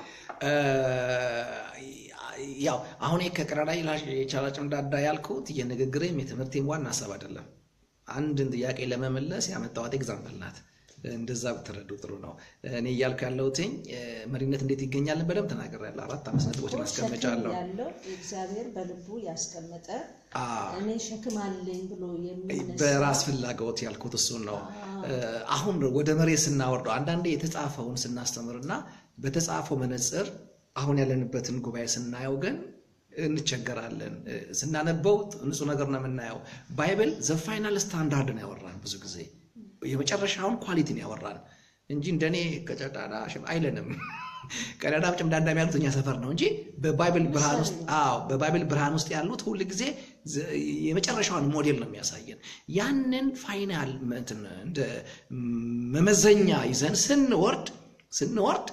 ያው አሁን ከቀዳዳ ይሻላል ጨምዳዳ ያልኩት የንግግሬም የትምህርቴም ዋና ሀሳብ አይደለም። አንድን ጥያቄ ለመመለስ ያመጣዋት ኤግዛምፕል ናት። እንደዛ ብትረዱ ጥሩ ነው። እኔ እያልኩ ያለሁትኝ መሪነት እንዴት ይገኛልን በደንብ ተናግሬያለሁ። አራት አምስት ነጥቦችን አስቀምጫለሁ። ያለው እግዚአብሔር በልቡ ያስቀመጠ እኔ ሸክም አለኝ ብሎ የሚነሳ በራስ ፍላጎት ያልኩት እሱን ነው። አሁን ወደ መሬት ስናወርደው አንዳንዴ የተጻፈውን ስናስተምርና በተጻፈው መነጽር አሁን ያለንበትን ጉባኤ ስናየው ግን እንቸገራለን። ስናነበው ንጹህ ነገር ነው የምናየው። ባይብል ዘ ፋይናል ስታንዳርድ ነው ያወራን ብዙ ጊዜ የመጨረሻውን ኳሊቲን ያወራን እንጂ እንደኔ ከጨዳዳ አይለንም። ቀዳዳ ጭምዳዳ የሚያሉት እኛ ሰፈር ነው እንጂ በባይብል ብርሃን ውስጥ አዎ፣ በባይብል ብርሃን ውስጥ ያሉት ሁል ጊዜ የመጨረሻውን ሞዴል ነው የሚያሳየን። ያንን ፋይናል እንደ መመዘኛ ይዘን ስንወርድ ስንወርድ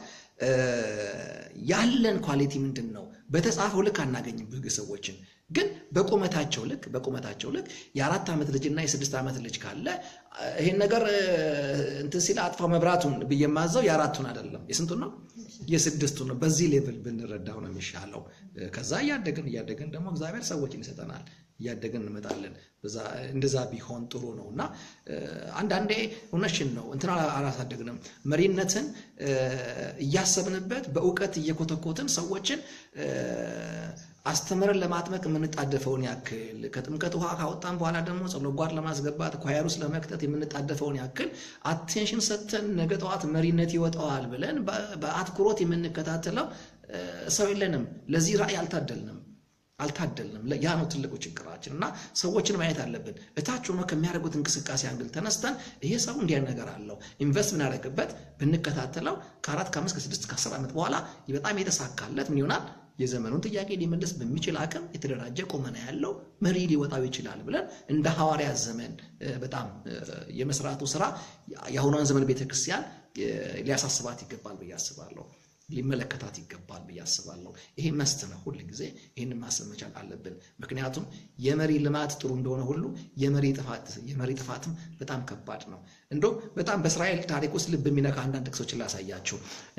ያለን ኳሊቲ ምንድን ነው? በተጻፈው ልክ አናገኝም ብዙ ሰዎችን ግን በቁመታቸው ልክ በቁመታቸው ልክ የአራት ዓመት ልጅና የስድስት ዓመት ልጅ ካለ ይሄን ነገር እንትን ሲል አጥፋው መብራቱን ብዬ የማዘው የአራቱን አይደለም የስንቱን ነው የስድስቱን ነው። በዚህ ሌቭል ብንረዳው ነው የሚሻለው። ከዛ እያደግን እያደግን ደግሞ እግዚአብሔር ሰዎችን ይሰጠናል። እያደግን እንመጣለን። እንደዛ ቢሆን ጥሩ ነው እና አንዳንዴ እውነሽን ነው እንትን አላሳደግንም። መሪነትን እያሰብንበት በእውቀት እየኮተኮትን ሰዎችን አስተምረን ለማጥመቅ የምንጣደፈውን ያክል ከጥምቀት ውሃ ካወጣን በኋላ ደግሞ ጸሎት ጓድ ለማስገባት ኳየር ውስጥ ለመክተት የምንጣደፈውን ያክል አቴንሽን ሰጥተን ነገ ጠዋት መሪነት ይወጣዋል ብለን በአትኩሮት የምንከታተለው ሰው የለንም። ለዚህ ራእይ አልታደልንም አልታደልንም። ያ ነው ትልቁ ችግራችን እና ሰዎችን ማየት አለብን። እታች ሆኖ ከሚያደርጉት እንቅስቃሴ አንግል ተነስተን ይሄ ሰው እንዲያ ነገር አለው ኢንቨስት ብናደርግበት ብንከታተለው ከአራት ከአምስት ከስድስት ከአስር ዓመት በኋላ በጣም የተሳካለት ምን ይሆናል የዘመኑን ጥያቄ ሊመልስ በሚችል አቅም የተደራጀ ቁመና ያለው መሪ ሊወጣው ይችላል ብለን እንደ ሐዋርያት ዘመን በጣም የመስራቱ ስራ የአሁኗን ዘመን ቤተክርስቲያን ሊያሳስባት ይገባል ብዬ አስባለሁ። ሊመለከታት ይገባል ብዬ አስባለሁ። ይሄ መስት ነው። ሁል ጊዜ ይህንን ማሰብ መቻል አለብን። ምክንያቱም የመሪ ልማት ጥሩ እንደሆነ ሁሉ የመሪ ጥፋት የመሪ ጥፋትም በጣም ከባድ ነው። እንደው በጣም በእስራኤል ታሪክ ውስጥ ልብ የሚነካ አንዳንድ ጥቅሶችን ላሳያችሁ።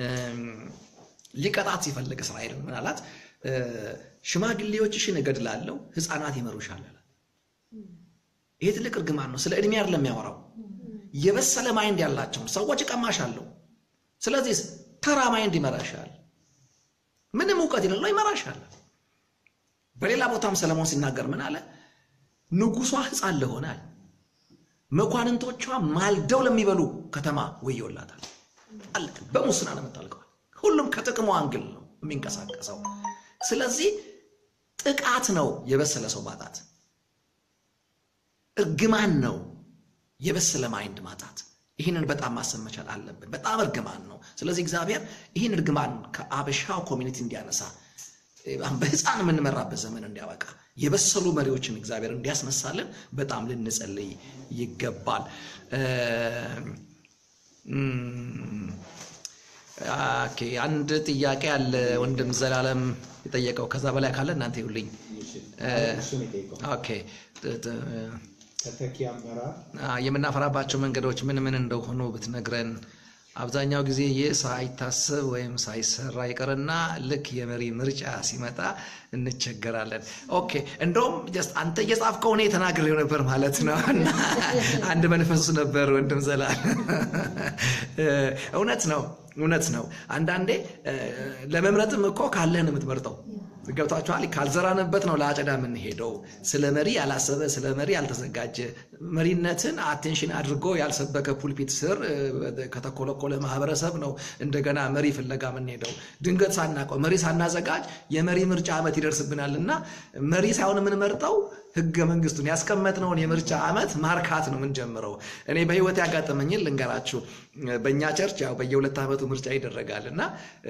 ሊቀጣት ሲፈልግ እስራኤልን ምን አላት? ሽማግሌዎችሽን እገድላለሁ፣ ሕፃናት ይመሩሻል አለ። ይሄ ትልቅ እርግማን ነው። ስለ ዕድሜ አይደለም የሚያወራው። የበሰለ ማይንድ ያላቸውን ሰዎች እቀማሻለሁ። ስለዚህ ተራ ማይንድ ይመራሻል። ምንም እውቀት የሌለው ይመራሻል። በሌላ ቦታም ሰለሞን ሲናገር ምን አለ? ንጉሷ ሕፃን ለሆነ አለ መኳንንቶቿ ማልደው ለሚበሉ ከተማ ወዮላታል። አለቅ በሙስና ነው የምታልቀዋል። ሁሉም ከጥቅሙ አንግል ነው የሚንቀሳቀሰው። ስለዚህ ጥቃት ነው የበሰለ ሰው ማጣት፣ እርግማን ነው የበሰለ ማይንድ ማጣት። ይህንን በጣም ማሰብ መቻል አለብን። በጣም እርግማን ነው። ስለዚህ እግዚአብሔር ይህን እርግማን ከአበሻው ኮሚኒቲ እንዲያነሳ በህፃን የምንመራበት ዘመን እንዲያበቃ የበሰሉ መሪዎችን እግዚአብሔር እንዲያስነሳልን በጣም ልንጸልይ ይገባል። ኦኬ፣ አንድ ጥያቄ አለ ወንድም ዘላለም የጠየቀው። ከዛ በላይ ካለ እናንተ ይሁልኝ። እሱን የጠየቀው ኦኬ ተተኪ አመራር የምናፈራባቸው መንገዶች ምን ምን እንደሆኑ ብትነግረን። አብዛኛው ጊዜ ይህ ሳይታሰብ ወይም ሳይሰራ ይቀርና ልክ የመሪ ምርጫ ሲመጣ እንቸገራለን። ኦኬ እንደውም ጀስት አንተ እየጻፍከው እኔ ተናግሬው ነበር ማለት ነው። እና አንድ መንፈስ ነበር ወንድም ዘላል። እውነት ነው እውነት ነው። አንዳንዴ ለመምረጥም እኮ ካለህን የምትመርጠው ገብቷችኋል። ካልዘራንበት ነው ለአጨዳ የምንሄደው። ስለ መሪ ያላሰበ ስለ መሪ ያልተዘጋጀ መሪነትን አቴንሽን አድርጎ ያልሰበከ ፑልፒት ስር ከተኮለኮለ ማህበረሰብ ነው እንደገና መሪ ፍለጋ የምንሄደው። ድንገት ሳናውቀው መሪ ሳናዘጋጅ የመሪ ምርጫ ዓመት ይደርስብናል እና መሪ ሳይሆን የምንመርጠው ህገ መንግስቱን ያስቀመጥነውን የምርጫ ዓመት ማርካት ነው የምንጀምረው። እኔ በህይወት ያጋጠመኝን ልንገራችሁ። በእኛ ቸርች ያው በየሁለት ዓመቱ ምርጫ ይደረጋል እና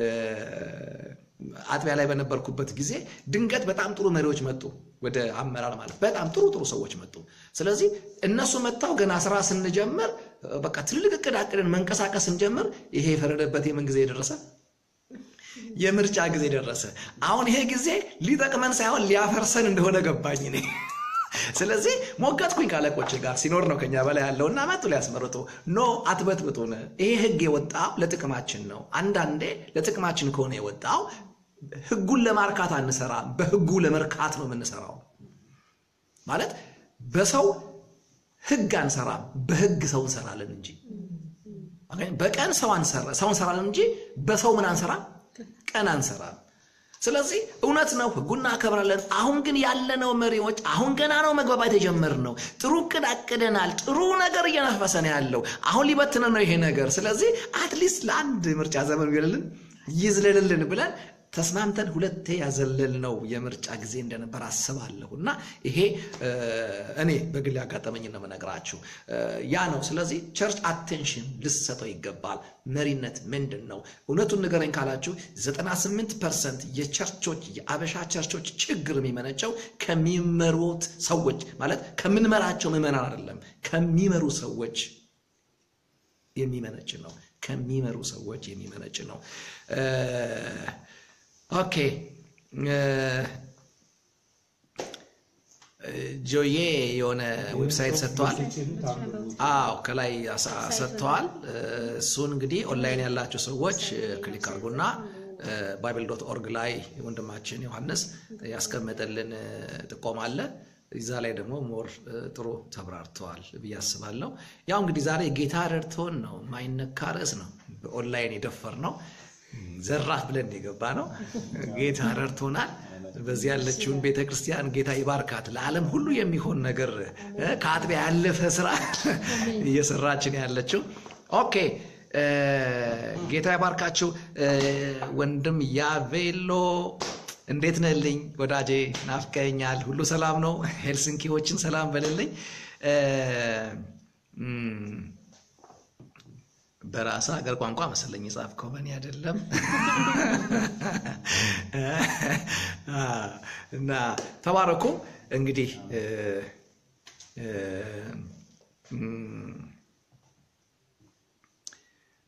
አጥቢያ ላይ በነበርኩበት ጊዜ ድንገት በጣም ጥሩ መሪዎች መጡ፣ ወደ አመራር ማለት በጣም ጥሩ ጥሩ ሰዎች መጡ። ስለዚህ እነሱ መጥተው ገና ስራ ስንጀምር በቃ ትልልቅ እቅድ አቅድን መንቀሳቀስ ስንጀምር ይሄ የፈረደበት የምን ጊዜ ደረሰ? የምርጫ ጊዜ ደረሰ። አሁን ይሄ ጊዜ ሊጠቅመን ሳይሆን ሊያፈርሰን እንደሆነ ገባኝ እኔ። ስለዚህ ሞገትኩኝ ካለቆች ጋር ሲኖር ነው ከኛ በላይ ያለውና መጡ ሊያስመርጡ። ኖ አትበጥብጡን፣ ይሄ ህግ የወጣው ለጥቅማችን ነው። አንዳንዴ ለጥቅማችን ከሆነ የወጣው ህጉን ለማርካት አንሰራም፣ በህጉ ለመርካት ነው የምንሰራው። ማለት በሰው ህግ አንሰራም፣ በህግ ሰው እንሰራለን እንጂ በቀን ሰው እንሰራለን እንጂ በሰው ምን አንሰራም፣ ቀን አንሰራም። ስለዚህ እውነት ነው፣ ህጉን እናከብራለን። አሁን ግን ያለነው መሪዎች አሁን ገና ነው መግባባት የጀመርነው። ጥሩ እቅድ አቅደናል። ጥሩ ነገር እየነፈሰ ነው ያለው። አሁን ሊበትነ ነው ይሄ ነገር። ስለዚህ አትሊስት ለአንድ ምርጫ ዘመን ይልልን ይዝለልልን ብለን ተስማምተን ሁለቴ ያዘለል ነው የምርጫ ጊዜ እንደነበር አስባለሁ። እና ይሄ እኔ በግል ያጋጠመኝ ነው የምነግራችሁ ያ ነው። ስለዚህ ቸርች አቴንሽን ልሰጠው ይገባል። መሪነት ምንድን ነው? እውነቱን ንገረኝ ካላችሁ 98 ፐርሰንት የቸርቾች የአበሻ ቸርቾች ችግር የሚመነጨው ከሚመሩት ሰዎች ማለት ከምንመራቸው ምዕመናን አይደለም፣ ከሚመሩ ሰዎች የሚመነጭ ነው። ከሚመሩ ሰዎች የሚመነጭ ነው። ኦኬ ጆዬ የሆነ ዌብሳይት ሰጥተዋል። አዎ ከላይ ሰጥተዋል። እሱን እንግዲህ ኦንላይን ያላቸው ሰዎች ክሊክ አድርጉና ባይብል ዶት ኦርግ ላይ ወንድማችን ዮሐንስ ያስቀመጠልን ጥቆማ አለ። እዛ ላይ ደግሞ ሞር ጥሩ ተብራርተዋል ብዬ አስባለሁ። ያው እንግዲህ ዛሬ ጌታ ረድቶን ነው ማይነካ ርዕስ ነው በኦንላይን የደፈር ነው ዘራፍ ብለን የገባ ነው። ጌታ ረድቶናል። በዚህ ያለችውን ቤተ ክርስቲያን ጌታ ይባርካት። ለዓለም ሁሉ የሚሆን ነገር ከአጥቢያ ያለፈ ስራ እየሰራችን ያለችው ኦኬ። ጌታ ይባርካችሁ። ወንድም ያቬሎ እንዴት ነህልኝ ወዳጄ? ናፍቀኛል። ሁሉ ሰላም ነው? ሄልሲንኪዎችን ሰላም በልልኝ። በራስ ሀገር ቋንቋ መሰለኝ የጻፍከው በእኔ አይደለም። እና ተባረኩ። እንግዲህ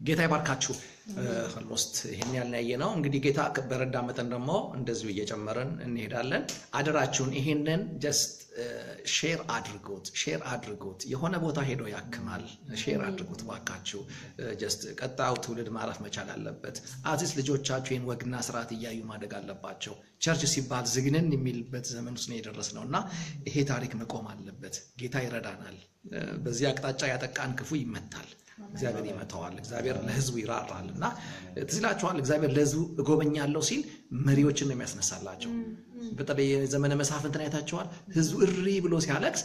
ጌታ ይባርካችሁ። ኦልሞስት ይህን ያልን ያየ ነው። እንግዲህ ጌታ በረዳ መጠን ደግሞ እንደዚሁ እየጨመረን እንሄዳለን። አደራችሁን ይሄንን ጀስት ሼር አድርጉት፣ ሼር አድርጉት። የሆነ ቦታ ሄዶ ያክማል። ሼር አድርጉት ባካችሁ። ጀስት ቀጣዩ ትውልድ ማረፍ መቻል አለበት። አዚስ ልጆቻችሁ ይህን ወግና ስርዓት እያዩ ማደግ አለባቸው። ቸርች ሲባል ዝግንን የሚልበት ዘመን ውስጥ ነው የደረስነው እና ይሄ ታሪክ መቆም አለበት። ጌታ ይረዳናል። በዚህ አቅጣጫ ያጠቃን ክፉ ይመታል። እግዚአብሔር ይመታዋል። እግዚአብሔር ለሕዝቡ ይራራል እና ትዝ ይላችኋል። እግዚአብሔር ለሕዝቡ እጎበኛለሁ ሲል መሪዎችን ነው የሚያስነሳላቸው። በተለይ የዘመነ መሳፍንትን አይታችኋል። ሕዝቡ እሪ ብሎ ሲያለቅስ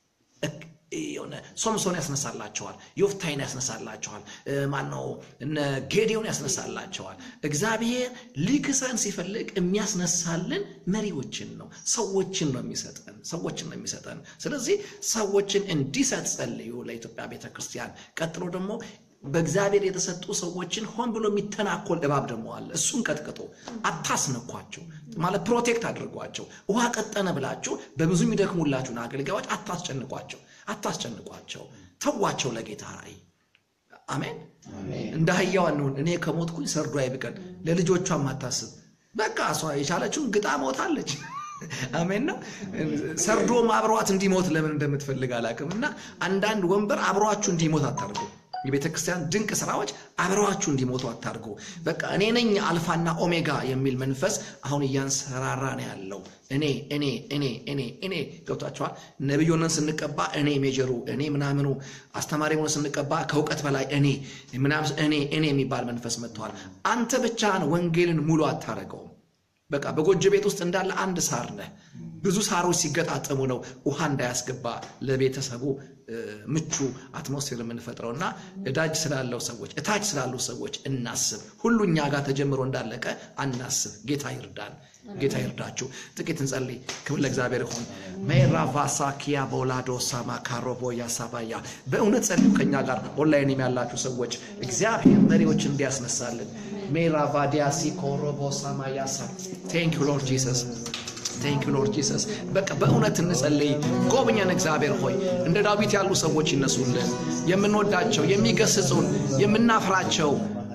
የሆነ ሶምሶን ያስነሳላቸዋል። ዮፍታይን ያስነሳላቸዋል። ማነው እነ ጌዲዮን ያስነሳላቸዋል። እግዚአብሔር ሊክሰን ሲፈልግ የሚያስነሳልን መሪዎችን ነው፣ ሰዎችን ነው የሚሰጠን፣ ሰዎችን ነው የሚሰጠን። ስለዚህ ሰዎችን እንዲሰጥ ጸልዩ ለኢትዮጵያ ቤተ ክርስቲያን። ቀጥሎ ደግሞ በእግዚአብሔር የተሰጡ ሰዎችን ሆን ብሎ የሚተናኮል እባብ ደግሞ አለ። እሱን ቀጥቅጦ አታስነኳቸው፣ ማለት ፕሮቴክት አድርጓቸው። ውሃ ቀጠነ ብላችሁ በብዙ የሚደክሙላችሁን አገልጋዮች አታስጨንቋቸው፣ አታስጨንቋቸው። ተዋቸው ለጌታ ራእይ። አሜን። እንደ አህያዋ እንሁን። እኔ ከሞትኩኝ ሰርዶ አይብቀል። ለልጆቿ ማታስብ በቃ እሷ የቻለችውን ግጣ ሞታለች። አሜን ነው። ሰርዶም አብሯት እንዲሞት ለምን እንደምትፈልግ አላውቅም። እና አንዳንድ ወንበር አብሯችሁ እንዲሞት አታርጉ። የቤተ ክርስቲያን ድንቅ ስራዎች አብረዋችሁ እንዲሞቱ አታርጉ። በቃ እኔ ነኝ አልፋና ኦሜጋ የሚል መንፈስ አሁን እያንሰራራ ነው ያለው። እኔ እኔ እኔ እኔ እኔ ገብቷቸዋል። ነቢይ ሆነን ስንቀባ እኔ ሜጀሩ እኔ ምናምኑ፣ አስተማሪ ሆነን ስንቀባ ከእውቀት በላይ እኔ ምናምን እኔ እኔ የሚባል መንፈስ መጥተዋል። አንተ ብቻህን ወንጌልን ሙሉ አታረገውም። በቃ በጎጆ ቤት ውስጥ እንዳለ አንድ ሳር ነህ። ብዙ ሳሮች ሲገጣጠሙ ነው ውሃ እንዳያስገባ ለቤተሰቡ ምቹ አትሞስፌር የምንፈጥረው እና እዳጅ ስላለው ሰዎች እታች ስላሉ ሰዎች እናስብ። ሁሉ እኛ ጋር ተጀምሮ እንዳለቀ አናስብ። ጌታ ይርዳን። ጌታ ይርዳችሁ። ጥቂት እንጸልይ። ክብር ለእግዚአብሔር ይሁን። ሜራቫሳ ኪያ ቦላዶ ሳማ ካሮቦ ያሳባያ በእውነት ጸልዩ። ከኛ ጋር ኦንላይን ያላችሁ ሰዎች እግዚአብሔር መሪዎች እንዲያስነሳልን ሜራቫዲያሲ ኮሮቦ ሳማ ያሳ ቴንክ ዩ ሎርድ ጂሰስ ቴንክ ዩ ሎርድ ጂሰስ። በቃ በእውነት እንጸልይ። ጎብኘን እግዚአብሔር ሆይ እንደ ዳዊት ያሉ ሰዎች ይነሱልን። የምንወዳቸው የሚገስጹን፣ የምናፍራቸው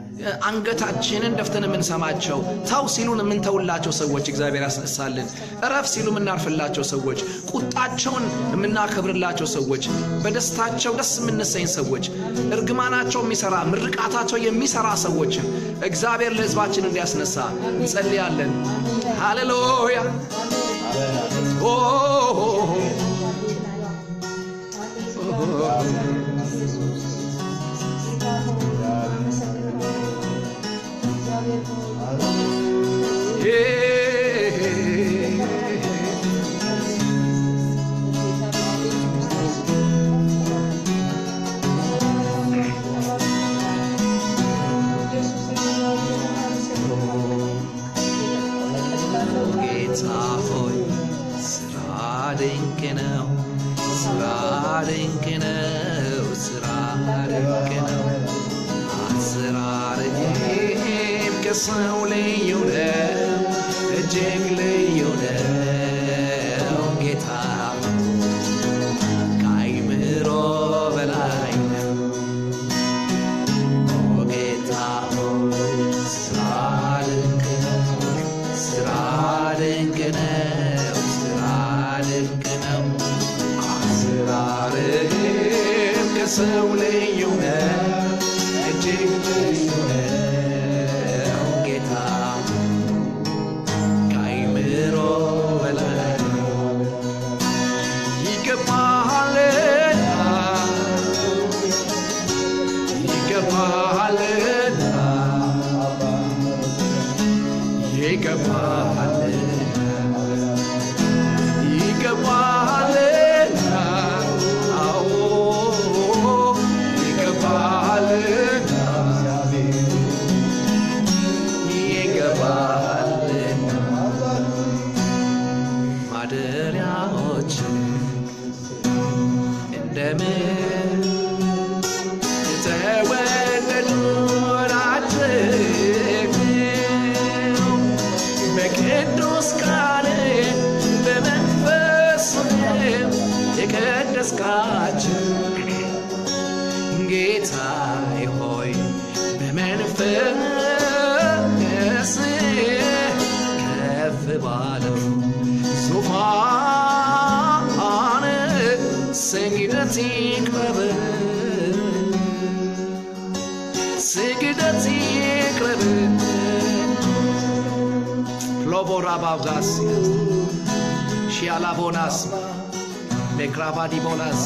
አንገታችንን ደፍተን የምንሰማቸው ተው ሲሉን የምንተውላቸው ሰዎች እግዚአብሔር ያስነሳልን። እረፍ ሲሉ የምናርፍላቸው ሰዎች፣ ቁጣቸውን የምናከብርላቸው ሰዎች፣ በደስታቸው ደስ የምንሰኝ ሰዎች፣ እርግማናቸው የሚሰራ ምርቃታቸው የሚሰራ ሰዎችን እግዚአብሔር ለሕዝባችን እንዲያስነሳ እንጸልያለን። ሃሌሉያ ጌታ ሆይ ስራ ድንቅ ነው፣ ስራ ድንቅ ነው፣ ስራ ድንቅ ነው። አሰራርህም ከሰው ልዩ ነው፣ እጅግ ልዩ ነው። ጌታ ከአይምሮ በላይ ነው። ኦ ጌታ ሆይ ስራ ድንቅ ነው፣ ስራ ድንቅ ነው፣ ስራ ድንቅ ነው። አሰራርህም ከሰው ልዩ ነው፣ እጅግ ልዩ ነው። ጌታ ከአይምሮ በላይ ነው። ይገባሃልና ይገባሃልና ይገባሃልና ይገባሃልና አዎ ይገባሃልና ይገባሃልና ማደሪያዎች እንደምን የተወደዱ ናቸው በቅዱስ ቃል በመንፈስ የቀደስካቸው ጌታዬ ሆይ በመንፈስ ከፍ ባለው ዙፋን ስግደት ይቅረብ ስግደት ይቅረብ ሎቦራ ባብጋስ ሺያላቦናስ ሜክራቫዲቦናስ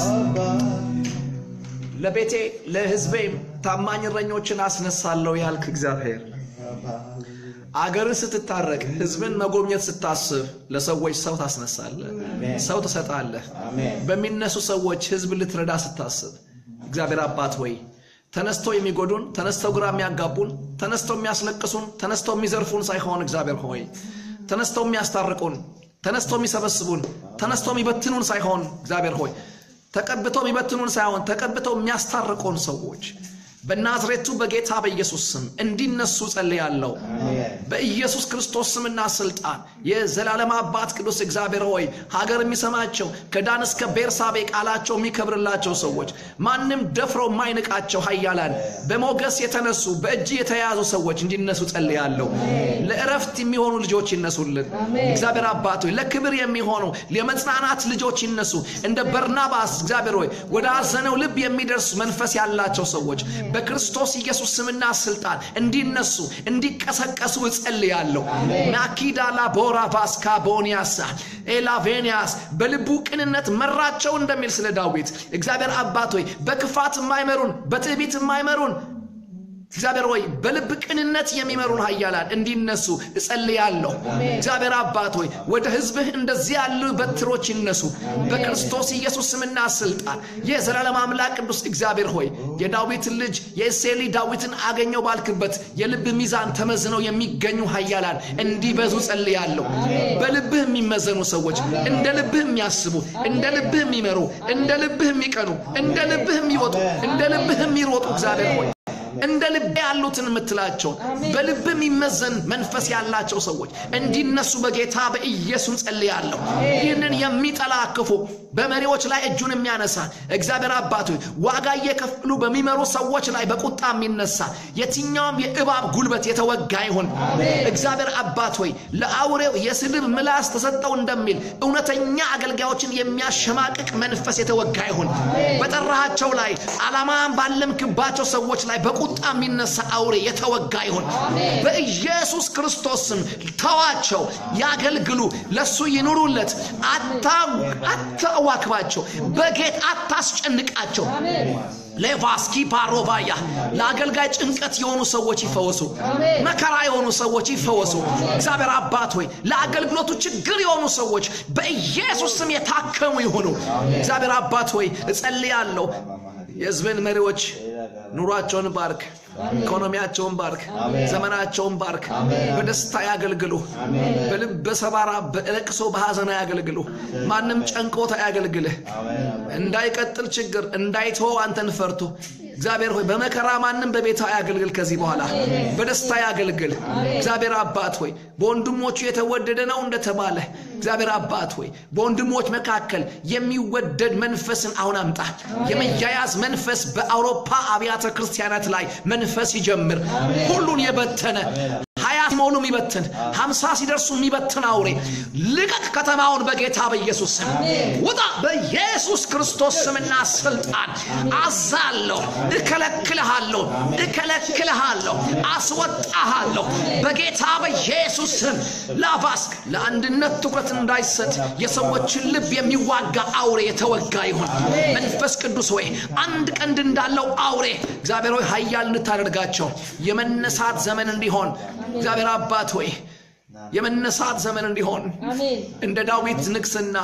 ለቤቴ ለሕዝቤም ታማኝ እረኞችን አስነሳለሁ ያልክ እግዚአብሔር አገርን ስትታረቅ ሕዝብን መጎብኘት ስታስብ ለሰዎች ሰው ታስነሳለህ፣ ሰው ትሰጣለህ። በሚነሱ ሰዎች ሕዝብ ልትረዳ ስታስብ እግዚአብሔር አባት ወይ ተነስተው የሚጎዱን ተነስተው ግራ የሚያጋቡን ተነስተው የሚያስለቅሱን ተነስተው የሚዘርፉን ሳይሆን እግዚአብሔር ሆይ ተነስተው የሚያስታርቁን ተነስተው የሚሰበስቡን ተነስተው የሚበትኑን ሳይሆን እግዚአብሔር ሆይ ተቀብተው የሚበትኑን ሳይሆን ተቀብተው የሚያስታርቁን ሰዎች በናዝሬቱ በጌታ በኢየሱስ ስም እንዲነሱ ጸልያለሁ። በኢየሱስ ክርስቶስ ስምና ስልጣን የዘላለም አባት ቅዱስ እግዚአብሔር ሆይ ሀገር የሚሰማቸው ከዳን እስከ ቤርሳቤ ቃላቸው የሚከብርላቸው ሰዎች ማንም ደፍሮ የማይንቃቸው ኃያላን በሞገስ የተነሱ በእጅ የተያዙ ሰዎች እንዲነሱ ጸልያለሁ። ለእረፍት የሚሆኑ ልጆች ይነሱልን። እግዚአብሔር አባት ሆይ ለክብር የሚሆኑ የመጽናናት ልጆች ይነሱ። እንደ በርናባስ እግዚአብሔር ሆይ ወደ አዘነው ልብ የሚደርሱ መንፈስ ያላቸው ሰዎች በክርስቶስ ኢየሱስ ስምና ስልጣን እንዲነሱ እንዲቀሰቀሱ እጸልያለሁ። ናኪዳላ ቦራ ቫስካ ቦኒያሳ ኤላቬኒያስ በልቡ ቅንነት መራቸው እንደሚል ስለ ዳዊት እግዚአብሔር አባት ሆይ በክፋት የማይመሩን በትዕቢት የማይመሩን እግዚአብሔር ሆይ በልብ ቅንነት የሚመሩን ኃያላን እንዲነሱ እጸልያለሁ። እግዚአብሔር አባት ሆይ ወደ ሕዝብህ እንደዚህ ያሉ በትሮች ይነሱ በክርስቶስ ኢየሱስ ስምና ስልጣን። የዘላለም አምላክ ቅዱስ እግዚአብሔር ሆይ የዳዊትን ልጅ የእሴይ ልጅ ዳዊትን አገኘው ባልክበት የልብ ሚዛን ተመዝነው የሚገኙ ኃያላን እንዲበዙ ጸልያለሁ። በልብህ የሚመዘኑ ሰዎች እንደ ልብህ የሚያስቡ እንደ ልብህ የሚመሩ እንደ ልብህ የሚቀኑ እንደ ልብህ የሚወጡ እንደ ልብህ የሚሮጡ እግዚአብሔር ሆይ እንደ ልብ ያሉትን የምትላቸውን በልብ የሚመዘን መንፈስ ያላቸው ሰዎች እንዲነሱ በጌታ በኢየሱስ ጸልያለሁ። ይህንን የሚጠላ ክፉ በመሪዎች ላይ እጁን የሚያነሳ እግዚአብሔር አባት ሆይ ዋጋ እየከፈሉ በሚመሩ ሰዎች ላይ በቁጣ የሚነሳ የትኛውም የእባብ ጉልበት የተወጋ ይሁን። እግዚአብሔር አባት ሆይ ለአውሬው የስድብ ምላስ ተሰጠው እንደሚል እውነተኛ አገልጋዮችን የሚያሸማቅቅ መንፈስ የተወጋ ይሁን። በጠራሃቸው ላይ ዓላማን ባለምክባቸው ሰዎች ላይ በቁጣ የሚነሳ አውሬ የተወጋ ይሁን። በኢየሱስ ክርስቶስ ስም ተዋቸው፣ ያገልግሉ፣ ለሱ ይኑሩለት። አታዋክባቸው፣ በጌጥ አታስጨንቃቸው። ሌቫስኪ ፓሮቫያ ለአገልጋይ ጭንቀት የሆኑ ሰዎች ይፈወሱ። መከራ የሆኑ ሰዎች ይፈወሱ። እግዚአብሔር አባት ሆይ ለአገልግሎቱ ችግር የሆኑ ሰዎች በኢየሱስ ስም የታከሙ ይሆኑ። እግዚአብሔር አባት ሆይ እጸልያለሁ የሕዝብን መሪዎች ኑሯቸውን ባርክ፣ ኢኮኖሚያቸውን ባርክ፣ ዘመናቸውን ባርክ። በደስታ ያገልግሉ። በልብ ሰባራ፣ በለቅሶ በሐዘን ያገልግሉ። ማንም ጨንቆት አያገልግልህ። እንዳይቀጥል ችግር እንዳይተወው አንተን ፈርቶ እግዚአብሔር ሆይ በመከራ ማንም በቤታ ያገልግል። ከዚህ በኋላ በደስታ ያገልግል። እግዚአብሔር አባት ሆይ በወንድሞቹ የተወደደ ነው እንደተባለ እግዚአብሔር አባት ሆይ በወንድሞች መካከል የሚወደድ መንፈስን አሁን አምጣ። የመያያዝ መንፈስ በአውሮፓ አብያተ ክርስቲያናት ላይ መንፈስ ይጀምር። ሁሉን የበተነ ሀያ ሲሞሉ የሚበትን ሀምሳ ሲደርሱ የሚበትን አውሬ ልቀቅ ከተማውን በጌታ በኢየሱስ ስም ውጣ። በኢየሱስ ክርስቶስ ስምና ስልጣን አዛለሁ። እከለክልሃለሁ፣ እከለክልሃለሁ፣ አስወጣሃለሁ በጌታ በኢየሱስ ስም። ላቫስ ለአንድነት ትኩረት እንዳይሰጥ የሰዎችን ልብ የሚዋጋ አውሬ የተወጋ ይሁን። መንፈስ ቅዱስ ሆይ አንድ ቀንድ እንዳለው አውሬ እግዚአብሔር ሆይ ኃያል እንድታደርጋቸው የመነሳት ዘመን እንዲሆን እግዚአብሔር አባት ሆይ የመነሳት ዘመን እንዲሆን አሜን። እንደ ዳዊት ንግስና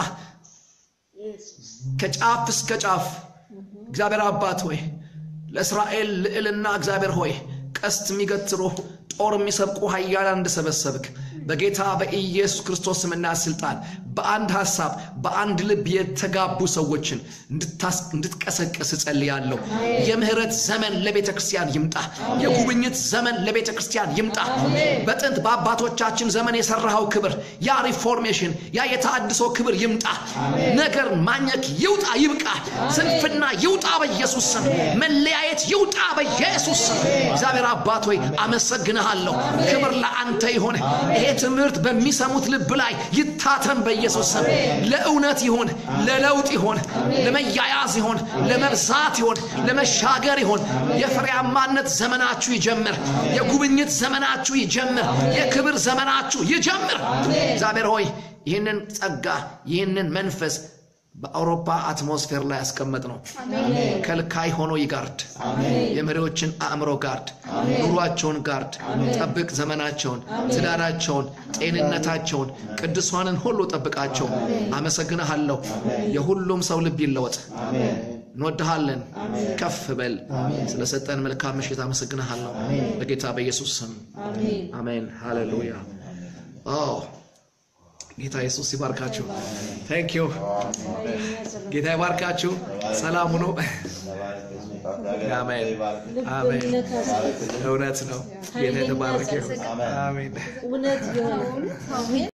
ከጫፍ እስከ ጫፍ እግዚአብሔር አባት ሆይ ለእስራኤል ልዕልና እግዚአብሔር ሆይ ቀስት የሚገትሩ ጦር የሚሰብቁ ኃያላን እንደሰበሰብክ በጌታ በኢየሱስ ክርስቶስ ስምና ስልጣን በአንድ ሀሳብ በአንድ ልብ የተጋቡ ሰዎችን እንድታስ- እንድትቀሰቅስ እጸልያለሁ። የምህረት ዘመን ለቤተ ክርስቲያን ይምጣ። የጉብኝት ዘመን ለቤተ ክርስቲያን ይምጣ። በጥንት በአባቶቻችን ዘመን የሰራኸው ክብር፣ ያ ሪፎርሜሽን፣ ያ የተሃድሶ ክብር ይምጣ። ነገር ማኘክ ይውጣ፣ ይብቃ። ስንፍና ይውጣ በኢየሱስ ስም። መለያየት ይውጣ በኢየሱስ ስም። እግዚአብሔር አባት ሆይ አመሰግንሃለሁ። ክብር ለአንተ ይሆን። ይሄ ትምህርት በሚሰሙት ልብ ላይ ይታተም በኢየሱስ ስም። ለእውነት ይሆን፣ ለለውጥ ይሆን፣ ለመያያዝ ይሆን፣ ለመብዛት ይሆን፣ ለመሻገር ይሆን። የፍሬያማነት ዘመናችሁ ይጀምር። የጉብኝት ዘመናችሁ ይጀምር። የክብር ዘመናችሁ ይጀምር። እግዚአብሔር ሆይ ይህንን ጸጋ ይህንን መንፈስ በአውሮፓ አትሞስፌር ላይ ያስቀመጥ ነው። ከልካይ ሆኖ ይጋርድ። የመሪዎችን አእምሮ ጋርድ፣ ኑሯቸውን ጋርድ፣ ጠብቅ። ዘመናቸውን፣ ትዳራቸውን፣ ጤንነታቸውን፣ ቅዱሳንን ሁሉ ጠብቃቸው። አመሰግንሃለሁ። የሁሉም ሰው ልብ ይለወጥ። እንወድሃለን። ከፍ በል። ስለሰጠን መልካም ምሽት አመሰግንሃለሁ። በጌታ በኢየሱስ ስም አሜን። አሜን። ሃሌሉያ። ጌታ ኢየሱስ ይባርካችሁ። ታንክ ዩ። ጌታ ይባርካችሁ። ሰላም ሁኑ። አሜን። አሜን። ልብን ነካ እውነት ነው። ጌታ የተባረከ ይሁን። አሜን። እውነት የሆነ